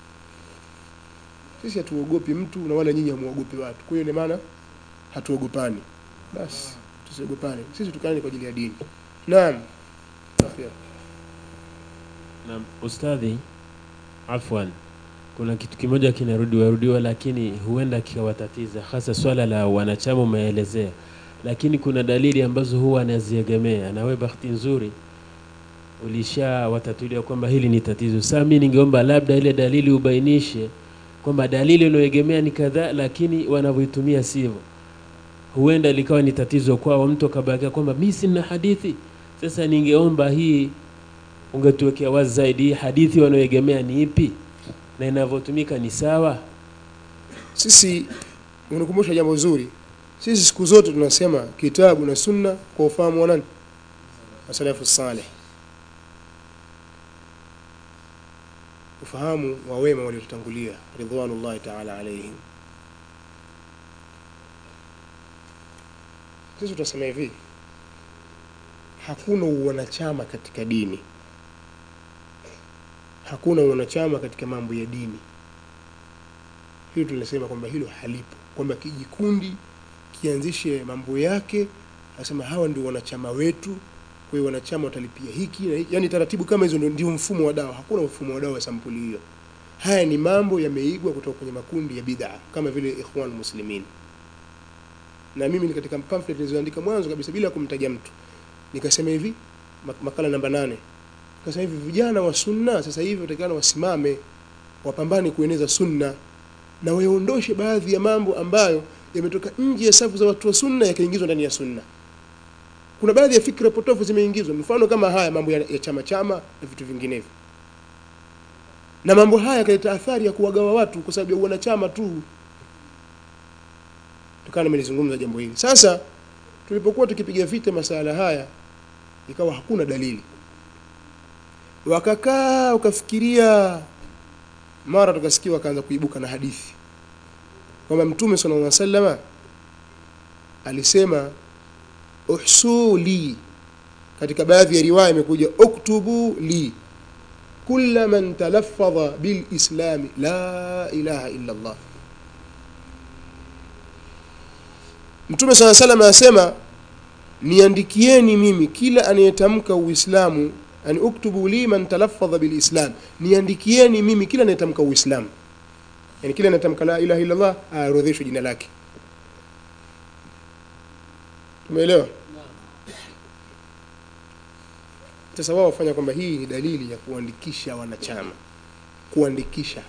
sisi hatuogopi mtu na wala nyinyi hamuogopi watu kwa hiyo ndio maana hatuogopani basi tusiogopane sisi tukaane kwa ajili ya dini naam Afya. Naam, ustadhi, afwan, kuna kitu kimoja kinarudiwa rudiwa, lakini huenda kikawatatiza, hasa swala la wanachama umeelezea, lakini kuna dalili ambazo huwa anaziegemea, na wewe bahati nzuri ulishawatatulia kwamba hili ni tatizo. Sasa mimi ningeomba labda ile dalili ubainishe kwamba dalili unayoegemea ni kadhaa, lakini wanavyoitumia sivyo, huenda likawa ni tatizo kwao, mtu akabakia kwamba mimi sina hadithi. Sasa ningeomba hii ungetuwekea wazi zaidi, hii hadithi wanaoegemea ni ipi na inavyotumika ni sawa? sisi unikumbusha jambo zuri sisi siku zote tunasema kitabu na sunna kwa ufahamu wa nani wasalafu saleh ufahamu wa wema waliotutangulia ridwanullahi taala alaihim sisi tunasema hivi hakuna uwanachama katika dini hakuna uwanachama katika mambo ya dini hilo tunasema kwamba hilo halipo kwamba kijikundi kianzishe mambo yake nasema hawa ndio wanachama wetu kwa hiyo wanachama watalipia hiki na hiki yani taratibu kama hizo ndio- ndio mfumo wa dawa hakuna mfumo wa dawa wa sampuli hiyo haya ni mambo yameigwa kutoka kwenye makundi ya bid'a kama vile ikhwan muslimin na mimi ni katika pamphlet nilizoandika mwanzo kabisa bila kumtaja mtu nikasema hivi mak- makala namba nane nikasema hivi vijana wa sunna sasa hivi watakana wasimame wapambane kueneza sunna na waondoshe baadhi ya mambo ambayo yametoka nje ya safu za watu wa sunna yakaingizwa ndani ya sunna kuna baadhi ya fikra potofu zimeingizwa mfano kama haya mambo ya, ya chama chama na vitu vinginevyo na mambo haya yakaleta athari ya kuwagawa watu kwa sababu ya wanachama tu tukawa nimelizungumza jambo hili sasa tulipokuwa tukipiga vita masala haya ikawa hakuna dalili wakakaa wakafikiria mara tukasikia wakaanza kuibuka na hadithi kwamba mtume sallallahu alaihi wasallam alisema uhsuli katika baadhi ya riwaya imekuja uktubu li kulla man talaffadha bil islami la ilaha illa Allah Mtume sala salam anasema niandikieni mimi kila anayetamka Uislamu yani uktubu li man talaffadha bil islam niandikieni mimi kila anayetamka Uislamu yani kila anayetamka la ilaha illa Allah aorodheshwe jina lake Tumeelewa? Sasa wao wafanya kwamba hii ni dalili ya kuandikisha wanachama, kuandikisha.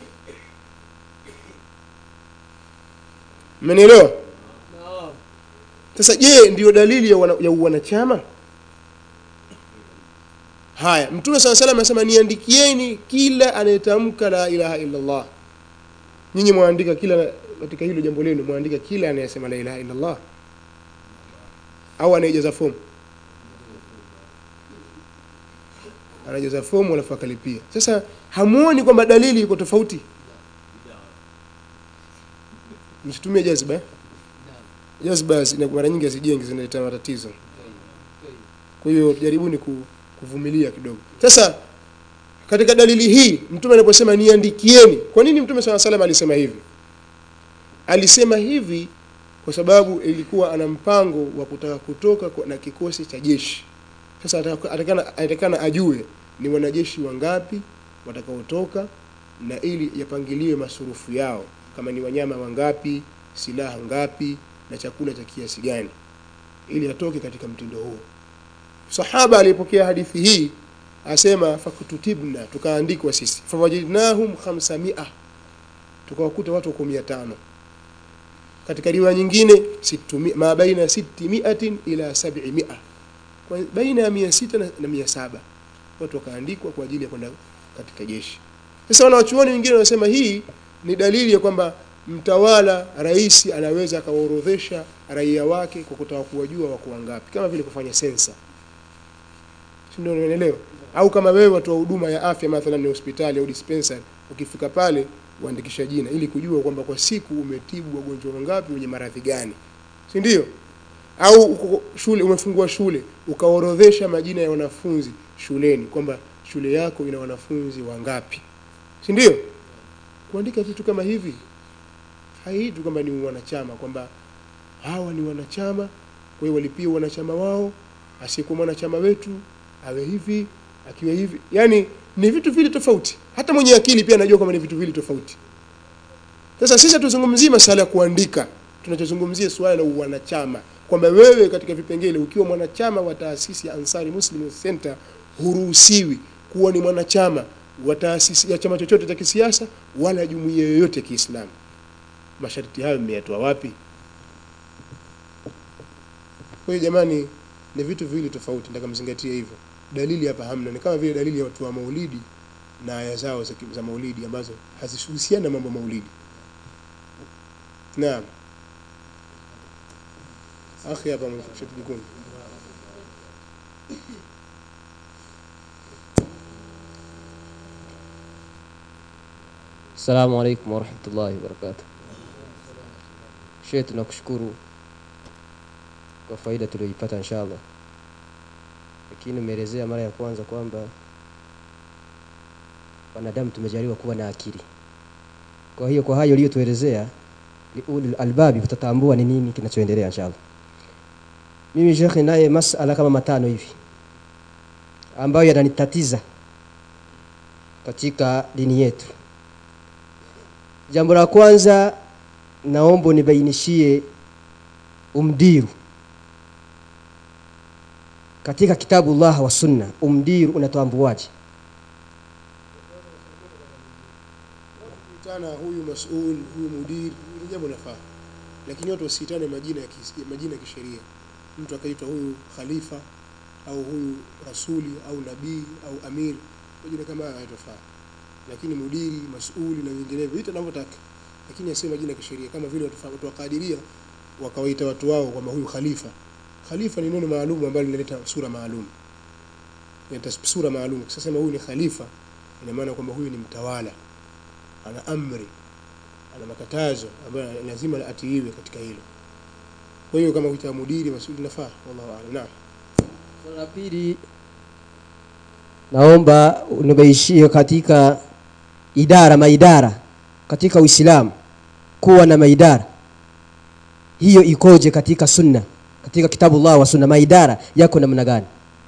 Mmenielewa? Sasa je, ndiyo dalili ya, wana, ya wanachama? Haya, Mtume sala salam anasema niandikieni kila anayetamka la ilaha illa Allah. Nyinyi mwaandika kila katika hilo jambo lenu, mwaandika kila anayesema la ilaha illa Allah au anayejaza fomu anajaza fomu alafu akalipia. Sasa hamuoni kwamba dalili iko tofauti? Msitumie jazba. eh? Jazba zina mara nyingi hazijengi, zinaleta matatizo. Kwa hiyo jaribuni ku- kuvumilia kidogo. Sasa katika dalili hii mtume anaposema niandikieni, kwa nini mtume swalla salam alisema hivi? Alisema hivi kwa sababu ilikuwa ana mpango wa kutaka kutoka kwa- na kikosi cha jeshi. Sasa ataka- atakana atakana ajue ni wanajeshi wangapi watakaotoka na ili yapangiliwe masurufu yao, kama ni wanyama wangapi, silaha ngapi na chakula cha kiasi gani, ili atoke katika mtindo huo. Sahaba alipokea hadithi hii asema fakututibna, tukaandikwa sisi, fawajidnahum khamsamia, tukawakuta watu wako mia tano katika riwaya nyingine situmi- ma baina sitimiatin ila sabimia kwa baina ya mia sita na, na mia saba watu wakaandikwa kwa ajili ya kwenda katika jeshi sasa wanawachuoni wengine wanasema hii ni dalili ya kwamba mtawala rais anaweza akawaorodhesha raia wake kwa kutaka kuwajua wako wangapi kama vile kufanya sensa si ndio unaelewa au kama wewe watu wa huduma ya afya mathalan ni hospitali au dispensary ukifika pale uandikisha jina ili kujua kwamba kwa siku umetibu wagonjwa wangapi wenye maradhi gani si ndio au uko shule umefungua shule ukaorodhesha majina ya wanafunzi shuleni kwamba shule yako ina wanafunzi wangapi si ndio kuandika vitu kama hivi haiitwi kwamba ni wanachama kwamba hawa ni wanachama kwa hiyo walipia wanachama wao asiyekuwa mwanachama wetu awe hivi akiwa hivi yani ni vitu vile tofauti hata mwenye akili pia anajua kwamba ni vitu vile tofauti sasa sisi hatuzungumzii masala ya kuandika tunachozungumzia suala la uwanachama kwamba wewe katika vipengele ukiwa mwanachama wa taasisi ya Ansari Muslim Youth Center huruhusiwi kuwa ni mwanachama wa taasisi ya chama chochote cha kisiasa wala jumuiya yoyote ya Kiislamu masharti hayo mmeyatoa wapi kwa hiyo jamani ni vitu viwili tofauti nataka mzingatie hivyo dalili hapa hamna ni kama vile dalili ya watu wa maulidi na aya zao za, za maulidi ambazo hazihusiani na mambo ya maulidi naam akhi hapa mshatu jekundu Assalamu alaikum warahmatullahi wabarakatuh. Sheikh, tunakushukuru kwa faida tuliyoipata inshallah, lakini umeelezea mara ya kwanza kwamba wanadamu tumejaliwa kuwa na akili. Kwa hiyo kwa hayo uliyotuelezea, liulil albabi utatambua ni nini kinachoendelea inshallah. Mimi Sheikh, naye masala kama matano hivi ambayo yananitatiza katika dini yetu. Jambo la kwanza naomba unibainishie umdiru katika kitabu Allah wa sunna, umdiru unatambuaje? kuitana huyu masul huyu mudir ni jambo nafaa lakini watu wasiitane majina ya kis- majina ya kisheria mtu akaitwa huyu khalifa au huyu rasuli au nabii au amir majina kama haya hayatofaa lakini mudiri masuli na vinginevyo ita anavyotaka lakini asiwe majina ya kisheria kama vile watu, watu wa kadiria wakawaita watu wao kwamba huyu khalifa khalifa ni neno maalum ambalo linaleta sura maalum inaleta sura maalum sasa huyu ni khalifa ina maana kwamba huyu ni mtawala ana amri ana makatazo ambayo lazima atiiwe katika hilo kwa hiyo kama kuita mudiri masuli nafaa wallahu a'lam naam Swala la pili naomba unibaishie katika idara maidara katika Uislamu kuwa na maidara hiyo ikoje katika sunna katika kitabu Allah wa sunna maidara yako namna gani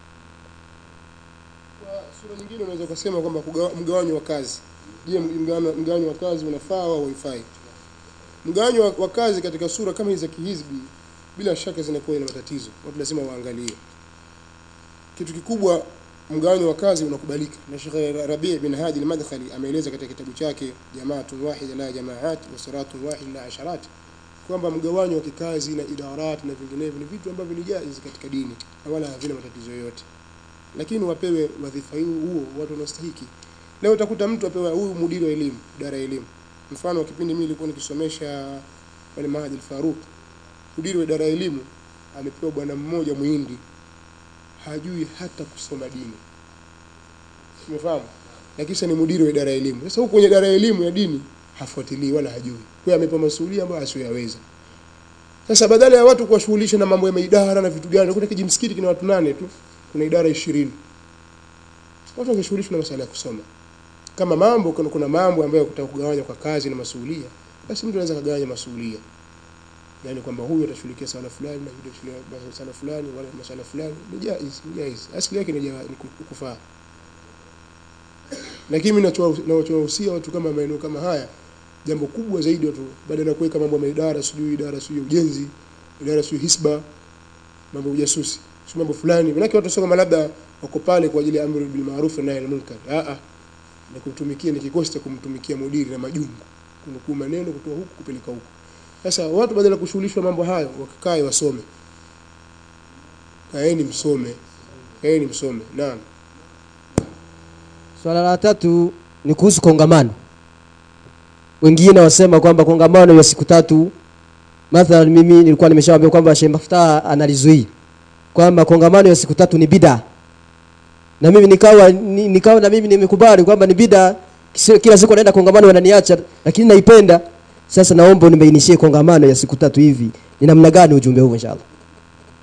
kwa sura nyingine unaweza kusema kwamba kugawa- mgawanyo wa kazi je mgawanyo mgawanyo wa kazi unafaa au haifai mgawanyo wa, wa kazi katika sura kama hizi za kihizbi bila shaka zinakuwa ina matatizo watu lazima waangalie kitu kikubwa mgawanyo wa kazi unakubalika na Sheikh Rabi' bin Hadi al-Madkhali ameeleza katika kitabu chake Jamaatun wahida la jamaat wa siratun wahid la asharat kwamba mgawanyo wa kikazi na idarat na vinginevyo ni vitu ambavyo ni jaiz katika dini na wala havina matatizo yoyote lakini wapewe wadhifa huu huo watu wanaostahiki leo utakuta mtu apewa huyu mudiri wa elimu idara ya elimu mfano wa kipindi mimi nilikuwa nikisomesha pale Mahadi al-Faruq mudiri wa idara ya elimu amepewa bwana mmoja muhindi hajui hata kusoma dini umefahamu na kisha ni mudiri wa idara ya elimu sasa huko kwenye idara ya elimu ya dini hafuatilii wala hajui kwa hiyo amepewa masuhulia ambayo asiyoyaweza sasa badala ya watu kuwashughulisha na mambo ya maidara na vitu gani kuna kijimsikiti kina watu nane tu kuna idara ishirini watu wangeshughulishwa na masuala ya kusoma kama mambo kuna, kuna mambo ambayo kutaka kugawanya kwa kazi na masuhulia basi mtu anaweza kugawanya masuhulia yani kwamba huyu atashughulikia swala fulani na huyu atashughulikia swala fulani wala maswala fulani ni jaiz ni jaiz asili yake ni jawa- ni ku- kufaa lakini mimi nachowa- nachowahusia watu kama maeneo kama haya jambo kubwa zaidi watu badala ya kuweka mambo ya idara sijui idara sijui ya ujenzi idara sijui hisba mambo ya ujasusi sio mambo fulani manake watu sio kama labda wako pale kwa ajili ya amri bil ma'ruf na nahy anil munkar a a ni kutumikia ni kikosi cha kumtumikia mudiri na majungu kunukuu maneno kutoa huku kupeleka huku sasa watu badala ya kushughulishwa mambo hayo wakikae wasome kaeni msome kaeni msome naam Swala la tatu ni kuhusu kongamano. Wengine wasema kwamba kongamano ya siku tatu, mathalan mimi nilikuwa nimeshawaambia kwamba Sheikh Maftaa analizuia kwamba kongamano ya siku tatu ni bida, na mimi nikawa ni, nikawa na mimi nimekubali kwamba ni bida. Kisi- Kila siku naenda kongamano wananiacha, lakini naipenda. Sasa naomba unibainishie kongamano ya siku tatu hivi ni namna gani ujumbe huu inshallah.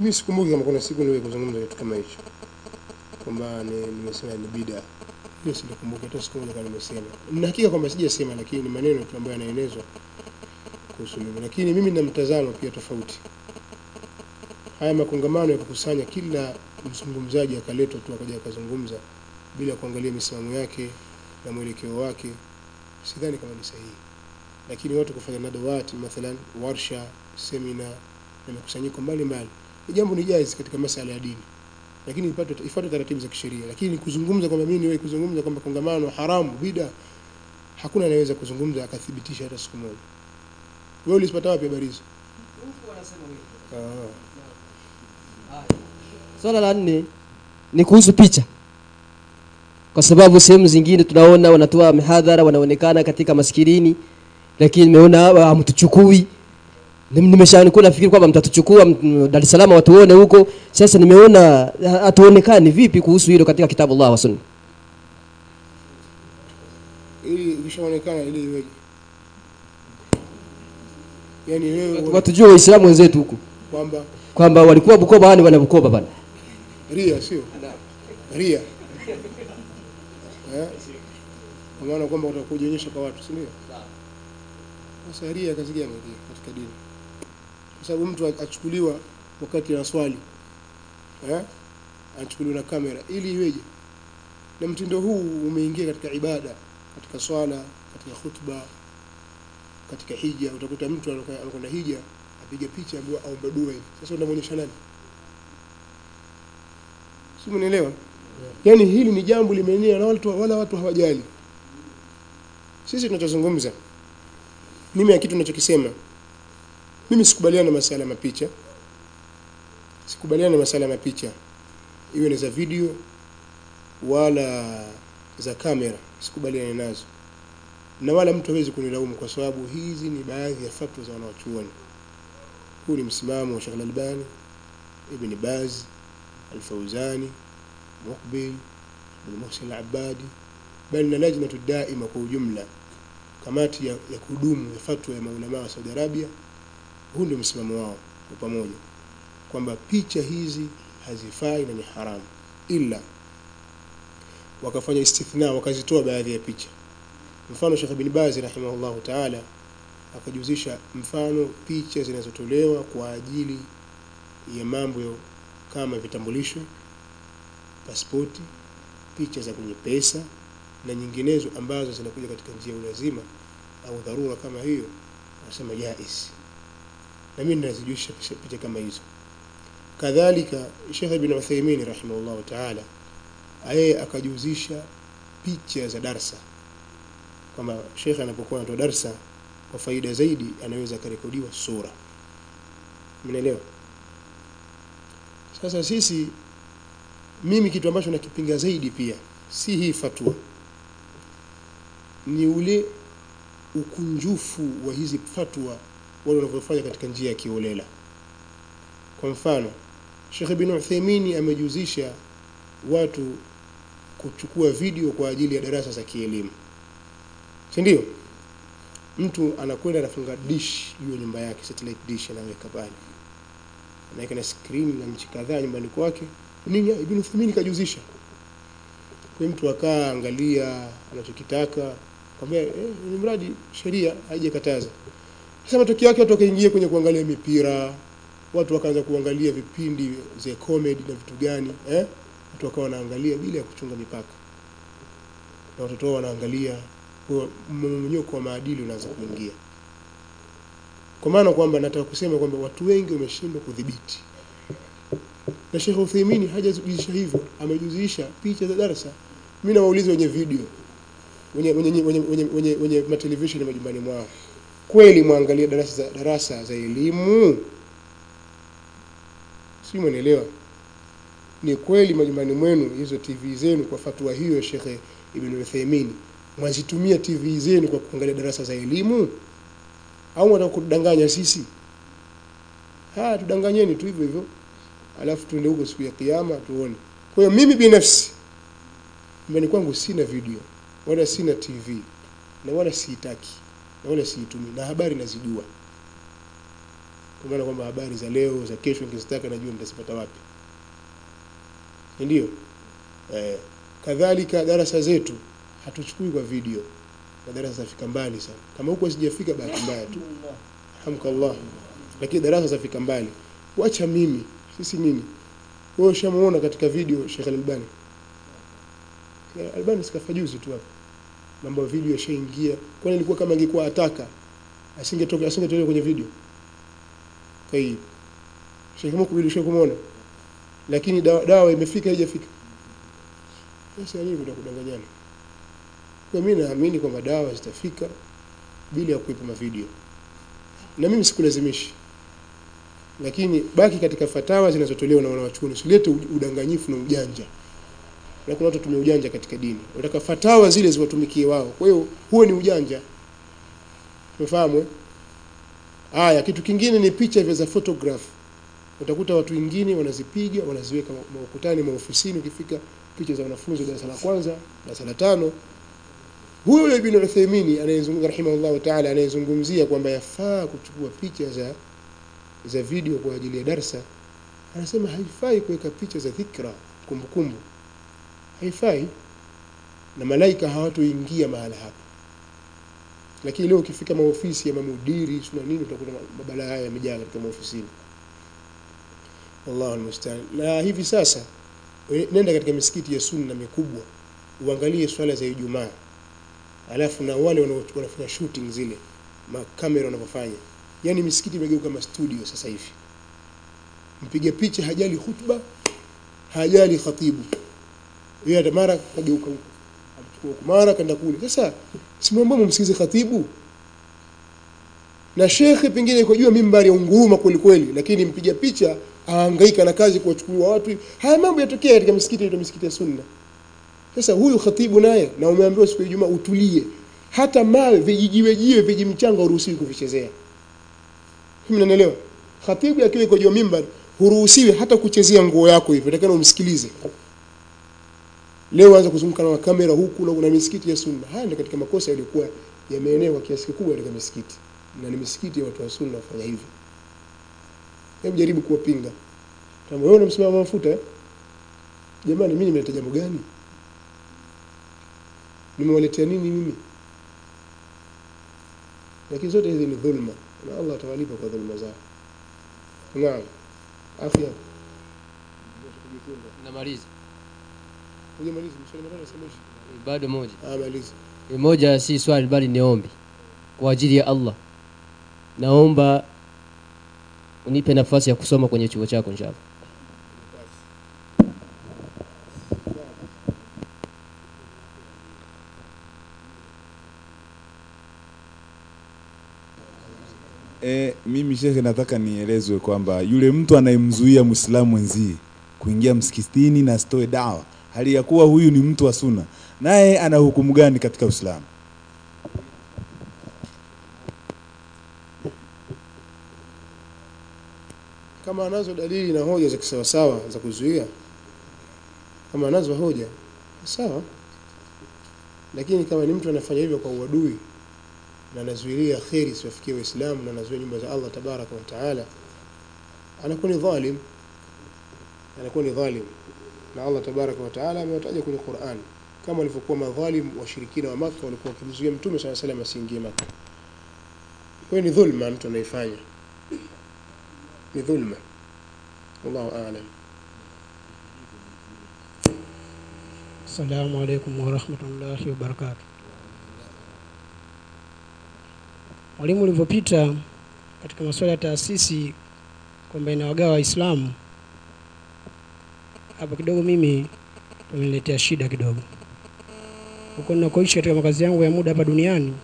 mimi sikumbuki kama kuna siku niwe kuzungumza kitu kama hicho kwamba ni- nimesema ni bida hiyo sikumbuki hata siku moja kama nimesema na hakika kwamba sijasema lakini ni maneno tu ambayo yanaenezwa kuhusu mimi lakini mimi nina mtazamo pia tofauti haya makongamano ya kukusanya kila mzungumzaji akaletwa tu akaja akazungumza bila kuangalia misimamo yake na mwelekeo wake sidhani kama ni sahihi lakini watu kufanya nadawati mathalan warsha semina na mikusanyiko mbalimbali ni jambo ni jaiz katika masala ya dini lakini ipate ifuate taratibu za kisheria lakini kuzungumza kwamba mimi niwe kuzungumza kwamba kongamano haramu bida hakuna anayeweza kuzungumza akathibitisha hata siku moja wewe ulizipata wapi habari hizo ah Swala la nne ni kuhusu picha, kwa sababu sehemu zingine tunaona wanatoa mihadhara, wanaonekana katika maskirini, lakini nimeona hawa hamtuchukui. Nim- Nimeshakuwa nafikiri kwamba mtatuchukua m- Dar es Salaam watuone huko. Sasa nimeona ha- hatuonekani. Vipi kuhusu hilo katika kitabu Allah wa Sunna? ili ikishaonekana ili iweje yani wewe Watujue Waislamu wenzetu huko kwamba kwamba walikuwa Bukoba, wani wana Bukoba bana. ria sio ria eh kwa maana kwamba utakujionyesha kwa watu si ndio sasa ria kazi gani ria katika dini kwa sababu mtu achukuliwa wakati anaswali eh anachukuliwa na kamera ili iweje na mtindo huu umeingia katika ibada katika swala katika khutba katika hija utakuta mtu anakwenda anakwenda hija apiga picha ambayo aomba dua hivi sasa unamwonyesha nani si mnaelewa yaani hili ni jambo limeenea na watu wala watu hawajali sisi tunachozungumza mimi ya kitu ninachokisema mimi sikubaliana na masala ya mapicha sikubaliana na masala ya mapicha iwe ni za video wala za kamera sikubaliana nazo na wala mtu hawezi kunilaumu kwa sababu hizi ni baadhi ya fatwa za wanawachuoni huu ni msimamo wa Sheikh Al-Albani Ibn Baz Al-Fauzani Muqbil Ibn Muhsin Al-Abbadi bali na lajnatu daima kwa ujumla kamati ya, ya kudumu ya fatwa ya maulama wa Saudi Arabia huu ndio msimamo wao kwa pamoja kwamba picha hizi hazifai na ni haramu ila wakafanya istithna wakazitoa baadhi ya picha mfano Sheikh bin Baz rahimahullahu ta'ala akajuzisha mfano picha zinazotolewa kwa ajili ya mambo ya- kama vitambulisho pasipoti picha za kwenye pesa na nyinginezo ambazo zinakuja katika njia ya ulazima au dharura kama hiyo anasema jais na mimi ninazijusha picha, picha kama hizo kadhalika Sheikh Ibn Uthaymeen rahimahullahu ta'ala yeye akajuzisha picha za darsa kwamba Sheikh anapokuwa anatoa darsa kwa faida zaidi anaweza akarekodiwa sura mnaelewa sasa sisi mimi kitu ambacho nakipinga zaidi pia si hii fatwa ni ule ukunjufu wa hizi fatwa wale wanavyofanya katika njia ya kiolela kwa mfano Sheikh Ibn Uthaymeen amejuzisha watu kuchukua video kwa ajili ya darasa za kielimu si ndio mtu anakwenda anafunga dish juu ya nyumba yake satellite dish anaweka pale anaweka na screen na nchi kadhaa nyumbani kwake nini Ibn Uthaymeen kajuzisha kwa mtu akaa angalia anachokitaka kwambia eh, ni mradi sheria haijakataza sasa matokeo yake watu wakaingia kwenye kuangalia mipira watu wakaanza kuangalia vipindi za comedy na vitu gani eh watu wakawa wanaangalia bila ya kuchunga mipaka na watoto wao wanaangalia kwa mmonyoko wa maadili unaanza kuingia kwa maana kwamba nataka kusema kwamba watu wengi wameshindwa kudhibiti na Sheikh Uthaymeen hajazidisha hivyo amejuzisha picha za darasa mimi nawauliza wenye video wenye wenye wenye wenye, wenye, wenye matelevision majumbani mwao kweli mwangalia darasa za darasa za elimu si mwanaelewa ni kweli majumbani mwenu hizo TV zenu kwa fatwa hiyo ya Sheikh Ibn Uthaymeen mwazitumia TV zenu kwa kuangalia darasa za elimu au mwataka kudanganya sisi haya tudanganyeni tu hivyo hivyo alafu tuende huko siku ya kiyama tuone kwa hiyo mimi binafsi nyumbani kwangu sina video wala sina TV na wala siitaki na wala siitumii na habari nazijua kwa maana kwamba habari za leo za kesho nikizitaka najua nitazipata wapi Si ndio eh, kadhalika darasa zetu hatuchukui kwa video na darasa zafika mbali sana kama huko sijafika bahati mbaya tu alhamdulillah lakini darasa zafika mbali wacha mimi sisi nini wewe ushamuona katika video Sheikh Al-Albani Sheikh Al-Albani sikafa juzi tu hapa mambo ya video yashaingia kwani ilikuwa kama ingekuwa ataka asingetoka asingetoka kwenye video kwa hiyo Sheikh Mukbil ushakumwona lakini dawa, dawa imefika haijafika sasa nini kutakudanganyana kwa mimi naamini kwamba dawa zitafika bila ya kuwepo mavideo na mimi sikulazimishi lakini baki katika fatawa zinazotolewa na wanawachuoni usilete u- udanganyifu na ujanja na kuna watu tumia ujanja katika dini wanataka fatawa zile ziwatumikie wao kwa hiyo huo ni ujanja umefahamu eh? haya kitu kingine ni picha vya za photograph utakuta watu wengine wanazipiga wanaziweka ma- maukutani maofisini ukifika picha za wanafunzi wa darasa la kwanza darasa la tano huyo yule Ibn Uthaymeen anayezungumza rahimahullah taala anayezungumzia kwamba yafaa kuchukua picha za za video kwa ajili ya darsa anasema haifai kuweka picha za dhikra kumbukumbu haifai na malaika hawatoingia mahala hapa lakini leo ukifika maofisi ya mamudiri sina nini utakuta mabala haya yamejaa katika maofisini wallahu almustaan na hivi sasa we- nenda katika misikiti ya sunna mikubwa uangalie swala za Ijumaa alafu na wale wanao- wanafanya shooting zile makamera wanavyofanya yani misikiti imegeuka kama studio sasa hivi mpiga picha hajali hutuba hajali khatibu yeye hata mara kageuka huko amchukua huko mara kaenda kule sasa simwambie mumsikize khatibu na shekhe pengine yuko juu ya mimbari ya unguruma kweli kweli lakini mpiga picha ahangaika na kazi kuwachukuliwa watu haya mambo yatokea katika misikiti ya misikiti ya sunna sasa huyu khatibu naye na umeambiwa siku ya Ijumaa utulie hata mawe vijijiwe jiwe vijimchanga uruhusiwi kuvichezea mimi mnanielewa khatibu akiwa iko juu ya mimbar huruhusiwi hata kuchezea nguo yako hivyo takana umsikilize leo anza kuzunguka na kamera huku na kuna misikiti ya sunna haya ndio katika makosa yaliyokuwa yameenea kwa kiasi kikubwa katika misikiti na ni misikiti ya watu wa sunna wafanya hivyo hebu jaribu kuwapinga kama wewe unamsimama mafuta eh? jamani mimi nimeleta jambo gani nimewaletea nini mimi lakini zote hizi ni dhulma na Allah atawalipa kwa dhulma zao naam afya namaliza hujamaliza mswali mara nasemaje bado moja ah maliza E, moja si swali bali ni ombi kwa ajili ya Allah naomba unipe nafasi ya kusoma kwenye chuo chako inshallah E, mimi shekhe, nataka nielezwe kwamba yule mtu anayemzuia mwislamu mwenzie kuingia msikitini na asitoe dawa, hali ya kuwa huyu ni mtu wa sunna, naye ana hukumu gani katika Uislamu? kama anazo dalili na hoja za kisawasawa za kuzuia kama anazo hoja sawa lakini kama ni mtu anafanya hivyo kwa uadui na anazuilia kheri isiwafikie waislamu na anazuia nyumba za allah tabaraka wa taala anakuwa ni dhalim anakuwa ni dhalim na allah tabaraka wa taala amewataja kwenye quran kama walivyokuwa madhalim washirikina wa maka walikuwa wakimzuia mtume saa salam asiingie maka kwa hiyo ni dhulma mtu anaifanya ni dhulma wallahu aalam Assalamu alaikum warahmatullahi wabarakatuh. Mwalimu, ulivyopita katika masuala ya taasisi kwamba inawagawa Waislamu, hapa kidogo mimi umeniletea shida kidogo. Huko ninakoishi katika makazi yangu ya muda hapa duniani,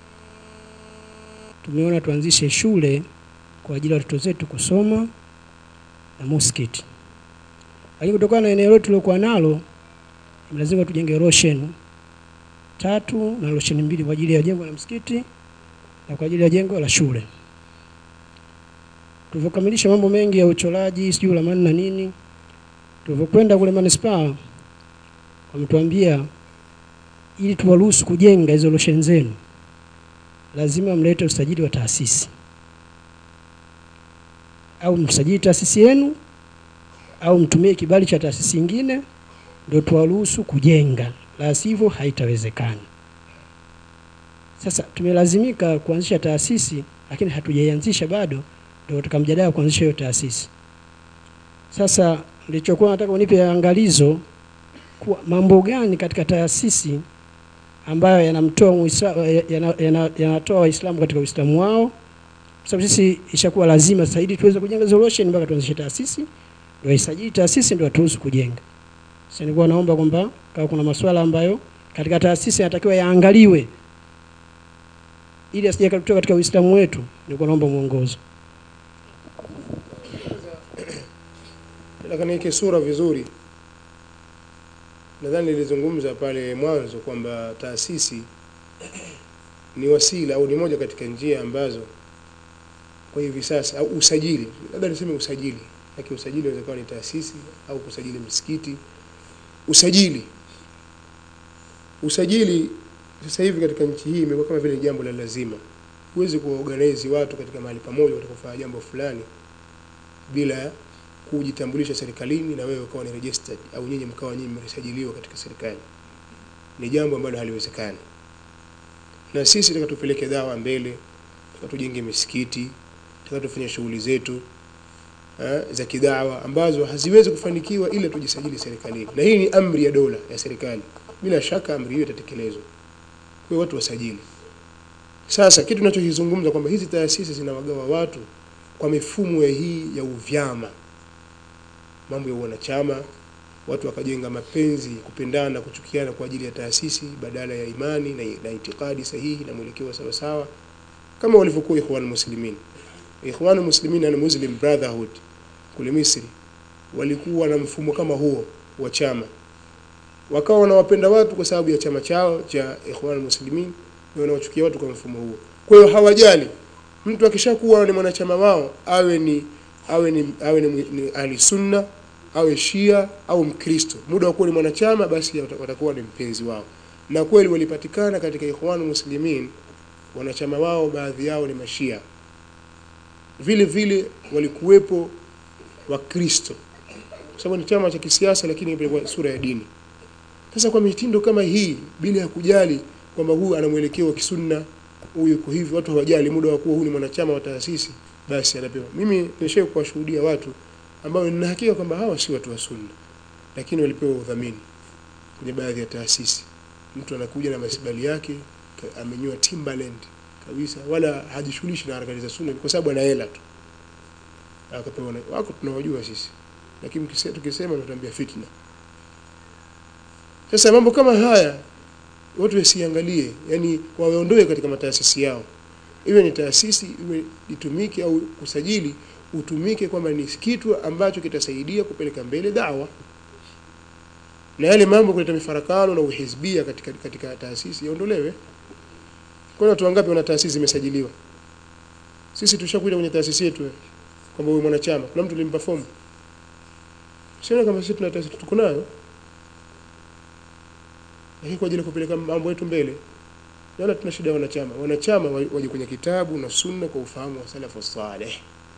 tumeona tuanzishe shule kwa ajili ya watoto zetu kusoma na muskiti, lakini kutokana na eneo letu tuliokuwa nalo lazima tujenge roshen tatu na rosheni mbili kwa ajili ya jengo la msikiti na kwa ajili ya jengo la shule. Tulivyokamilisha mambo mengi ya uchoraji sijui ulamani na nini, tulivyokwenda kule manispaa wametuambia ili tuwaruhusu kujenga hizo rosheni zenu lazima mlete usajili wa taasisi. au msajili taasisi yenu au mtumie kibali cha taasisi nyingine ndio tuwaruhusu kujenga, la sivyo haitawezekana. Sasa tumelazimika kuanzisha taasisi, lakini hatujaianzisha bado, ndio katika mjadala wa kuanzisha hiyo taasisi. Sasa nilichokuwa nataka unipe angalizo kuwa mambo gani katika taasisi ambayo yanamtoa Muisla- yana- yana- yanatoa Waislamu katika Uislamu wao, kwa sababu sisi ishakuwa lazima sasa ili tuweze kujenga solution mpaka tuanzishe taasisi, ndio isajili taasisi ndio turuhusu kujenga. Sasa nilikuwa naomba kwamba kama kuna masuala ambayo katika taasisi yanatakiwa yaangaliwe ili asije kutoka katika Uislamu wetu, nilikuwa naomba mwongozo. nataka niweke sura vizuri nadhani nilizungumza pale mwanzo kwamba taasisi ni wasila au ni moja katika njia ambazo kwa hivi sasa au usajili labda niseme usajili lakini usajili unaweza kuwa ni taasisi au kusajili msikiti usajili usajili sasa hivi katika nchi hii imekuwa kama vile jambo la lazima huwezi kuwaorganize watu katika mahali pamoja watakufanya jambo fulani bila kujitambulisha serikalini na wewe ukawa ni registered au nyinyi mkawa nyinyi mmesajiliwa katika serikali ni jambo ambalo haliwezekani na sisi tunataka tupeleke dawa mbele tunataka tujenge misikiti tunataka tufanye shughuli zetu eh, za kidawa ambazo haziwezi kufanikiwa ila tujisajili serikalini na hii ni amri ya dola ya serikali bila shaka amri hiyo itatekelezwa kwa hiyo watu wasajili sasa kitu tunachokizungumza kwamba hizi taasisi zinawagawa watu kwa mifumo ya hii ya uvyama mambo ya wanachama watu wakajenga mapenzi kupendana kuchukiana kwa ajili ya taasisi badala ya imani na, na itikadi sahihi na mwelekeo sawa sawa kama walivyokuwa ikhwan muslimin ikhwan muslimin na muslim brotherhood kule Misri walikuwa na mfumo kama huo wa chama wakawa wanawapenda watu kwa sababu ya chama chao cha ikhwan muslimin na wanawachukia watu kwa mfumo huo kwa hiyo hawajali mtu akishakuwa ni mwanachama wao awe ni awe ni awe ni, ni ahli sunna awe shia au mkristo muda wa kuwa ni mwanachama basi wata- watakuwa ni mpenzi wao na kweli walipatikana katika ikhwan muslimin wanachama wao baadhi yao ni mashia vile vile walikuwepo wakristo kwa sababu ni chama cha kisiasa lakini kwa sura ya dini sasa kwa mitindo kama hii bila ya kujali kwamba huyu ana mwelekeo wa kisunna huyu yuko hivi watu hawajali muda wa kuwa huyu ni mwanachama wa taasisi basi anapewa mimi nishawahi kuwashuhudia watu ambao nina hakika kwamba hawa si watu wa sunna lakini walipewa udhamini kwenye baadhi ya taasisi mtu anakuja na masibali yake ka- amenyoa Timberland kabisa wala hajishughulishi na harakati za sunna kwa sababu ana hela tu akapewa na wako tunawajua sisi lakini mkise- tukisema tutambia fitna sasa mambo kama haya watu wasiangalie yani waondoe katika mataasisi yao iwe ni taasisi iwe itumike au kusajili utumike kwamba ni kitu ambacho kitasaidia kupeleka mbele dawa na yale mambo kuleta mifarakano na uhizbia katika, katika taasisi yaondolewe kwani watu wangapi wana taasisi zimesajiliwa sisi tushakuja kwenye taasisi yetu eh, kwamba wewe mwanachama kuna mtu limpa fomu siona kama sisi tuna taasisi tuko nayo lakini kwa ajili ya kupeleka mambo yetu mbele wala tuna shida ya wanachama wanachama wa- waje kwenye kitabu na sunna kwa ufahamu wa salafu saleh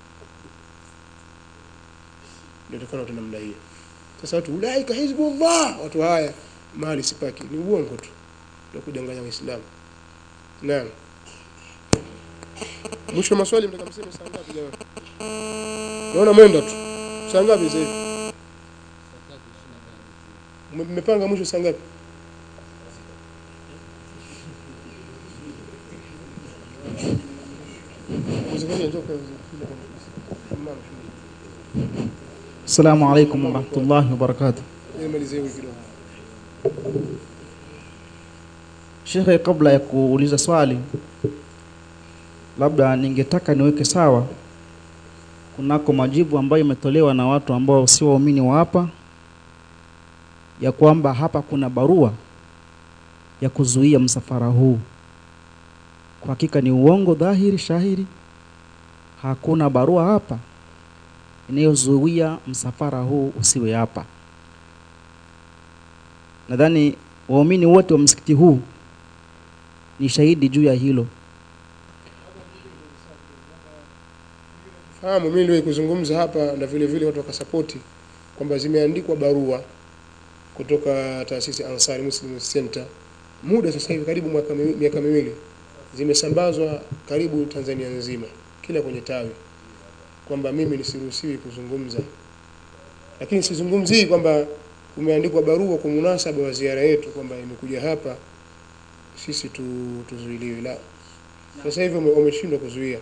ndio tukana tu namna hiyo sasa watu ulaika hizbullah watu haya mahali sipaki ni uongo tu ndio kudanganya waislamu naam mwisho wa maswali mtaka mseme saa ngapi jamani naona mwenda tu saa ngapi sasa hivi Mme- mmepanga mwisho saa ngapi Mzikaji njoo kwa mama Assalamu alaikum warahmatullahi wabarakatuh. nimalizie wiki kidogo Shekhe, kabla ya kuuliza swali, labda ningetaka niweke sawa kunako majibu ambayo imetolewa na watu ambao si waumini wa hapa, ya kwamba hapa kuna barua ya kuzuia msafara huu. Kwa hakika ni uongo dhahiri shahiri. Hakuna barua hapa inayozuia msafara huu usiwe hapa. Nadhani waumini wote wa msikiti huu ni shahidi juu ya hilo. fahamu mimi niliwahi kuzungumza hapa na vile vile watu wakasapoti kwamba zimeandikwa barua kutoka taasisi Ansari Muslim Center muda sasa hivi karibu mwaka miwi- miaka miwili zimesambazwa karibu Tanzania nzima kila kwenye tawi kwamba mimi nisiruhusiwi kuzungumza lakini sizungumzii kwamba umeandikwa barua kwa munasaba wa ziara yetu kwamba imekuja hapa sisi tu, tuzuiliwe la sasa hivi wame- wameshindwa kuzuia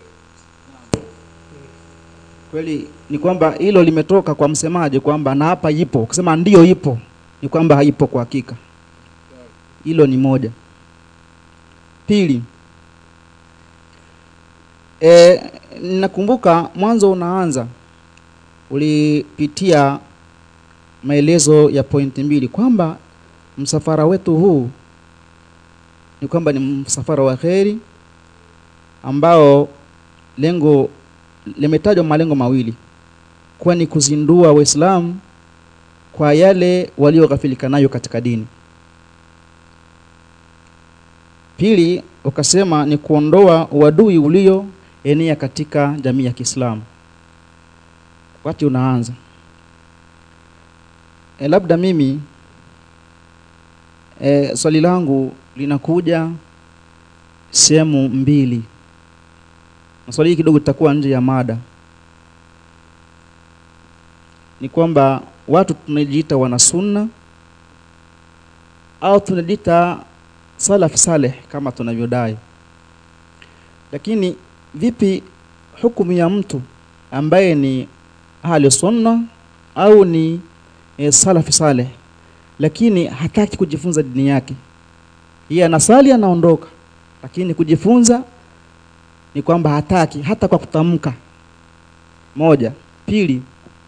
Kweli ni kwamba hilo limetoka kwa msemaji kwamba na hapa ipo. Ukisema ndio ipo, ni kwamba haipo kwa hakika. Hilo ni moja. Pili, e, nakumbuka mwanzo unaanza ulipitia maelezo ya pointi mbili kwamba msafara wetu huu ni kwamba ni msafara wa kheri ambao lengo limetajwa malengo mawili kuwa ni kuzindua Waislamu kwa yale walioghafilika nayo katika dini. Pili, ukasema ni kuondoa uadui ulioenea katika jamii ya Kiislamu. Wakati unaanza e, labda mimi e, swali langu linakuja sehemu mbili na swali hili kidogo litakuwa nje ya mada. Ni kwamba watu tunajiita wana sunna au tunajiita salaf saleh kama tunavyodai, lakini vipi hukumu ya mtu ambaye ni ahli sunna au ni e, salafi saleh, lakini hataki kujifunza dini yake? Yeye anasali anaondoka, lakini kujifunza ni kwamba hataki hata kwa kutamka. Moja. Pili,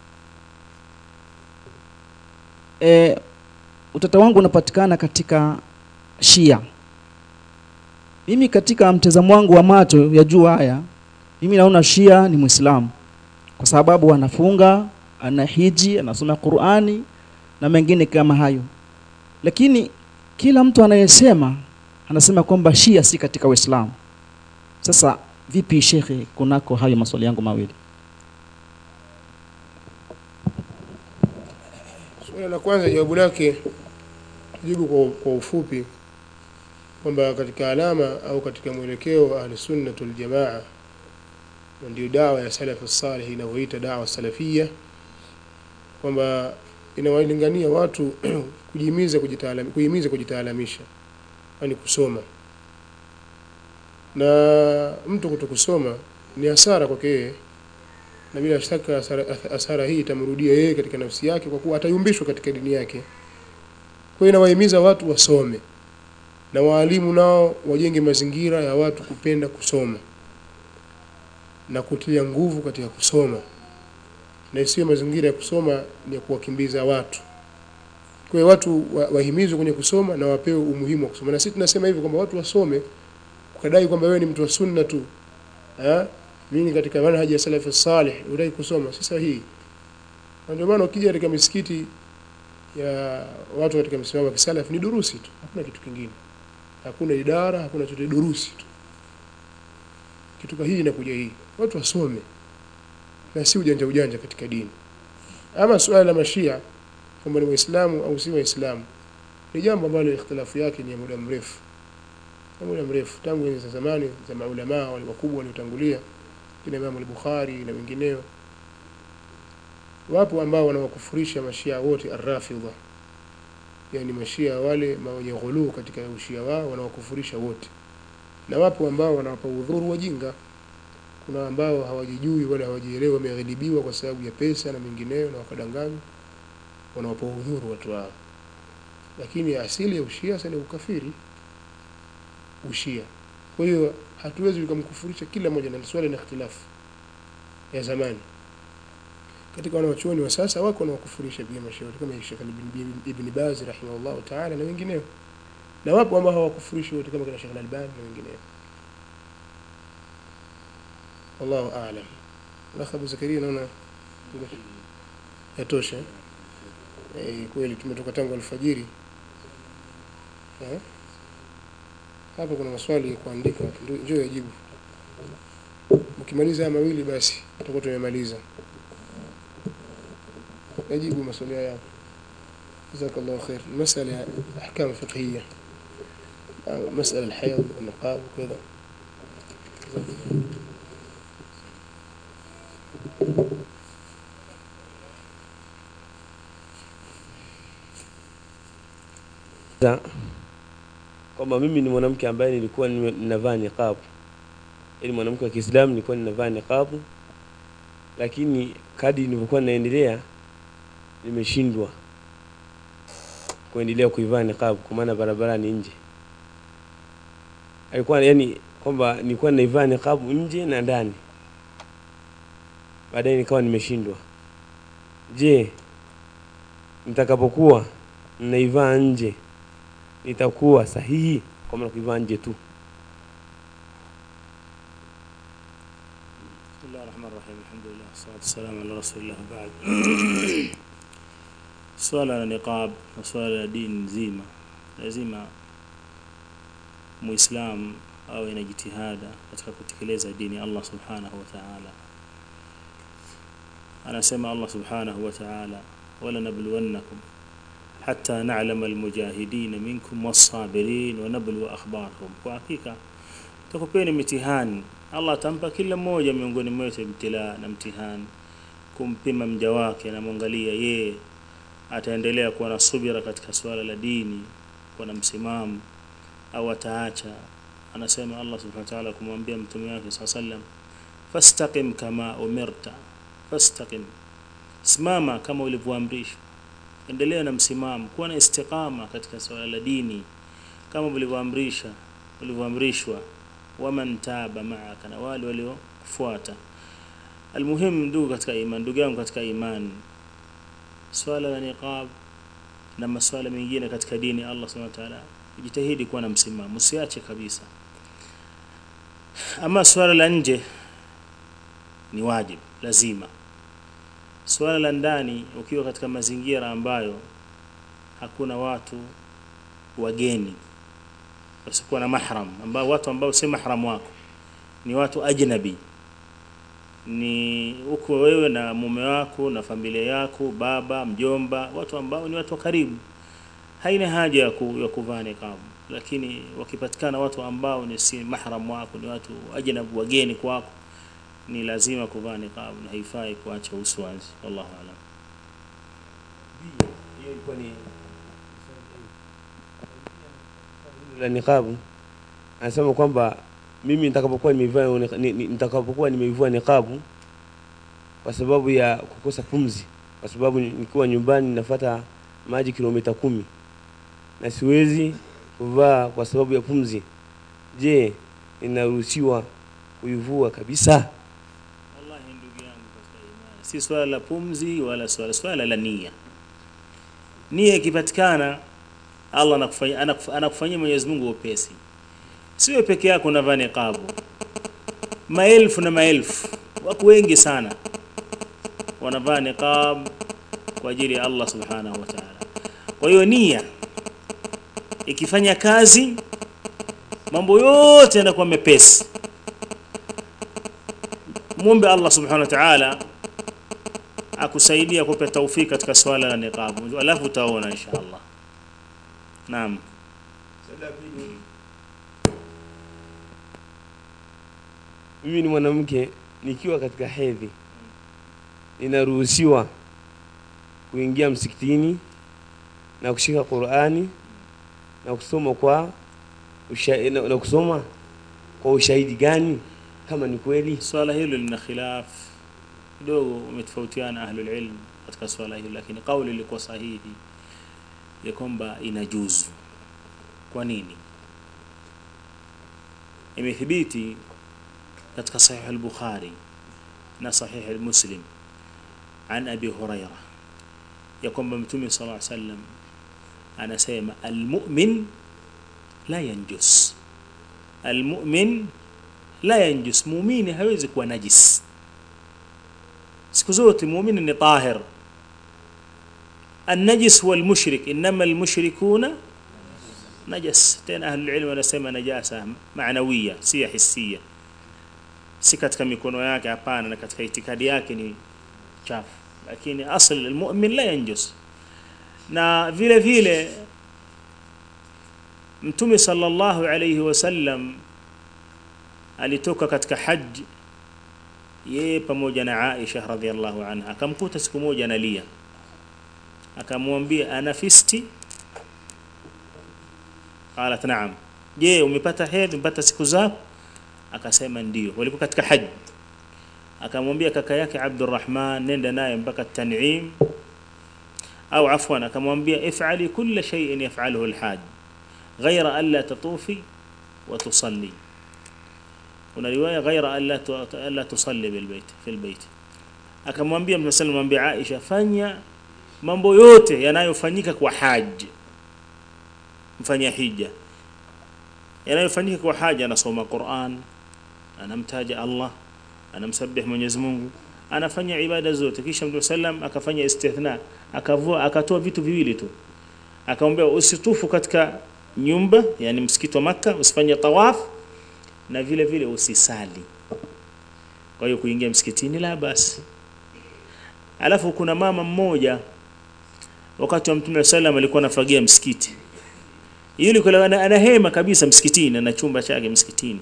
e, utata wangu unapatikana katika Shia. Mimi katika mtazamo wangu wa macho ya juu haya, mimi naona Shia ni Muislamu kwa sababu anafunga, anahiji, anasoma Qur'ani na mengine kama hayo, lakini kila mtu anayesema anasema kwamba Shia si katika Uislamu. Sasa vipi shekhe, kunako hayo maswali yangu mawili? Suala la kwanza jawabu lake jibu kwa, kwa ufupi kwamba katika alama au katika mwelekeo wa ahli sunnah wal jamaa na ndio dawa ya salafu salih inavyoita dawa salafia kwamba inawalingania watu kujihimiza kujitaalamisha kuhimiza kujitaalamisha yani kusoma na mtu kutokusoma ni hasara kwake yeye na bila shaka hasara, hasara hii itamrudia yeye katika nafsi yake kwa kuwa atayumbishwa katika dini yake kwa hiyo inawahimiza watu wasome na waalimu nao wajenge mazingira ya watu kupenda kusoma na kutilia nguvu katika kusoma na isiwe mazingira ya kusoma ni ya kuwakimbiza watu kwa hiyo watu wa- wahimizwe kwenye kusoma na wapewe umuhimu wa kusoma na sisi tunasema hivi kwamba watu wasome ukadai kwamba wewe ni mtu wa sunna tu eh mimi katika manhaji ya salafi salih unadai kusoma si sahihi na ndio maana ukija katika misikiti ya watu katika msimamo wa kisalafi ni durusi tu hakuna kitu kingine hakuna idara hakuna chochote durusi tu kitu kama hii inakuja hii watu wasome na si ujanja ujanja katika dini ama suala la mashia kwamba ni waislamu au si waislamu ni jambo ambalo ikhtilafu yake ni ya muda mrefu ya muda mrefu tangu enzi za zamani za maulamaa wale wakubwa waliotangulia kina Imam al-Bukhari na wengineo wapo ambao wanawakufurisha mashia wote arrafidha yani mashia wale ma- wenye ghuluu katika ushia wao wanawakufurisha wote na wapo ambao wanawapa udhuru wajinga kuna ambao hawajijui wala hawajielewi wameghilibiwa kwa sababu ya pesa na mengineyo na wakadanganywa wanawapa udhuru watu wao lakini asili ya ushia sasa ni ukafiri ushia kwa hiyo hatuwezi tukamkufurisha kila mmoja na swali na ikhtilafu ya zamani katika wanawachuoni wa sasa wako wanawakufurisha pia mashauri kama Sheikh Ibn, Ibn Baz rahimahullah taala na wengineo na wapo ambao hawakufurishi wote kama kina Sheikh Al-Albani na wengineo wallahu a'lam Akh Abu Zakaria naona yatosha eh kweli tumetoka tangu alfajiri eh hapa kuna maswali ya kuandika ndio- njoo yajibu ukimaliza haya mawili basi tutakuwa tumemaliza najibu maswali yako jazakallahu khair masala ya ahkam fiqhiyya أو مسألة الحيض والنقاب وكذا Za- kwamba mimi ni mwanamke ambaye nilikuwa nime- ninavaa niqabu ili mwanamke wa Kiislamu nilikuwa ninavaa niqabu lakini kadi nilivyokuwa ninaendelea nimeshindwa kuendelea kuivaa niqabu kwa maana barabarani nje alikuwa yani kwamba nilikuwa ninaivaa niqabu nje na ndani baadaye nikawa nimeshindwa je nitakapokuwa ninaivaa nje itakuwa sahihi kwa maana kuivaa nje tu بسم الله الرحمن الرحيم الحمد لله والصلاة والسلام على رسول الله بعد swala la niqab na swala la dini nzima lazima muislam awe na jitihada katika kutekeleza dini ya Allah subhanahu wa ta'ala anasema Allah subhanahu wa ta'ala wala nabluwannakum hatta na'lama almujahidin minkum was-sabirin wa nabluwa akhbarahum kwa hakika tukupeni mitihani Allah atampa kila mmoja miongoni mwetu ibtila na mtihani kumpima mja wake anamwangalia yeye ataendelea kuwa na subira katika swala la dini kuwa na msimamo au ataacha anasema Allah subhanahu wa ta'ala kumwambia mtume wake sallallahu alayhi wasallam fastaqim kama umirta fastaqim simama kama ulivyoamrishwa endelea na msimamo kuwa na istiqama katika swala la dini kama ulivyoamrisha ulivyoamrishwa waman taba ma'aka na wale waliofuata almuhim ndugu katika iman ndugu yangu katika imani swala la niqab na masuala mengine katika dini ya Allah subhanahu wa ta'ala jitahidi kuwa na msimamo usiache kabisa ama swala la nje ni wajib lazima swala la ndani ukiwa katika mazingira ambayo hakuna watu wageni wasikuwa na mahram ambao watu ambao si mahram wako ni watu ajnabi ni uko wewe na mume wako na familia yako baba mjomba watu ambao ni watu wa karibu haina haja ya, ku, ya kuvaa niqab lakini wakipatikana watu ambao ni si mahram wako ni watu ajnabi wageni kwako ni lazima kuvaa niqab na haifai kuacha uso wazi wallahu aalam hiyo ilikuwa ni la niqabu anasema kwamba mimi nitakapokuwa nimeivaa ni- ni- nitakapokuwa nimeivua niqabu kwa sababu ya kukosa pumzi kwa sababu ni- nikiwa nyumbani nafuata maji kilomita kumi na siwezi kuvaa kwa sababu ya pumzi je ninaruhusiwa kuivua kabisa wallahi ndugu yangu katika imani si swala la pumzi wala swala swala la nia nia ikipatikana Allah anakufanyia anakuf- anakufanyia Mwenyezi Mungu upesi siwe peke yako unavaa niqabu maelfu na maelfu wako wengi sana wanavaa niqab kwa ajili ya Allah subhanahu wa ta'ala kwa hiyo nia ikifanya kazi mambo yote yanakuwa mepesi muombe Allah subhanahu wa ta'ala akusaidia kupe taufiki katika swala la niqab alafu utaona insha Allah naam mimi ni mwanamke nikiwa katika hedhi ninaruhusiwa kuingia msikitini na kushika Qur'ani na kusoma kwa usha, na, na kusoma kwa ushahidi gani kama ni kweli swala hilo lina khilaf kidogo umetofautiana ahlul ilm katika swala hilo lakini kauli ilikuwa sahihi ya kwamba inajuzu kwa nini imethibiti katika sahih al-bukhari na sahih al-muslim an abi huraira ya kwamba mtume sallallahu alaihi wasallam anasema almu'min la yanjus almu'min la yanjus muumini hawezi kuwa najis siku zote muumini ni tahir النجس والمشرك إنما المشركون نجس تين أهل العلم ونسمى نجاسة معنوية سية حسية si katika mikono yake hapana na katika itikadi yake ni chafu lakini asl almu'min la yanjus na vile vile mtume sallallahu alayhi wasallam alitoka katika haji yeye pamoja na Aisha radhiallahu anha akamkuta siku moja analia akamwambia anafisti qalat na'am je umepata hedhi umepata siku zako akasema ndio walikuwa katika haji akamwambia kaka yake Abdurrahman nenda naye mpaka Tan'im au afwan akamwambia if'ali kulla shay'in yaf'aluhu al-hajj ghayra an la tatufi wa tusalli kuna riwaya ghaira alla alla tusalli bil bait fil bait akamwambia mtume sallallahu alayhi wasallam Aisha fanya mambo yote yanayofanyika kwa haji mfanya hija yanayofanyika kwa haja anasoma Qur'an anamtaja Allah anamsabih Mwenyezi Mungu anafanya ibada zote kisha Mtume sallam akafanya istithna akavua akatoa vitu viwili tu akamwambia usitufu katika nyumba yani msikiti wa maka usifanye tawaf na vile vile usisali kwa hiyo kuingia msikitini la basi alafu kuna mama mmoja wakati wa Mtume sallam alikuwa anafagia msikiti yule kule ana hema kabisa msikitini na chumba chake msikitini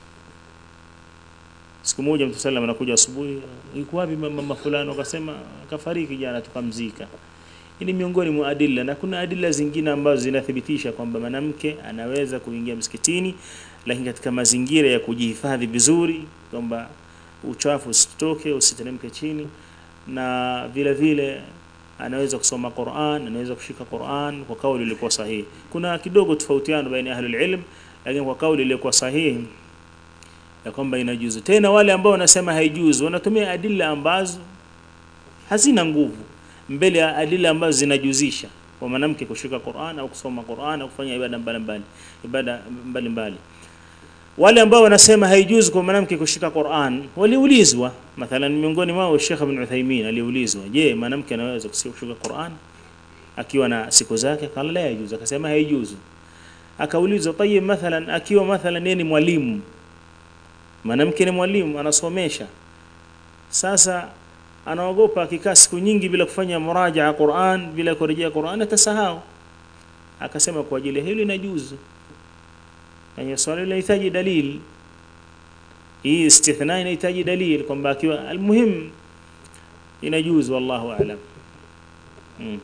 siku moja Mtume sallam anakuja asubuhi yuko wapi mama fulani akasema akafariki jana tukamzika hii ni miongoni mwa adilla na kuna adilla zingine ambazo zinathibitisha kwamba mwanamke anaweza kuingia msikitini lakini katika mazingira ya kujihifadhi vizuri kwamba uchafu usitoke usiteremke chini na vile vile anaweza kusoma Qur'an anaweza kushika Qur'an kwa kauli iliyokuwa sahihi kuna kidogo tofautiano baina ya ahlul ilm lakini kwa kauli iliyokuwa sahihi ya kwamba inajuzu tena wale ambao wanasema haijuzu wanatumia adila ambazo hazina nguvu mbele ya adila ambazo zinajuzisha kwa mwanamke kushika Qur'an au kusoma Qur'an au kufanya ibada mbalimbali ibada mbalimbali wale ambao wanasema haijuzu kwa mwanamke kushika Qur'an waliulizwa mathalan miongoni mwao Sheikh Ibn Uthaymeen aliulizwa je mwanamke anaweza kushika Qur'an akiwa na siku zake kala la yajuzu akasema haijuzu akaulizwa tayeb mathalan akiwa mathalan yeye ni mwalimu mwanamke ni mwalimu anasomesha sasa anaogopa akikaa siku nyingi bila kufanya murajaa Qur'an bila kurejea Qur'an atasahau akasema kwa ajili hilo inajuzu yani swali linahitaji dalil hii istithna inahitaji dalil kwamba akiwa almuhim inajuzu wallahu a'lam mm.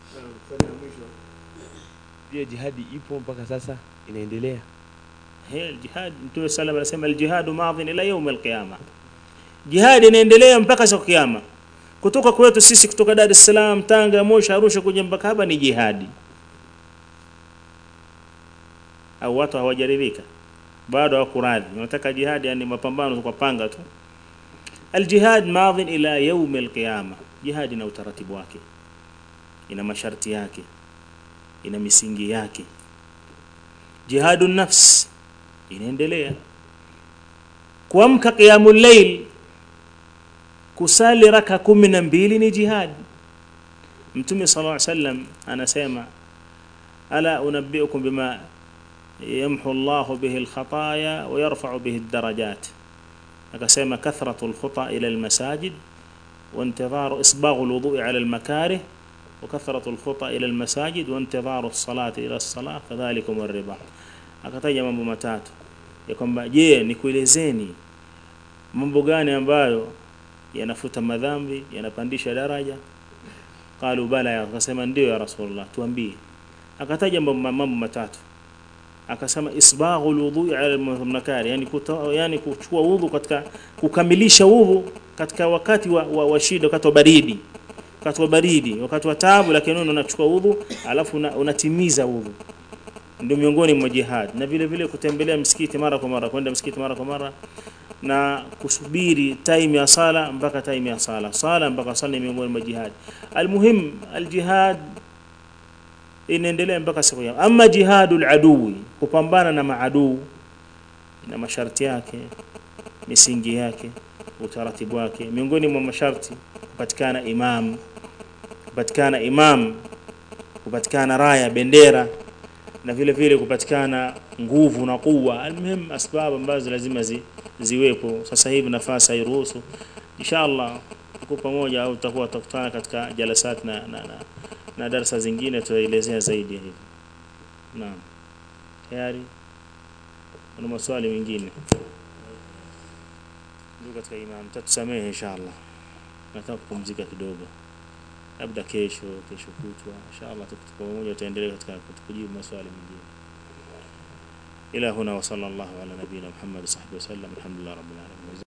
pia jihadi ipo mpaka sasa inaendelea هي الجهاد Mtume sallam anasema aljihadu madhin ila yawm alqiyama jihad inaendelea mpaka siku kiyama kutoka kwetu sisi kutoka Dar es Salaam Tanga Moshi Arusha kuja mpaka hapa ni jihadi au watu hawajaridhika bado hawakuradhi wanataka jihad yani mapambano kwa panga tu aljihad madhin ila yawm alqiyama jihad ina utaratibu wake ina masharti yake ina misingi yake jihadu nafs inaendelea kuamka qiyamul layl kusali raka kumi na mbili ni jihad mtume sallallahu alaihi wasallam anasema ala unabbiukum bima yamhu Allah bihi alkhataya wa yarfa'u bihi aldarajat akasema kathratu alkhuta ila almasajid وانتظار إصباغ الوضوء على المكاره وكثرة الخطى إلى المساجد وانتظار الصلاة إلى الصلاة فذلكم الربا akataja mambo matatu ya kwamba je nikuelezeni mambo gani ambayo yanafuta madhambi yanapandisha daraja qalu bala ya akasema ndio ya rasulullah tuambie akataja mambo matatu akasema isbaghu alwudu ala almunakari yani kuta, yani kuchukua udhu katika kukamilisha udhu katika wakati wa, wa, wa shida wakati wa baridi wakati wa baridi wakati wa taabu lakini unachukua udhu alafu unatimiza una udhu ndio miongoni mwa jihad na vile vile kutembelea msikiti mara kwa mara kwenda msikiti mara kwa mara na kusubiri time ya sala mpaka time ya sala sala mpaka sala ni miongoni mwa jihad almuhim aljihad inaendelea mpaka siku ya ama jihadul adui kupambana na maadui na masharti yake misingi yake utaratibu wake miongoni mwa masharti kupatikana imam kupatikana imam kupatikana raya bendera na vile vile kupatikana nguvu na kuwa almuhim asbab ambazo lazima zi, ziwepo sasa hivi nafasi hairuhusu inshallah tuko pamoja au tutakuwa tutakutana katika jalasat na na, na, na darasa zingine tutaelezea zaidi hivi naam tayari kuna maswali mengine ndio katika imam tatusamehe inshallah nataka kupumzika kidogo labda kesho kesho kutwa inshallah tuko pamoja tutaendelea katika kujibu maswali mengine ila huna wa sallallahu ala nabiyina muhammad sahbihi wasallam alhamdulillah rabbil alamin